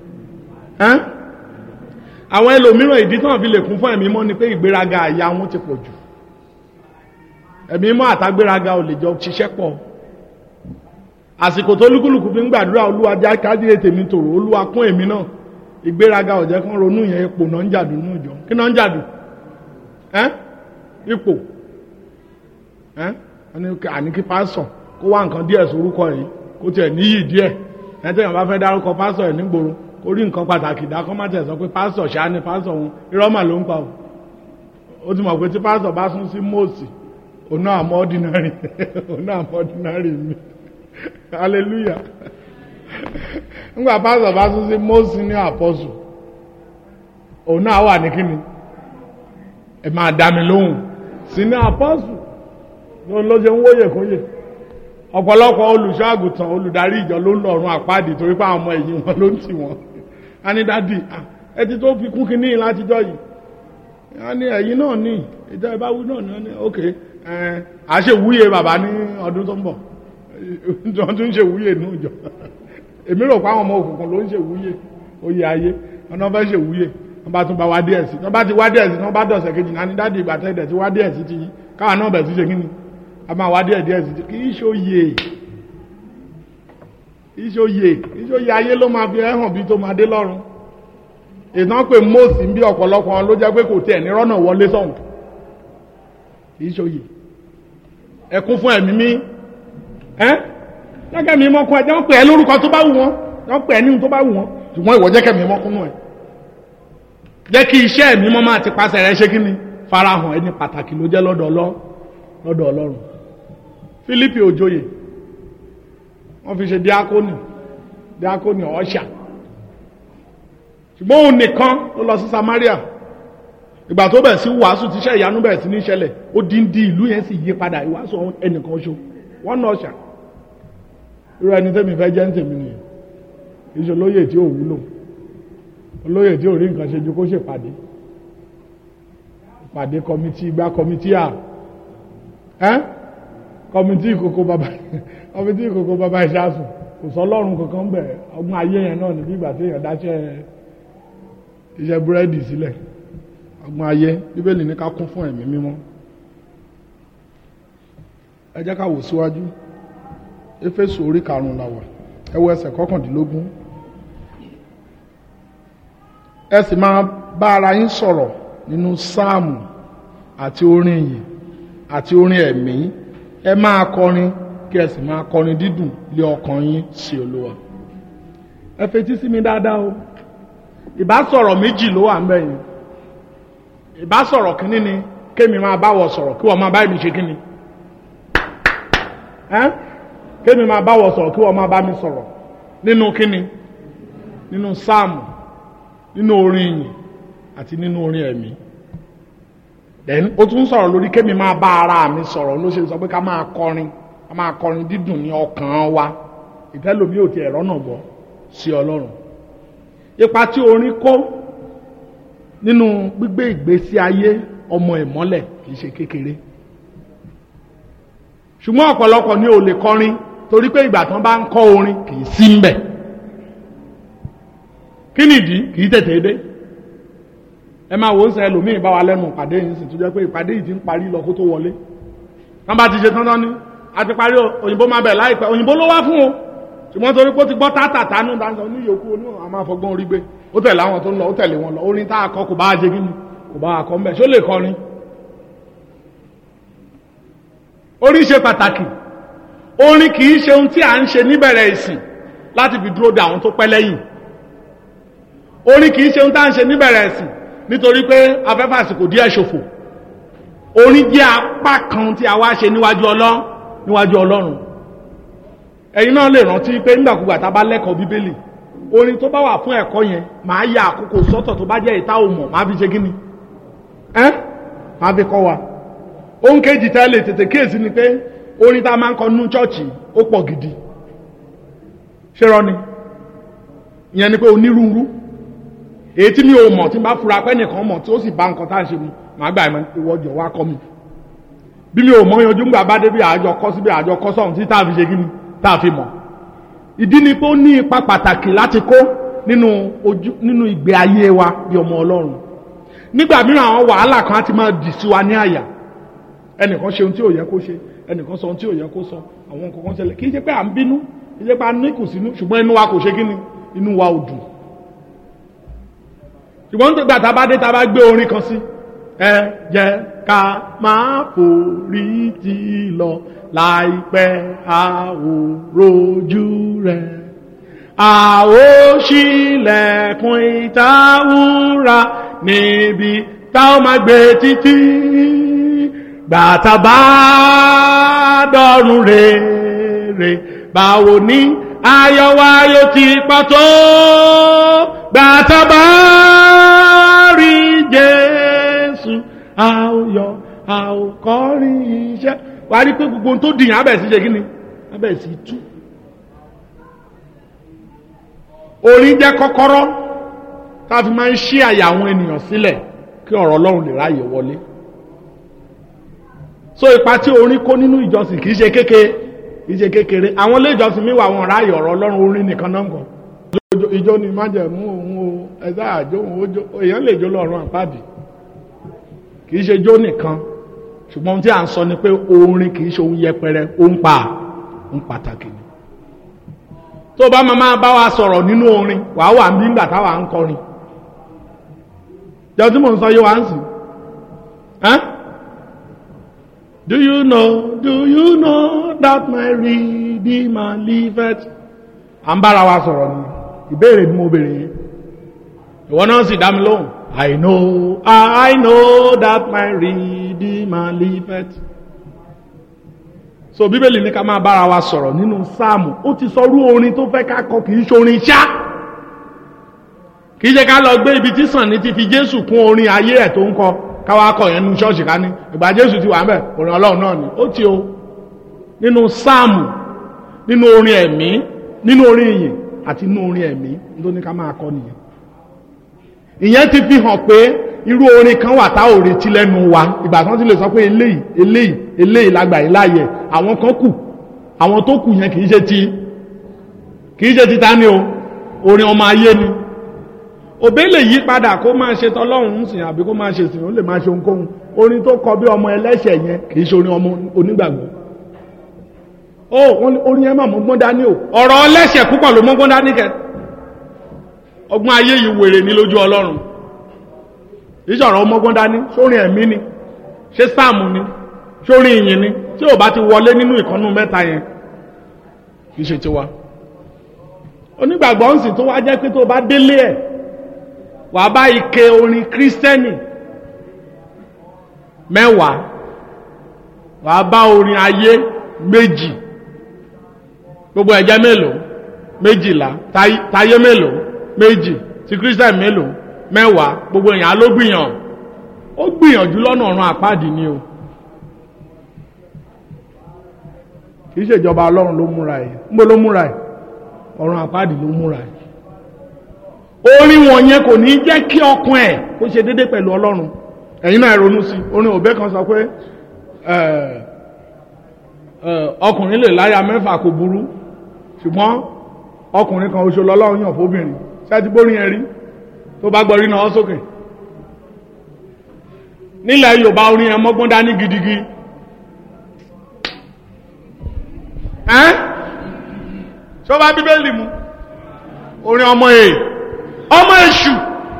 àwọn ẹlòmíràn ìdí tán fi lè kún fún ẹ̀mí mọ́ ni pé ìgbéraga àyà wọn ti pọ̀ jù ẹ̀mí mọ́ àtàgbéraga ò lè jọ ṣiṣẹ́ pọ̀ àsìkò tó lúkúlùkù fi ń gbàdúrà olúwa já kájíre tèmi tòrò olúwa kún èmi náà ìgbéraga ò jẹ́ kán ronú yẹn ipò náà ń jàdù nínú ìjọ kí náà ń jàdù ipò àní kí pásọ̀ kó wá nǹkan díẹ̀ sórúkọ yìí kó tiẹ̀ níyì díẹ̀ ẹni tẹ́yàn bá fẹ́ dárúkọ pásọ̀ ẹ̀ nígboro kó rí nǹkan pàtàkì dákọ́ má tẹ̀ sọ pé pásọ̀ ṣáá ni pásọ̀ òun irọ́mà ló ń pa o ó ti mọ̀ pé tí pásọ̀ bá sún sí mọ́ọ̀sì òun náà mọ́ ordinary òun náà mọ́ ordinary mi hallelujah nígbà pásọ̀ bá sún sí mọ́ọ̀sì ní àpọ́sù òun náà wà ní kíni ẹ máa dá mi lóhùn sí ní àpọ́sù ló ṣe ń wóyè kóyè ọ̀pọ̀lọpọ̀ olùṣọ́ àgùntàn olùdarí ìjọ ló ń lọ́rùn àpáàdì torí pé àwọn ọmọ ẹ̀yìn wọn ló ń tì wọ́n a ní dádì ẹ ti tó fi kún kínní látijọ́ yìí a ní ẹ̀yìn náà ní ìjọ ìbáwí náà ní ọ́nà ok a ṣe wúyè bàbá ní ọdún tó ń bọ̀ wọ́n tún ṣe wúyè ní ìjọ èmi rò pé àwọn ọmọ òkùnkùn ló ń ṣe wúyè oyè ayé ọ̀nà fẹ́ ṣe wúyè wọ́n bá tún bá wá díẹ̀ sí wọ́n bá ti wá díẹ̀ sí wọ́n bá dọ̀sẹ̀ kejì náà ní dáàdi ìgbà tẹ́lẹ̀ tí wá díẹ̀ sí ti yín káwa náà bẹ̀ sí ṣe kíni a máa wá díẹ̀ díẹ̀ sí ti kì í ṣòye kì í ṣòye kì í ṣòye ayé ló máa fi ẹ̀hàn bí tó máa dé lọ́rùn ìtàn pé mọ́ọ̀sì ń bí ọ̀pọ̀lọpọ̀ wọn ló jẹ́ pé kò tiẹ̀ ní rọ́nà wọlé sọ̀hún kì í ṣòye ẹkún fún ẹ̀mí mi ẹ́ jẹ́kẹ́ mi mọ́kún ẹ̀ jẹ́ wọ́n pè é lórúkọ tó bá wù wọ́n wọ́n pè é ní tó bá wù wọ́n ṣùgbọ́n ìwọ jẹ́kẹ́ mi mọ́kún nù ẹ̀ jẹ́ kí iṣẹ́ ẹ̀mí mọ́ máa ti pàṣẹ rẹ ṣé kí ni farahàn ẹni pàtàkì ló jẹ́ lọ́dọ̀ lọ́dọ̀ ọlọ́run Fílípì òjòyè wọ́n fi ṣe díákónì díákónì ọ̀ṣà ṣùgbọ́n òun nìkan ló lọ sí Samaria ìgbà tó bẹ̀ sí wàásù tíṣẹ́ ìyanu bẹ̀rẹ̀ sí ní ṣẹlẹ̀ ó dín dín ìlú yẹn sì yí padà ìwàásù ẹnìkan ṣo wọ́n náà ṣà irú ẹni tẹ́mi fẹ́ jẹ́ ń tèmi nìyẹn iṣẹ́ olóyè tí ò wúlò olóyè tí ò rí nǹkan ṣe ju kó ṣèpàdé ìpàdé kọmitì ìgbà kọmitì à ẹ́ kọmitì ìkókó bàbá kọmitì ìkókó bàbá ìṣàsùn kò sọ ọlọ́run kankan bẹ̀ ọgbọ́n ayé yẹn náà níbi ìgbà tí èèyàn dáṣẹ́ iṣẹ́ búrẹ́dì sílẹ̀ ọgbọ́n ayé bíbélì ní ká kún fún ẹ̀mí mímọ́ ẹ jẹ́ ká wò síwájú éfésù orí karùn-ún la wà ẹ wo ẹsẹ̀ kọkàndínlógún ẹ sì máa bá ara yín sọ̀rọ̀ nínú sáàmù àti orin ìyìn àti orin ẹ̀mí ẹ máa kọrin kí ẹ sì máa kọrin dídùn lé ọkàn yín sí olúwa ẹ fetí sí mi dáadáa o ìbá sọ̀rọ̀ méjì ló wà ń bẹ̀ yìí ìbá sọ̀rọ̀ kínní ni kémi máa báwọ̀ sọ̀rọ̀ kí wọ́n máa bá mi ṣe kínní ẹ́ kémi máa báwọ̀ sọ̀rọ̀ kí wọ́n máa bá mi sọ̀rọ̀ nínú kínní nínú sáàmù nínú orin ìyìn àti nínú orin ẹ̀mí then ó tún sọ̀rọ̀ lórí kémi máa bá ara mi sọ̀rọ̀ ló ṣe sọ pé ká máa kọrin ká máa kọrin dídùn ní ọkàn wa ìtẹ́lómi ò tiẹ̀ rọ́nà gbọ́ sí ọlọ́run ipa tí orin kó nínú gbígbé ìgbésí ayé ọmọ ìmọ́lẹ̀ kìí ṣe kékeré ṣùgbọ́n ọ̀pọ̀lọpọ̀ ni ò lè kọrin torí pé ìgbà tán bá ń kọ́ orin kìí sí ń bẹ̀ kí nìdí kìí tètè dé ẹ máa wò ó sẹ ẹlòmíì bá wa lẹ́nu ìpàdé yìí sì tún jẹ́ pé ìpàdé yìí ti ń parí lọ kó tó wọlé tán bá ti ṣe tán tán ní a ti parí òyìnbó máa bẹ̀ láìpẹ́ òyìnbó ló wá fún o ṣùgbọ́n torí pé ó ti gbọ́ tátà tánú dáńsọ ní yòókù onú àwọn afọgbọ́n orí gbé ó tẹ̀lé àwọn tó ń lọ ó tẹ̀lé wọn lọ orin tá a kọ kò bá a jẹ kíni kò bá a kọ mbẹ ṣó lè kọrin orin ṣe pàtàkì orin kì í ṣe ohun tí a ń ṣe níbẹ̀rẹ̀ ìsìn láti fi dúró de àwọn tó pẹ́ lẹ́yìn orin kì í ṣe ohun tá a ń ṣe níbẹ̀rẹ̀ ìsìn nítorí pé afẹ́fẹ́ àsìkò díẹ̀ ṣòfò orin jẹ́ apá kan tí a wá ṣe níwájú ọlọ́run níwájú ọlọ́run ẹ̀yin náà lè rántí pé nígbàkúgbà tá a bá lẹ́kọ̀ọ́ bíbélì orin tó bá wà fún ẹ̀kọ́ yẹn máa ya àkókò sọ́tọ̀ tó bá jẹ́ ìta òmọ̀ máa fi ṣe kí ni ẹ́ máa fi kọ́ wa ohun kejì tá a lè tètè kíyèsí ni pé orin tá a máa ń kọ nínú chọ́ọ̀chì ó pọ̀ gidi ṣé rọ ni ìyẹn ni pé onírúurú èyí tí mi ò mọ̀ tí n bá fura pé nìkan mọ̀ tí ó sì bá nǹkan tá à ń ṣe mu màá gbà ẹ̀mọ́ ìwọ́jọ̀ wá kọ́ mi bí mi ò mọ̀ yanjú ńgbà bá dé bí àjọ kọ́ síbi àjọ kọ́ sọ̀hún tí tá a fi ṣe kí ni tá a fi mọ̀ ìdí ni pé ó ní ipa pàtàkì láti kó nínú ojú nínú ìgbé ayé wa bí ọmọ ọlọ́run nígbà mìíràn àwọn wàhálà kan á ti máa dì sí wa ní àyà ẹnìkan ṣe ohun tí ò yẹ kó ṣe ẹnìkan sọ ohun tí ò yẹ kó sọ àwọn nǹkan kan ṣẹlẹ̀ kì í ṣe pé à ń bínú kì í ṣe pé a ní kùsínú ṣùgbọ́n inú wa kò ṣe kí ni inú wa ò dùn ṣùgbọ́n nígbà tá a bá dé tá a bá gbé orin kan sí ẹ jẹ́ ká máa forí ti lọ láìpẹ́ àwòrójú rẹ̀ àwòṣílẹ̀kùn ìtawúra níbi tá ó máa gbé títí gbàtà bá dọ̀rùn rere báwo ni ayọ̀ wa yóò ti pàtó gbàtà bá rí Jésù a ó yọ̀ a ó kọrin iṣẹ́ wàá rí pé gbogbo ohun tó dìyàn abẹ́ sí ṣe kí ni abẹ́ sí tú orin jẹ́ kọ́kọ́rọ́ tá a fi máa ń ṣí àyà àwọn ènìyàn sílẹ̀ kí ọ̀rọ̀ Ọlọ́run lè ráàyè wọlé so ipa tí orin kó nínú ìjọsìn kì í ṣe kékeré kì í ṣe kékeré àwọn ilé ìjọsìn mi wà wọn ráàyè ọ̀rọ̀ Ọlọ́run orin nìkan náà ń kọ ìjọ ni májẹ̀mú òun o ẹ sáà jó òun ó jó èèyàn lè jó lọ́rùn àpáàdì kì í ṣe jó nìkan ṣùgbọ́n ohun tí à ń sọ ni pé orin kì í ṣe ohun yẹpẹrẹ ó ń pa ń pàtàkì ni tó bá máa máa bá wa sọ̀rọ̀ nínú orin wàá wà ní ìgbà táwa ń kọrin jọ tí mò ń sọ yé wa ń sìn ẹ́n do you know do you know that my redeemer liveth à ń bára wa sọ̀rọ̀ ni ìbéèrè ni mo béèrè yẹn ìwọ náà sì dá mi lóhùn I know I know that my redeemer liveth so bíbélì ní ká máa bára wa sọ̀rọ̀ nínú sáàmù ó ti sọ rú orin tó fẹ́ ká kọ kì í ṣe orin ṣá kì í ṣe ká lọ gbé ibi tí sàn ní ti fi jésù kún orin ayé ẹ̀ tó ń kọ káwá kọ yẹn nu ṣọ́ọ̀ṣì ká ní ìgbà jésù ti wà mẹ́ orin ọlọ́run náà ni ó ti o nínú sáàmù nínú orin ẹ̀mí nínú orin ìyìn àti nínú orin ẹ̀mí tó ní ká máa kọ nìyẹn ìyẹn ti fi hàn pé irú orin kan wà tá ò retí lẹ́nu wa ìgbà tí wọ́n ti lè sọ pé eléyìí eléyìí eléyìí lágbà yìí láàyè àwọn kan kù àwọn tó kù yẹn kì í ṣe ti kì í ṣe ti ta ni o orin ọmọ ayé ni òbí lè yí padà kó máa ṣe tọlọ́run ń sìn àbí kó máa ṣe sìn ó lè máa ṣe ohunkóhun orin tó kọ bí ọmọ ẹlẹ́ṣẹ̀ yẹn kì í ṣe orin ọmọ onígbàgbọ́ ó orin yẹn máa mọ́gbọ́n dání o ọ̀rọ̀ ẹlẹ́ṣẹ̀ púpọ̀ ló mọ́gbọ́n dání kẹ ọgbọ́n ayé yìí wèrè ní lójú ọlọ́run ìṣọ̀rọ̀ ọmọgbọ́n dání sórin ẹ̀mí ni ṣé sáàmù ni sórin ìyìn ni tí ò bá ti wọlé nínú ìkànnù mẹ́ta yẹn kì í ṣe tiwa onígbàgbọ́ ń sìn tó wá jẹ́ pé tó bá délé ẹ̀ wà á bá ike orin kírísítẹ́nì mẹ́wàá wà á bá orin ayé méjì gbogbo ẹ̀jẹ̀ mélòó méjìlá táyé mélòó méjì ti kírísítẹ́nì mélòó mẹ́wàá gbogbo èèyàn ló gbìyàn ó gbìyànjú lọ́nà ọ̀run àpáàdì ni o kì í ṣèjọba ọlọ́run ló múra ẹ̀ ńgbó ló múra ẹ̀ ọ̀run àpáàdì ló múra ẹ̀ orin wọ̀nyẹn kò ní jẹ́ kí ọkàn ẹ̀ kó ṣe déédé pẹ̀lú ọlọ́run ẹ̀yin náà ronú sí orin òbẹ́ kan sọ pé ọkùnrin lè láya mẹ́fà kò burú ṣùgbọ́n ọkùnrin kan oṣù lọ́lọ́run yàn fóbìnrin ṣáà ti bórin yẹn rí tó bá gbọ́rí náà sókè nílẹ̀ yorùbá orin ẹ̀ mọ́gbọ́n dání gidigidi ẹ́n ṣó bá bíbélì mu orin ọmọ èè ọmọ èṣù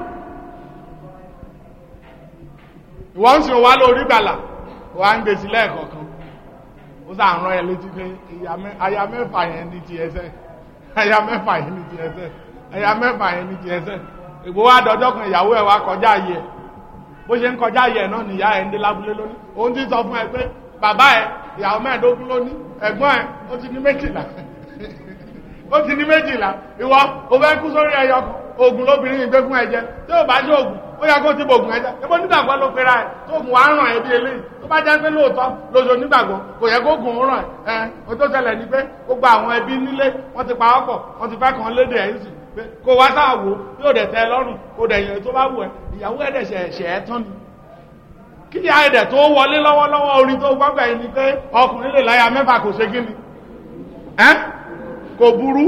ìwọ́n ń sìn wá lórí gbàlà wà ń gbèsè lẹ́ẹ̀kọ̀ọ̀kan ó sà ń rán ẹ létí pé aya mẹ́fà yẹn ní ti ẹsẹ̀ aya mẹ́fà yẹn ní ti ẹsẹ̀ aya mẹ́fà yẹn ní ti ẹsẹ̀ ìgbò wa dọjọ́ kan ìyàwó ẹ̀ wá kọjá yẹ bó ṣe ń kọjá yẹ náà nìyá ẹ̀ ń dé lábúlé lónìí òun ti sọ fún ẹ pé bàbá ẹ ìyàwó mẹ́ẹ̀ẹ́dógún lónìí ẹ̀gbọ́n ẹ ó ti ní méjìlá ó ti ní méjìlá ìwọ o fẹ́ kú sórí ẹyọ kan oògùn lóbìnrin ìgbé fún ẹ̀jẹ̀ tí ò bá ṣe oògùn ó yẹ kó ti bò oògùn ẹ̀jẹ̀ ebo nígbàgbọ́ ló pera ẹ̀ tó oògùn wàá ràn ẹ́ bí eléyìí tó bá jẹ́ pé lóòótọ́ lóṣù nígbàgbọ́ kò yẹ kó oògùn ràn ẹ́ o tó ṣẹlẹ̀ ni pé gbogbo àwọn ẹbí nílé wọ́n ti pa ọ́ pọ̀ wọ́n ti fẹ́ kàn léde ẹ̀ ń sìn pé kó wá sáà wò yóò dẹ̀ tẹ́ ẹ lọ́rùn kó dẹ̀ yẹn tó bá wù ẹ́ ìyàwó ẹ̀dẹ̀ ṣẹ̀ ẹ̀ tán ni kí ìyá ẹ̀dẹ̀ tó wọlé lọ́wọ́lọ́wọ́ orin tó gbọ́gbà yìí ni pé ọkùnrin lè láya mẹ́fà kò ṣe kí ni ẹ́ kò burú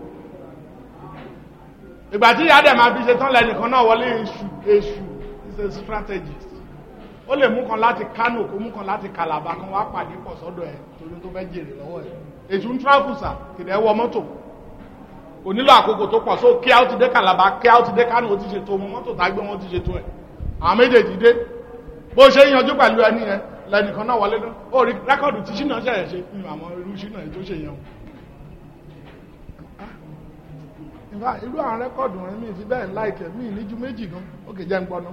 ìgbà tí ìyá dẹ̀ máa fi ṣe tán lẹ́nìkan náà wọlé èṣù èṣù is a strategist ó lè mú kan láti Kano kó mú kan láti Calabar kan wá pàdé pọ̀ sọ́dọ̀ ẹ̀ torí tó fẹ́ jèrè lọ́wọ́ ẹ̀ èṣù ń tráfùsà kìdẹ̀ wọ mọ́tò kò nílò àkókò tó pọ̀ so kí á ti dé Calabar kí á ti dé Kano ó ti ṣètò ọmọ mọ́tò tá gbé wọn ti ṣètò ẹ̀ àwọn méjèèjì dé bó ṣe yanjú pẹ̀lú ẹni yẹn lẹ́nìkan náà wọlé náà ó rí rẹ́kọ̀dù tí ṣínà ṣẹ̀yẹ̀ ṣe fún àmọ́ irú ṣínà tó ṣe yẹn ìfà irú àwọn rẹ́kọ̀dù rẹ̀ mi fi bẹ́ẹ̀ láìkẹ̀ mí níjú méjì gan ó kè jẹ́ ń gbọ́ná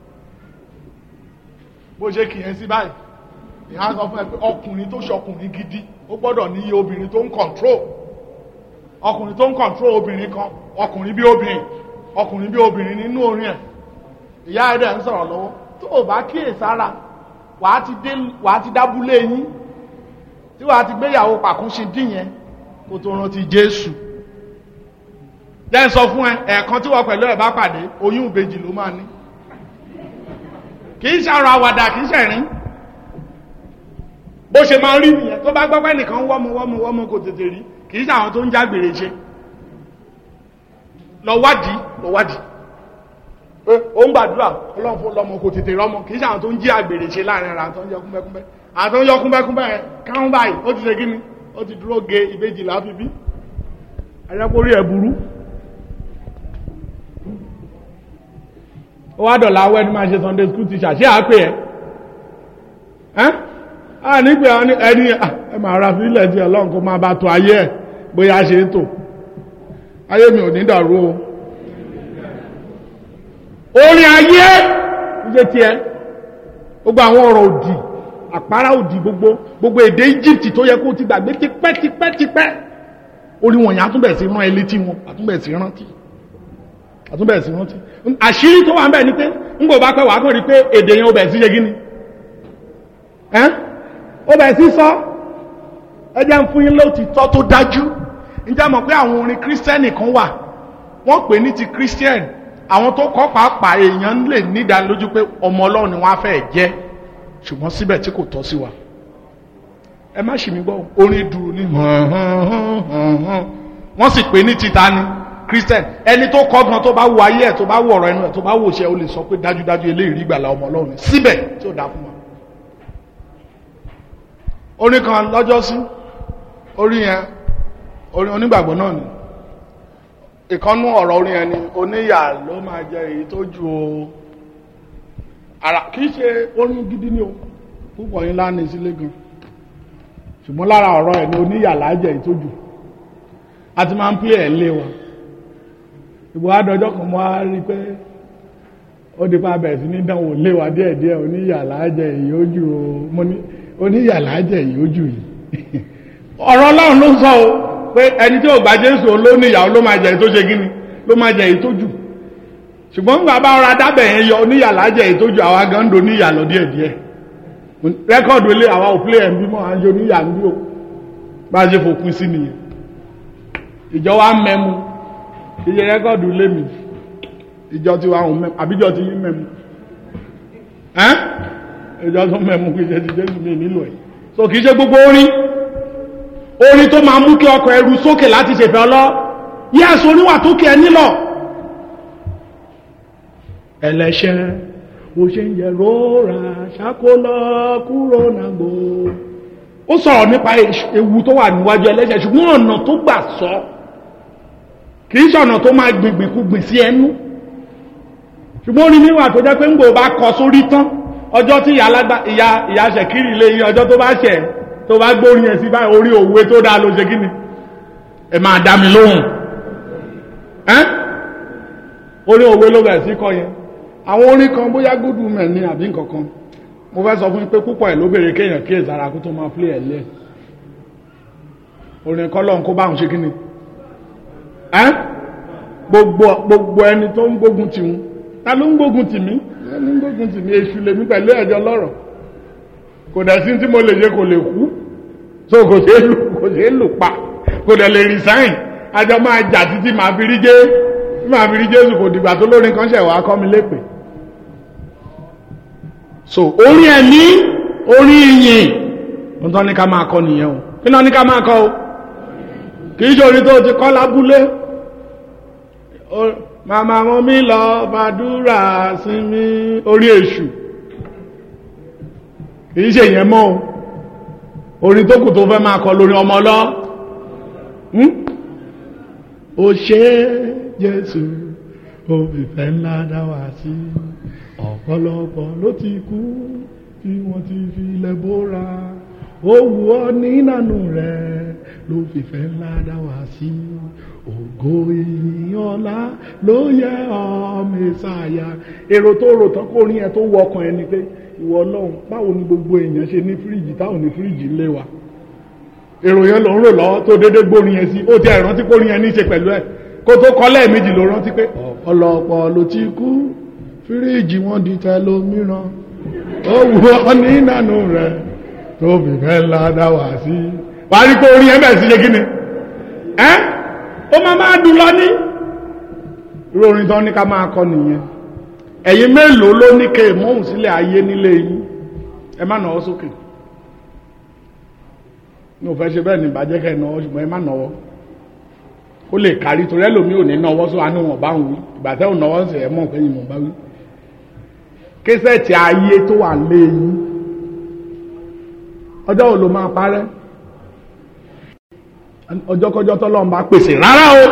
bó ṣe kì yẹn sí báyìí ìhà sọ fún ẹ pé ọkùnrin tó ṣọkùnrin gidi ó gbọ́dọ̀ ní iye obìnrin tó ń kọ̀ntró ọkùnrin tó ń kọ̀ntró obìnrin kan ọkùnrin bí obìnrin ọkùnrin bí obìnrin nínú orin ẹ̀ ìyá ẹ̀rẹ̀ ń sọ̀rọ̀ lọ́wọ́ tó o bá kíyè sára wàá ti dé wàá ti dábúlé yín tí wàá ti gbéyàwó pàkúnṣe dín yẹn kó tó rántí Jésù jẹ́ ń sọ fún ẹ ẹ̀ẹ̀kan tí wọ́n pẹ̀lú ẹ̀ bá pàdé oyún ìbejì ló máa ní kì í ṣàrọ̀ àwàdà kì í ṣẹ̀rín bó ṣe máa rí nìyẹn tó bá gbọ́pẹ́ nìkan wọ́mọ wọ́mọ wọ́mọ kò tètè rí kì í ṣàwọn tó ń jágbèrè ṣe lọ wádìí lọ wádìí pé ó ń gbàdúrà ọlọ́run fún lọ́mọ kò tètè rọ́mọ kì í ṣe àwọn tó ń jí àgbèrè ṣe láàrin ara àwọn tó ń yọ kúnbẹ́kúnbẹ́ àwọn tó ń yọ kúnbẹ́kúnbẹ́ yẹn káwọn báyìí ó ti ṣe kí ni ó ti dúró ge ìbejì láfi bí ayẹ́kórí ẹ̀ burú ó wá dọ̀là awẹ́ ní máa ṣe sunday school teacher ṣé àápè ẹ̀ ẹ́ á nígbà ẹni ẹ máa ra fílẹ̀ tí ọlọ́run kó máa bá tó ayé ẹ̀ bóyá ṣe é tò ayé mi ò ní dàrú o orin ayé ṣe tiẹ̀ gbogbo àwọn ọ̀rọ̀ òdì àpárá òdì gbogbo gbogbo èdè Egypt tó yẹ kó ti gbàgbé tipẹ́ tipẹ́ tipẹ́ orí wọn yẹn àtúbẹ̀ sí rán ẹ létí wọn àtúbẹ̀ sí rántí àtúbẹ̀ sí rántí àṣírí tó wà ń bẹ̀ ni pé ń gbò bá pẹ́ wàá kàn rí pé èdè yẹn ó bẹ̀ sí ṣe gíní ẹ́ ó bẹ̀ sí sọ ẹ jẹ́ ń fún yín lóòtítọ́ tó dájú ǹjẹ́ mọ̀ pé àwọn orin kírísítẹ́nì kan wà wọ́n pè ní ti kírísítẹ́nì àwọn tó kọ́ pàápàá èèyàn lè nídánilójú pé ọmọ ọlọ́run ni wọ́n á fẹ́ jẹ́ ṣùgbọ́n síbẹ̀ tí kò tọ́ sí wa ẹ má ṣì mí gbọ́ orin dùrù ní wọ́n sì pè ní títa ni christian ẹni tó kọ́ gan tó bá wo ayé ẹ̀ tó bá wo ọ̀rọ̀ ẹnu ẹ̀ tó bá wo ṣe ó lè sọ pé dájúdájú eléyìí rí gbàlà ọmọ ọlọ́run síbẹ̀ tí ó dá fún wa. orin kan lọ́jọ́ sí orin yẹn orin onígbàgbọ́ náà ni ìkọ́nú ọ̀rọ̀ orin ẹni oníyà ló máa jẹ èyí tó ju o ara kìí ṣe orin gidi ni o púpọ̀ yín lánìí sílé gan ṣùgbọ́n lára ọ̀rọ̀ ẹ̀ ni oníyà lájẹ èyí tó jù a ti máa ń pílẹ̀ ẹ̀ lé wa ìbò àdọ́jọ́ kan mọ́ á rí pé ó di pa bẹ̀rẹ̀ sí ní dánwò lé wa díẹ̀díẹ̀ oníyà lájẹ èyí ó jù o mo ní oníyà lájẹ èyí ó jù yìí ọ̀rọ̀ ọlọ́run ló sọ o pé ẹni tí ò gba jésù ló ní ìyàwó ló máa jẹ èyí tó ṣe gíní ló máa jẹ èyí tó jù ṣùgbọ́n nígbà bá ọ̀rọ̀ adábẹ̀ yẹn yọ oníyàlá jẹ èyí tó jù àwa gan ń do níyà lọ díẹ̀ díẹ̀ rẹ́kọ̀dù ilé àwa ò play ẹ̀ ń bímọ à ń yọ oníyà ń bí o bá a ṣe fòpin sí nìyẹn ìjọ wa mẹ́mu iye rẹ́kọ̀dù ilé mi ìjọ tí wa ò mẹ́mu àbíjọ ti yín mẹ́mu ẹ́n ìjọ tó mẹ́mu kì í ṣe ti jésù mi nílò ẹ̀ so kì í ṣe gbogbo orin orin tó máa mú kí ọkọ̀ ẹrù sókè láti ṣèfẹ́ ọlọ́ yẹ́sùn oníwà tó kí ẹ nílọ̀ ẹlẹ́ṣẹ̀ bó ṣe ń yẹ rọra ṣàkólọ kúrò nàgbò ó sọ̀rọ̀ nípa ewu tó wà níwájú ẹlẹ́ṣẹ̀ ṣùgbọ́n ọ̀nà tó gbà sọ kì í ṣọ̀nà tó máa gbìngbìn kú gbìn sí ẹnu ṣùgbọ́n orin níwà tó jẹ́ pé ń gbò bá kọ sórí tán ọjọ́ tí ìyá ìyá ṣẹ̀kírì lé yín ọjọ́ tó bá ṣẹ̀ tó bá gbórin ẹ̀ sí báyìí orí òwe tó dáa ló ṣe kí ni ẹ máa dá mi lóhùn ẹ́ orí òwe ló bẹ̀rẹ̀ sí kọ yẹn àwọn orin kan bóyá good women ní àbí nkankan mo fẹ́ sọ fún yín pé púpọ̀ ẹ̀ ló béèrè kéèyàn kí èzàrà kó tó máa play ẹ̀ lẹ́ orin kọ́lọ́n kó báwọn ṣe kí ni ẹ́ gbogbo gbogbo ẹni tó ń gbógun tì wọn ta ló ń gbógun tì mí ẹni ń gbógun tì mí èṣù lèmi pẹ̀lú ẹ̀jọ̀ lọ́rọ̀ kò dẹ̀ sí tí mo lè ṣe kò lè kú so kò ṣe é lù kò ṣe é lù pa kò dẹ̀ lè resign àjọ máa jà títí màá fi rí jẹ́ màá fi rí jésù kò dìgbà tó lórin kan ṣẹ̀ wá kọ́ mi lépè so orin ẹ̀mí orin ìyìn ohun tó ní ká máa kọ nìyẹn o kí náà ní ká máa kọ o kì í ṣe orin tó ti kọ́ lábúlé màmá wọn mi lọ fàdúrà sí mi orí èṣù kì í ṣe ìyẹn mọ́ o orin tó kù tó fẹ́ máa kọ lórí ọmọ lọ ó ṣe jésù ó fìfẹ́ ńlá dá wá sí ọ̀pọ̀lọpọ̀ ló ti kú tí wọ́n ti fi ilẹ̀ bóra ó wù ọ́ nínànú rẹ̀ ló fìfẹ́ ńlá dá wá sí ògo ìyìn ọlá ló yẹ ọ́ mẹ́sàáyà èrò tó rò tán kó rí ẹ tó wọ ọkàn ẹni pé ìwọ ọlọ́run báwo ni gbogbo èèyàn ṣe ní fíríjì táwọn ní fíríjì lé wa èrò yẹn ló ń rò lọ́wọ́ tó dédé gbórin yẹn sí ó ti ẹ̀rántí kórin yẹn ní í ṣe pẹ̀lú ẹ̀ kó tó kọ́ lẹ́ẹ̀mejì ló rántí pé ọ̀pọ̀lọpọ̀ ló ti kú fíríjì wọn di tẹlómíràn ó wù ọ́ ní ìnànú rẹ̀ tó fìfẹ́ ńlá dá wá sí. wà á rí pé orin yẹn bẹ̀rẹ̀ sí ṣe kí ni ẹ́ ó máa máa dùn lọ ní. irú orin tán ní ká máa kọ nìyẹn ẹ̀yin mélòó ló ní ké mọ́hùn sílẹ̀ ayé nílé yín ẹ má nàwọ́ sókè mi ò fẹ́ ṣe bẹ́ẹ̀ ní ìbàjẹ́ kẹ́ ẹ̀ náwó ṣùgbọ́n ẹ má nàwọ́ kó lè kárí torí ẹlòmíì ò ní náwó sọ àánú wọn bá ń wí ìgbà tẹ́ ò náwó sí ẹ mọ̀ pé ìmọ̀ bá wí. késẹ̀tì ayé tó wà lé yín ọjọ́ wo ló máa parẹ́ ọjọ́kọjọ́ tọ́lọ́run bá pèsè rárá o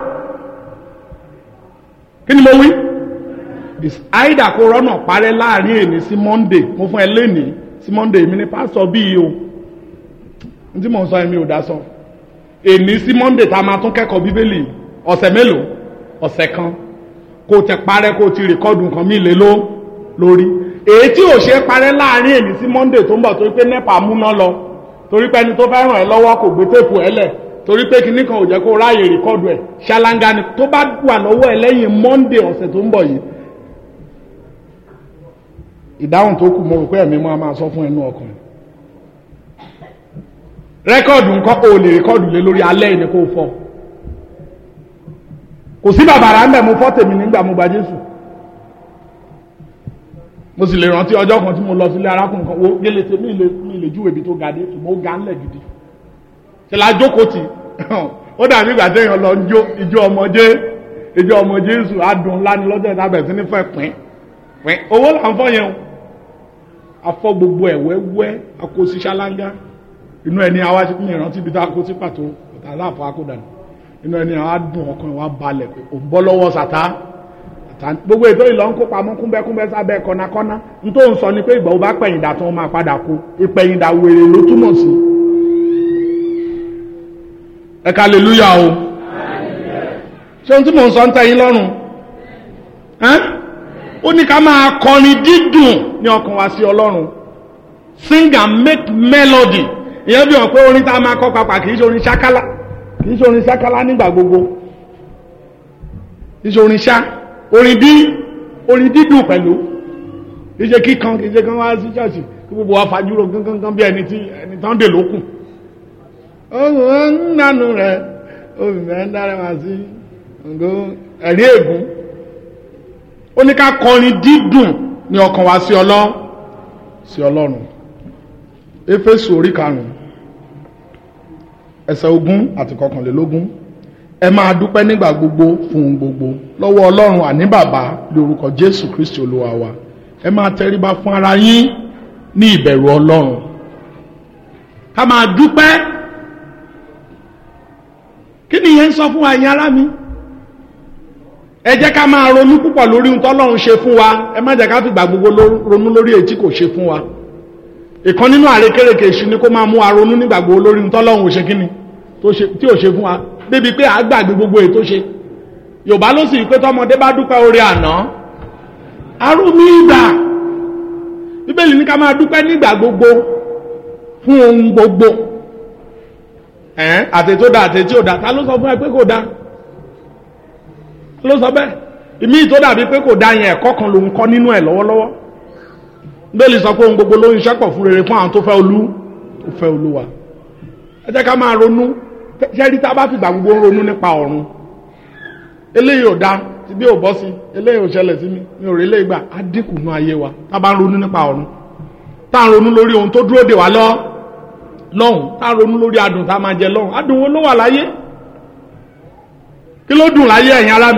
kí ni mo wí àìdà kó rọ́nà parẹ́ láàrin èní sí monday mo fún ẹ lénìí sí monday mi ní pásítọ̀ bíi o n tí mò ń sọ ẹ̀mí ò dá sọ èní sí monday tá a máa tún kẹ́kọ̀ọ́ bíbélì ọ̀sẹ̀ mélòó ọ̀sẹ̀ kan kó o tẹ parẹ́ kó o ti rìkọ́dù nǹkan mí lé ló lórí èyí tí ò ṣe é parẹ́ láàrin èní sí monday tó ń bọ̀ torí pé nepa múná lọ torí pé ẹni tó fẹ́ ràn ẹ́ lọ́wọ́ kò gbé téèpù ẹ lẹ̀ torí pé kinní kan ò jẹ́ kó ráàyè rìkọ́dù ẹ̀ ṣáláńgá ni tó bá wà lọ́wọ́ ẹ lẹ́yìn monday ọ̀sẹ̀ tó ń bọ̀ yìí ìdáhùn tó kù mo rò pé ẹ̀mí máa máa sọ fún ẹnu ọkàn rẹ́kọ̀dù nǹkan o lè rẹ́kọ̀dù lé lórí alẹ́ ìní kó fọ́ kò sí bàbàrà ń bẹ̀ mo fọ́ tèmi nígbà mo gba Jésù mo sì lè rántí ọjọ́ kan tí mo lọ sílé arákùnrin kan wo gélé tè mí lè mí lè júwèé ibi tó ga dé ṣùgbọ́n ó ga ńlẹ̀ gidi ṣe la jókòó tì ó dàbí ìgbà téèyàn lọ jó ìjọ ọmọdé ìjọ ọmọ Jésù adùn ńlá ni lọ́jọ́ ìta bẹ̀rẹ̀ sí ní fẹ́ pín pín owó là ń fọ́ yẹn o afọ gbogbo ẹ̀ wẹ́wẹ́ akósi ṣáláńgá inú ẹni àwa ní ìrántí ibi tá a kó sí pàtó ọ̀tá aláàfọ akódàní inú ẹni àwa dùn ọkàn wa balẹ̀ pé ò ń bọ́ lọ́wọ́ sàtá gbogbo ètò ìlọ ń kó pamọ́ kúnbẹ́kúnbẹ́ sábẹ́ kọ́nákọ́ná n tó ń sọ ni pé ìgbà wo bá pẹ̀yìndà tó máa padà kó ìpẹ̀yìndà wèrè ló túmọ̀ sí. ẹ ká aleluya o ṣé ohun tí mò ń sọ ń tẹ́ yín lọ́rùn ó ní ká máa kọrin dídùn ní ọkàn wa sí ọlọ́run sing and make melody ìyẹn bí wọn pé orin tá a máa kọ papà kì í ṣe orin ṣákálá kì í ṣe orin ṣákálá nígbà gbogbo kì í ṣe orin ṣá orin dí orin dídùn pẹ̀lú kì í ṣe kíkan kì í ṣe kán wá sí ṣọ́ọ̀ṣì kí gbogbo wa fajúro gángan bí ẹni tí ẹni tán dè lókun. ohun ń nànú rẹ obìnrin dára wá sí ẹ̀rí ègún ó ní ká kọrin dídùn ní ọkàn wa sí ọlọ́ sí ọlọ́run éfésù orí karùn-ún ẹsẹ̀ ogún àti kọkànlélógún ẹ máa dúpẹ́ nígbà gbogbo fún gbogbo lọ́wọ́ ọlọ́run àní bàbá lórúkọ jésù kristi olúwa wa ẹ máa tẹríba fún ara yín ní ìbẹ̀rù ọlọ́run ká máa dúpẹ́ kí ni ìyẹn ń sọ fún wa ẹ̀yin ará mi ẹ jẹ́ ká máa ronú púpọ̀ lórí ohun tọ́lọ́run ṣe fún wa ẹ má jẹ́ ká fìgbà gbogbo ronú lórí èyí tí kò ṣe fún wa ìkan nínú àrékérekè èṣù ni kó máa mú wa ronú nígbà gbogbo lórí ohun tọ́lọ́run ò ṣe kíni tí ò ṣe fún wa débi pé à gbàgbé gbogbo èyí tó ṣe yorùbá ló sì rí pé tọmọdé bá dúpẹ́ orí àná arúmi ìgbà bíbélì ní ká máa dúpẹ́ nígbà gbogbo fún ohun gbogbo àtẹ̀tí ó da àtẹ̀tí ó da ta ló sọ fún ẹ pé kò da ló sọ bẹ́ẹ̀ ìmí tó dàbí pé kò dá yẹn ẹ̀kọ́ kan lòun kọ́ nínú ẹ̀ lọ́wọ́lọ́wọ́ bẹ́ẹ̀lì sọ pé ohun gbogbo ló ń ṣẹ́pọ̀ fún rere fún àwọn tó fẹ́ olú tó fẹ́ olúwa ẹ jẹ́ ká máa ronú ṣẹ́rí tá a bá fi ìgbà gbogbo ń ronú nípa ọ̀run eléyìí ò da tí bí ò bọ́ sí eléyìí ò ṣẹlẹ̀ sí mi mi ò rí eléyìí gbà á dínkù nú ayé wa tá a bá ń ronú nípa ọ̀run tá a ń ronú lórí ohun tó dúró dè wá lọ lọ́hùn tá a ń ronú lórí adùn tá a máa jẹ lọ́hùn adùn wo ló wà láyé kí ló dùn láyé ẹ̀yin ará mi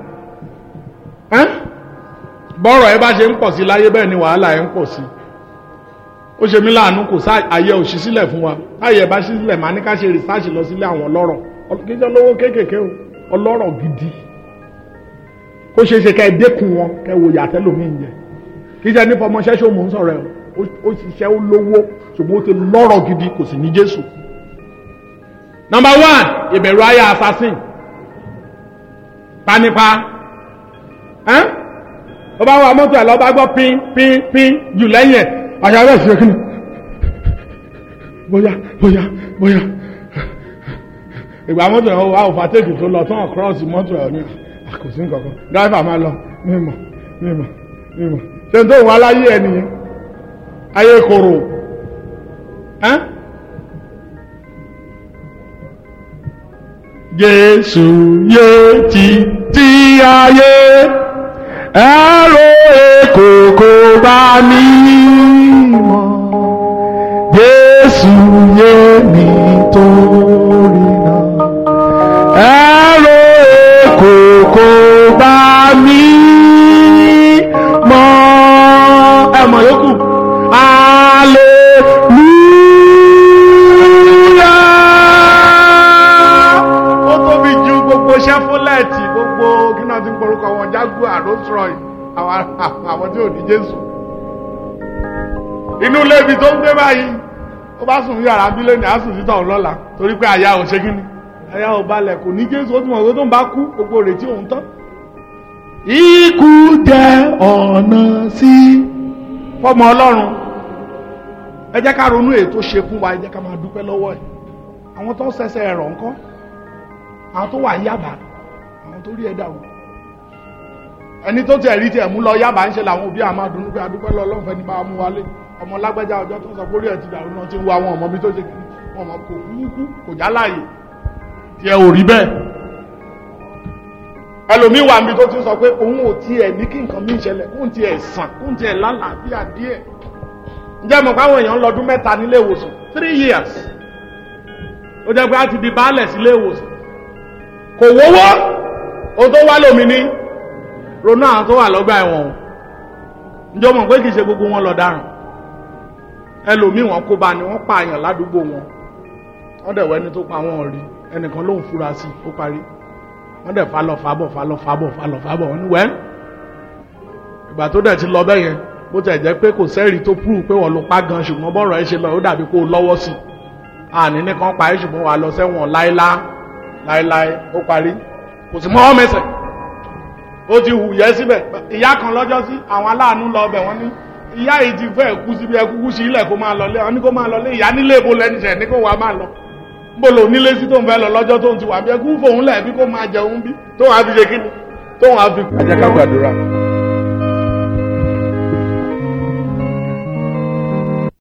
bọ́rọ̀ ẹ bá ṣe ń pọ̀ sí láyé bẹ́ẹ̀ ni wàhálà ẹ ń pọ̀ sí ó ṣe mí láàánú kò sá ayé òṣì sílẹ̀ fún wa ayé ẹ bá ṣí sílẹ̀ máa ní ká ṣe rìsáàṣì lọ sílé àwọn ọlọ́rọ̀ kí jẹ́ lówó kéékèèké o ọlọ́rọ̀ gidi kó ṣe é ṣe ká ẹ dẹ́kun wọn kẹ wo yàtẹ́ lómi ń jẹ kí jẹ́ nípa ọmọ ṣẹ́ṣọ́ mò ń sọ̀rọ̀ ẹ ó ṣiṣẹ́ ó lówó ṣùgbọ́n ó ti lọ́rọ̀ gidi kò sì ní Jésù. number one ìbẹ̀rù ayé assassin panipa ó bá wà mọ́tò ẹ̀ lọ́ bá gbọ́ pín pín pín jù lẹ́yìn ẹ̀ àyà rẹ̀ sí ẹkùn bóyá bóyá bóyá ìgbà mọ́tò ẹ̀ wà òfàtẹ́kì tó lọ tán cross mọ́tò ẹ̀ ní àkòsí nǹkankan driver máa lọ mímọ̀ mímọ̀ mímọ̀ ṣe tó wọn aláyé ẹ nìyẹn ayé kòrò Jésù yé ti ti ayé ẹ̀rọ èkó kò bá mi mọ̀ Jésù yé mi torí náà ẹ̀rọ Rolls Royce àwọn àwọn tí ò ní Jésù inú ilé ibi tó ń gbé báyìí ó bá sùn yàrá bí lónìí á sùn sí tọ̀hún lọ́la torí pé àyà ò ṣe kíni àyà ò balẹ̀ kò ní Jésù ó ti mọ̀ pé tó ń bá kú gbogbo retí òun tán. ikú jẹ́ ọ̀nà sí fọmọ Ọlọ́run ẹ jẹ́ ká ronú èyí tó ṣe fún wa ẹ jẹ́ ká máa dúpẹ́ lọ́wọ́ ẹ̀ àwọn tó ń ṣẹ̀ṣẹ̀ ẹ̀rọ ńkọ́ àwọn tó wà ń yàbá àwọn tó rí ẹ̀ dàrú ẹni tó tiẹ̀ rí tiẹ̀ mú lọ yàbá ń ṣe làwọn òbí àmọ́ àdùnnú pé adúpẹ́ lọ ọlọ́run fẹ́ni bá mú wálé ọmọ lágbájá ọjọ́ tó sọ pé orí ẹ̀ ti dàrú náà ti ń wo àwọn ọmọ bí tó ṣe kiri wọn mọ kò kúkú kò já láàyè tiẹ̀ ò rí bẹ́ẹ̀ ẹlòmíì wà níbi tó ti sọ pé òun ò tiẹ̀ ní kí nǹkan míì ṣẹlẹ̀ kóun tiẹ̀ sàn kóun tiẹ̀ lálàáfíà díẹ̀ ǹjẹ́ mọ̀ káwọn èèyàn lọ́dún mẹ́ta nílé ìwòsàn three years ó jẹ́ pé a ti di baálẹ̀ sílé ìwòsàn kò wówó ohun tó wá lómi ní ronú àwọn tó wà lọ́gbà ẹ̀wọ̀n o ǹjọ́ mọ̀ pé kì í ṣe gbogbo wọn lọ dáràn ẹlòmíì wọn kó bá ní wọ́n pa àyàn ládùúgbò wọn wọ́n dẹ̀ wẹ́ni tó pa wọn rí ẹnìkan ló ń fura sí ó parí wọ́n dẹ̀ fa lọ fa bọ̀ fa lọ fa bọ̀ fa lọ fa bọ̀ wọ́n ní wẹ́ ìgbà tó dẹ̀ ti lọ bẹ́ẹ̀ yẹn bó tẹ̀ jẹ́ pé kò sẹ́rìí tó prove pé wọ́n ló pa gan ṣùgbọ́n bọ́ọ̀rọ̀ ẹ ṣe lọ ó dàbí kó o lọ́wọ́ sí i àní nìkan pa ẹ́ ṣùgbọ́n wà lọ sẹ́wọ̀n láéláé láéláé ó parí kò sí mọ́ mẹsẹ̀ ó ti hù yẹ́ síbẹ̀ ìyá kan lọ́jọ́ sí àwọn aláàánú lọ ọbẹ̀ wọ́n ní ìyá yìí ti fẹ́ kú síbi ẹkúkú sí ilẹ̀ kó máa lọ lé wọn ní kó máa lọ lé ìyá nílé ibo lẹ́nu ṣẹ̀ ní kó wàá máa lọ bó lò nílé sí tó ń fẹ́ lọ lọ́jọ́ tó ń ti wà bí ẹkú fòun lẹ̀ bí kó máa jẹun bí tó wàá fi ṣe kíni tó wàá fi. ẹ jẹ́ ká gbàdúrà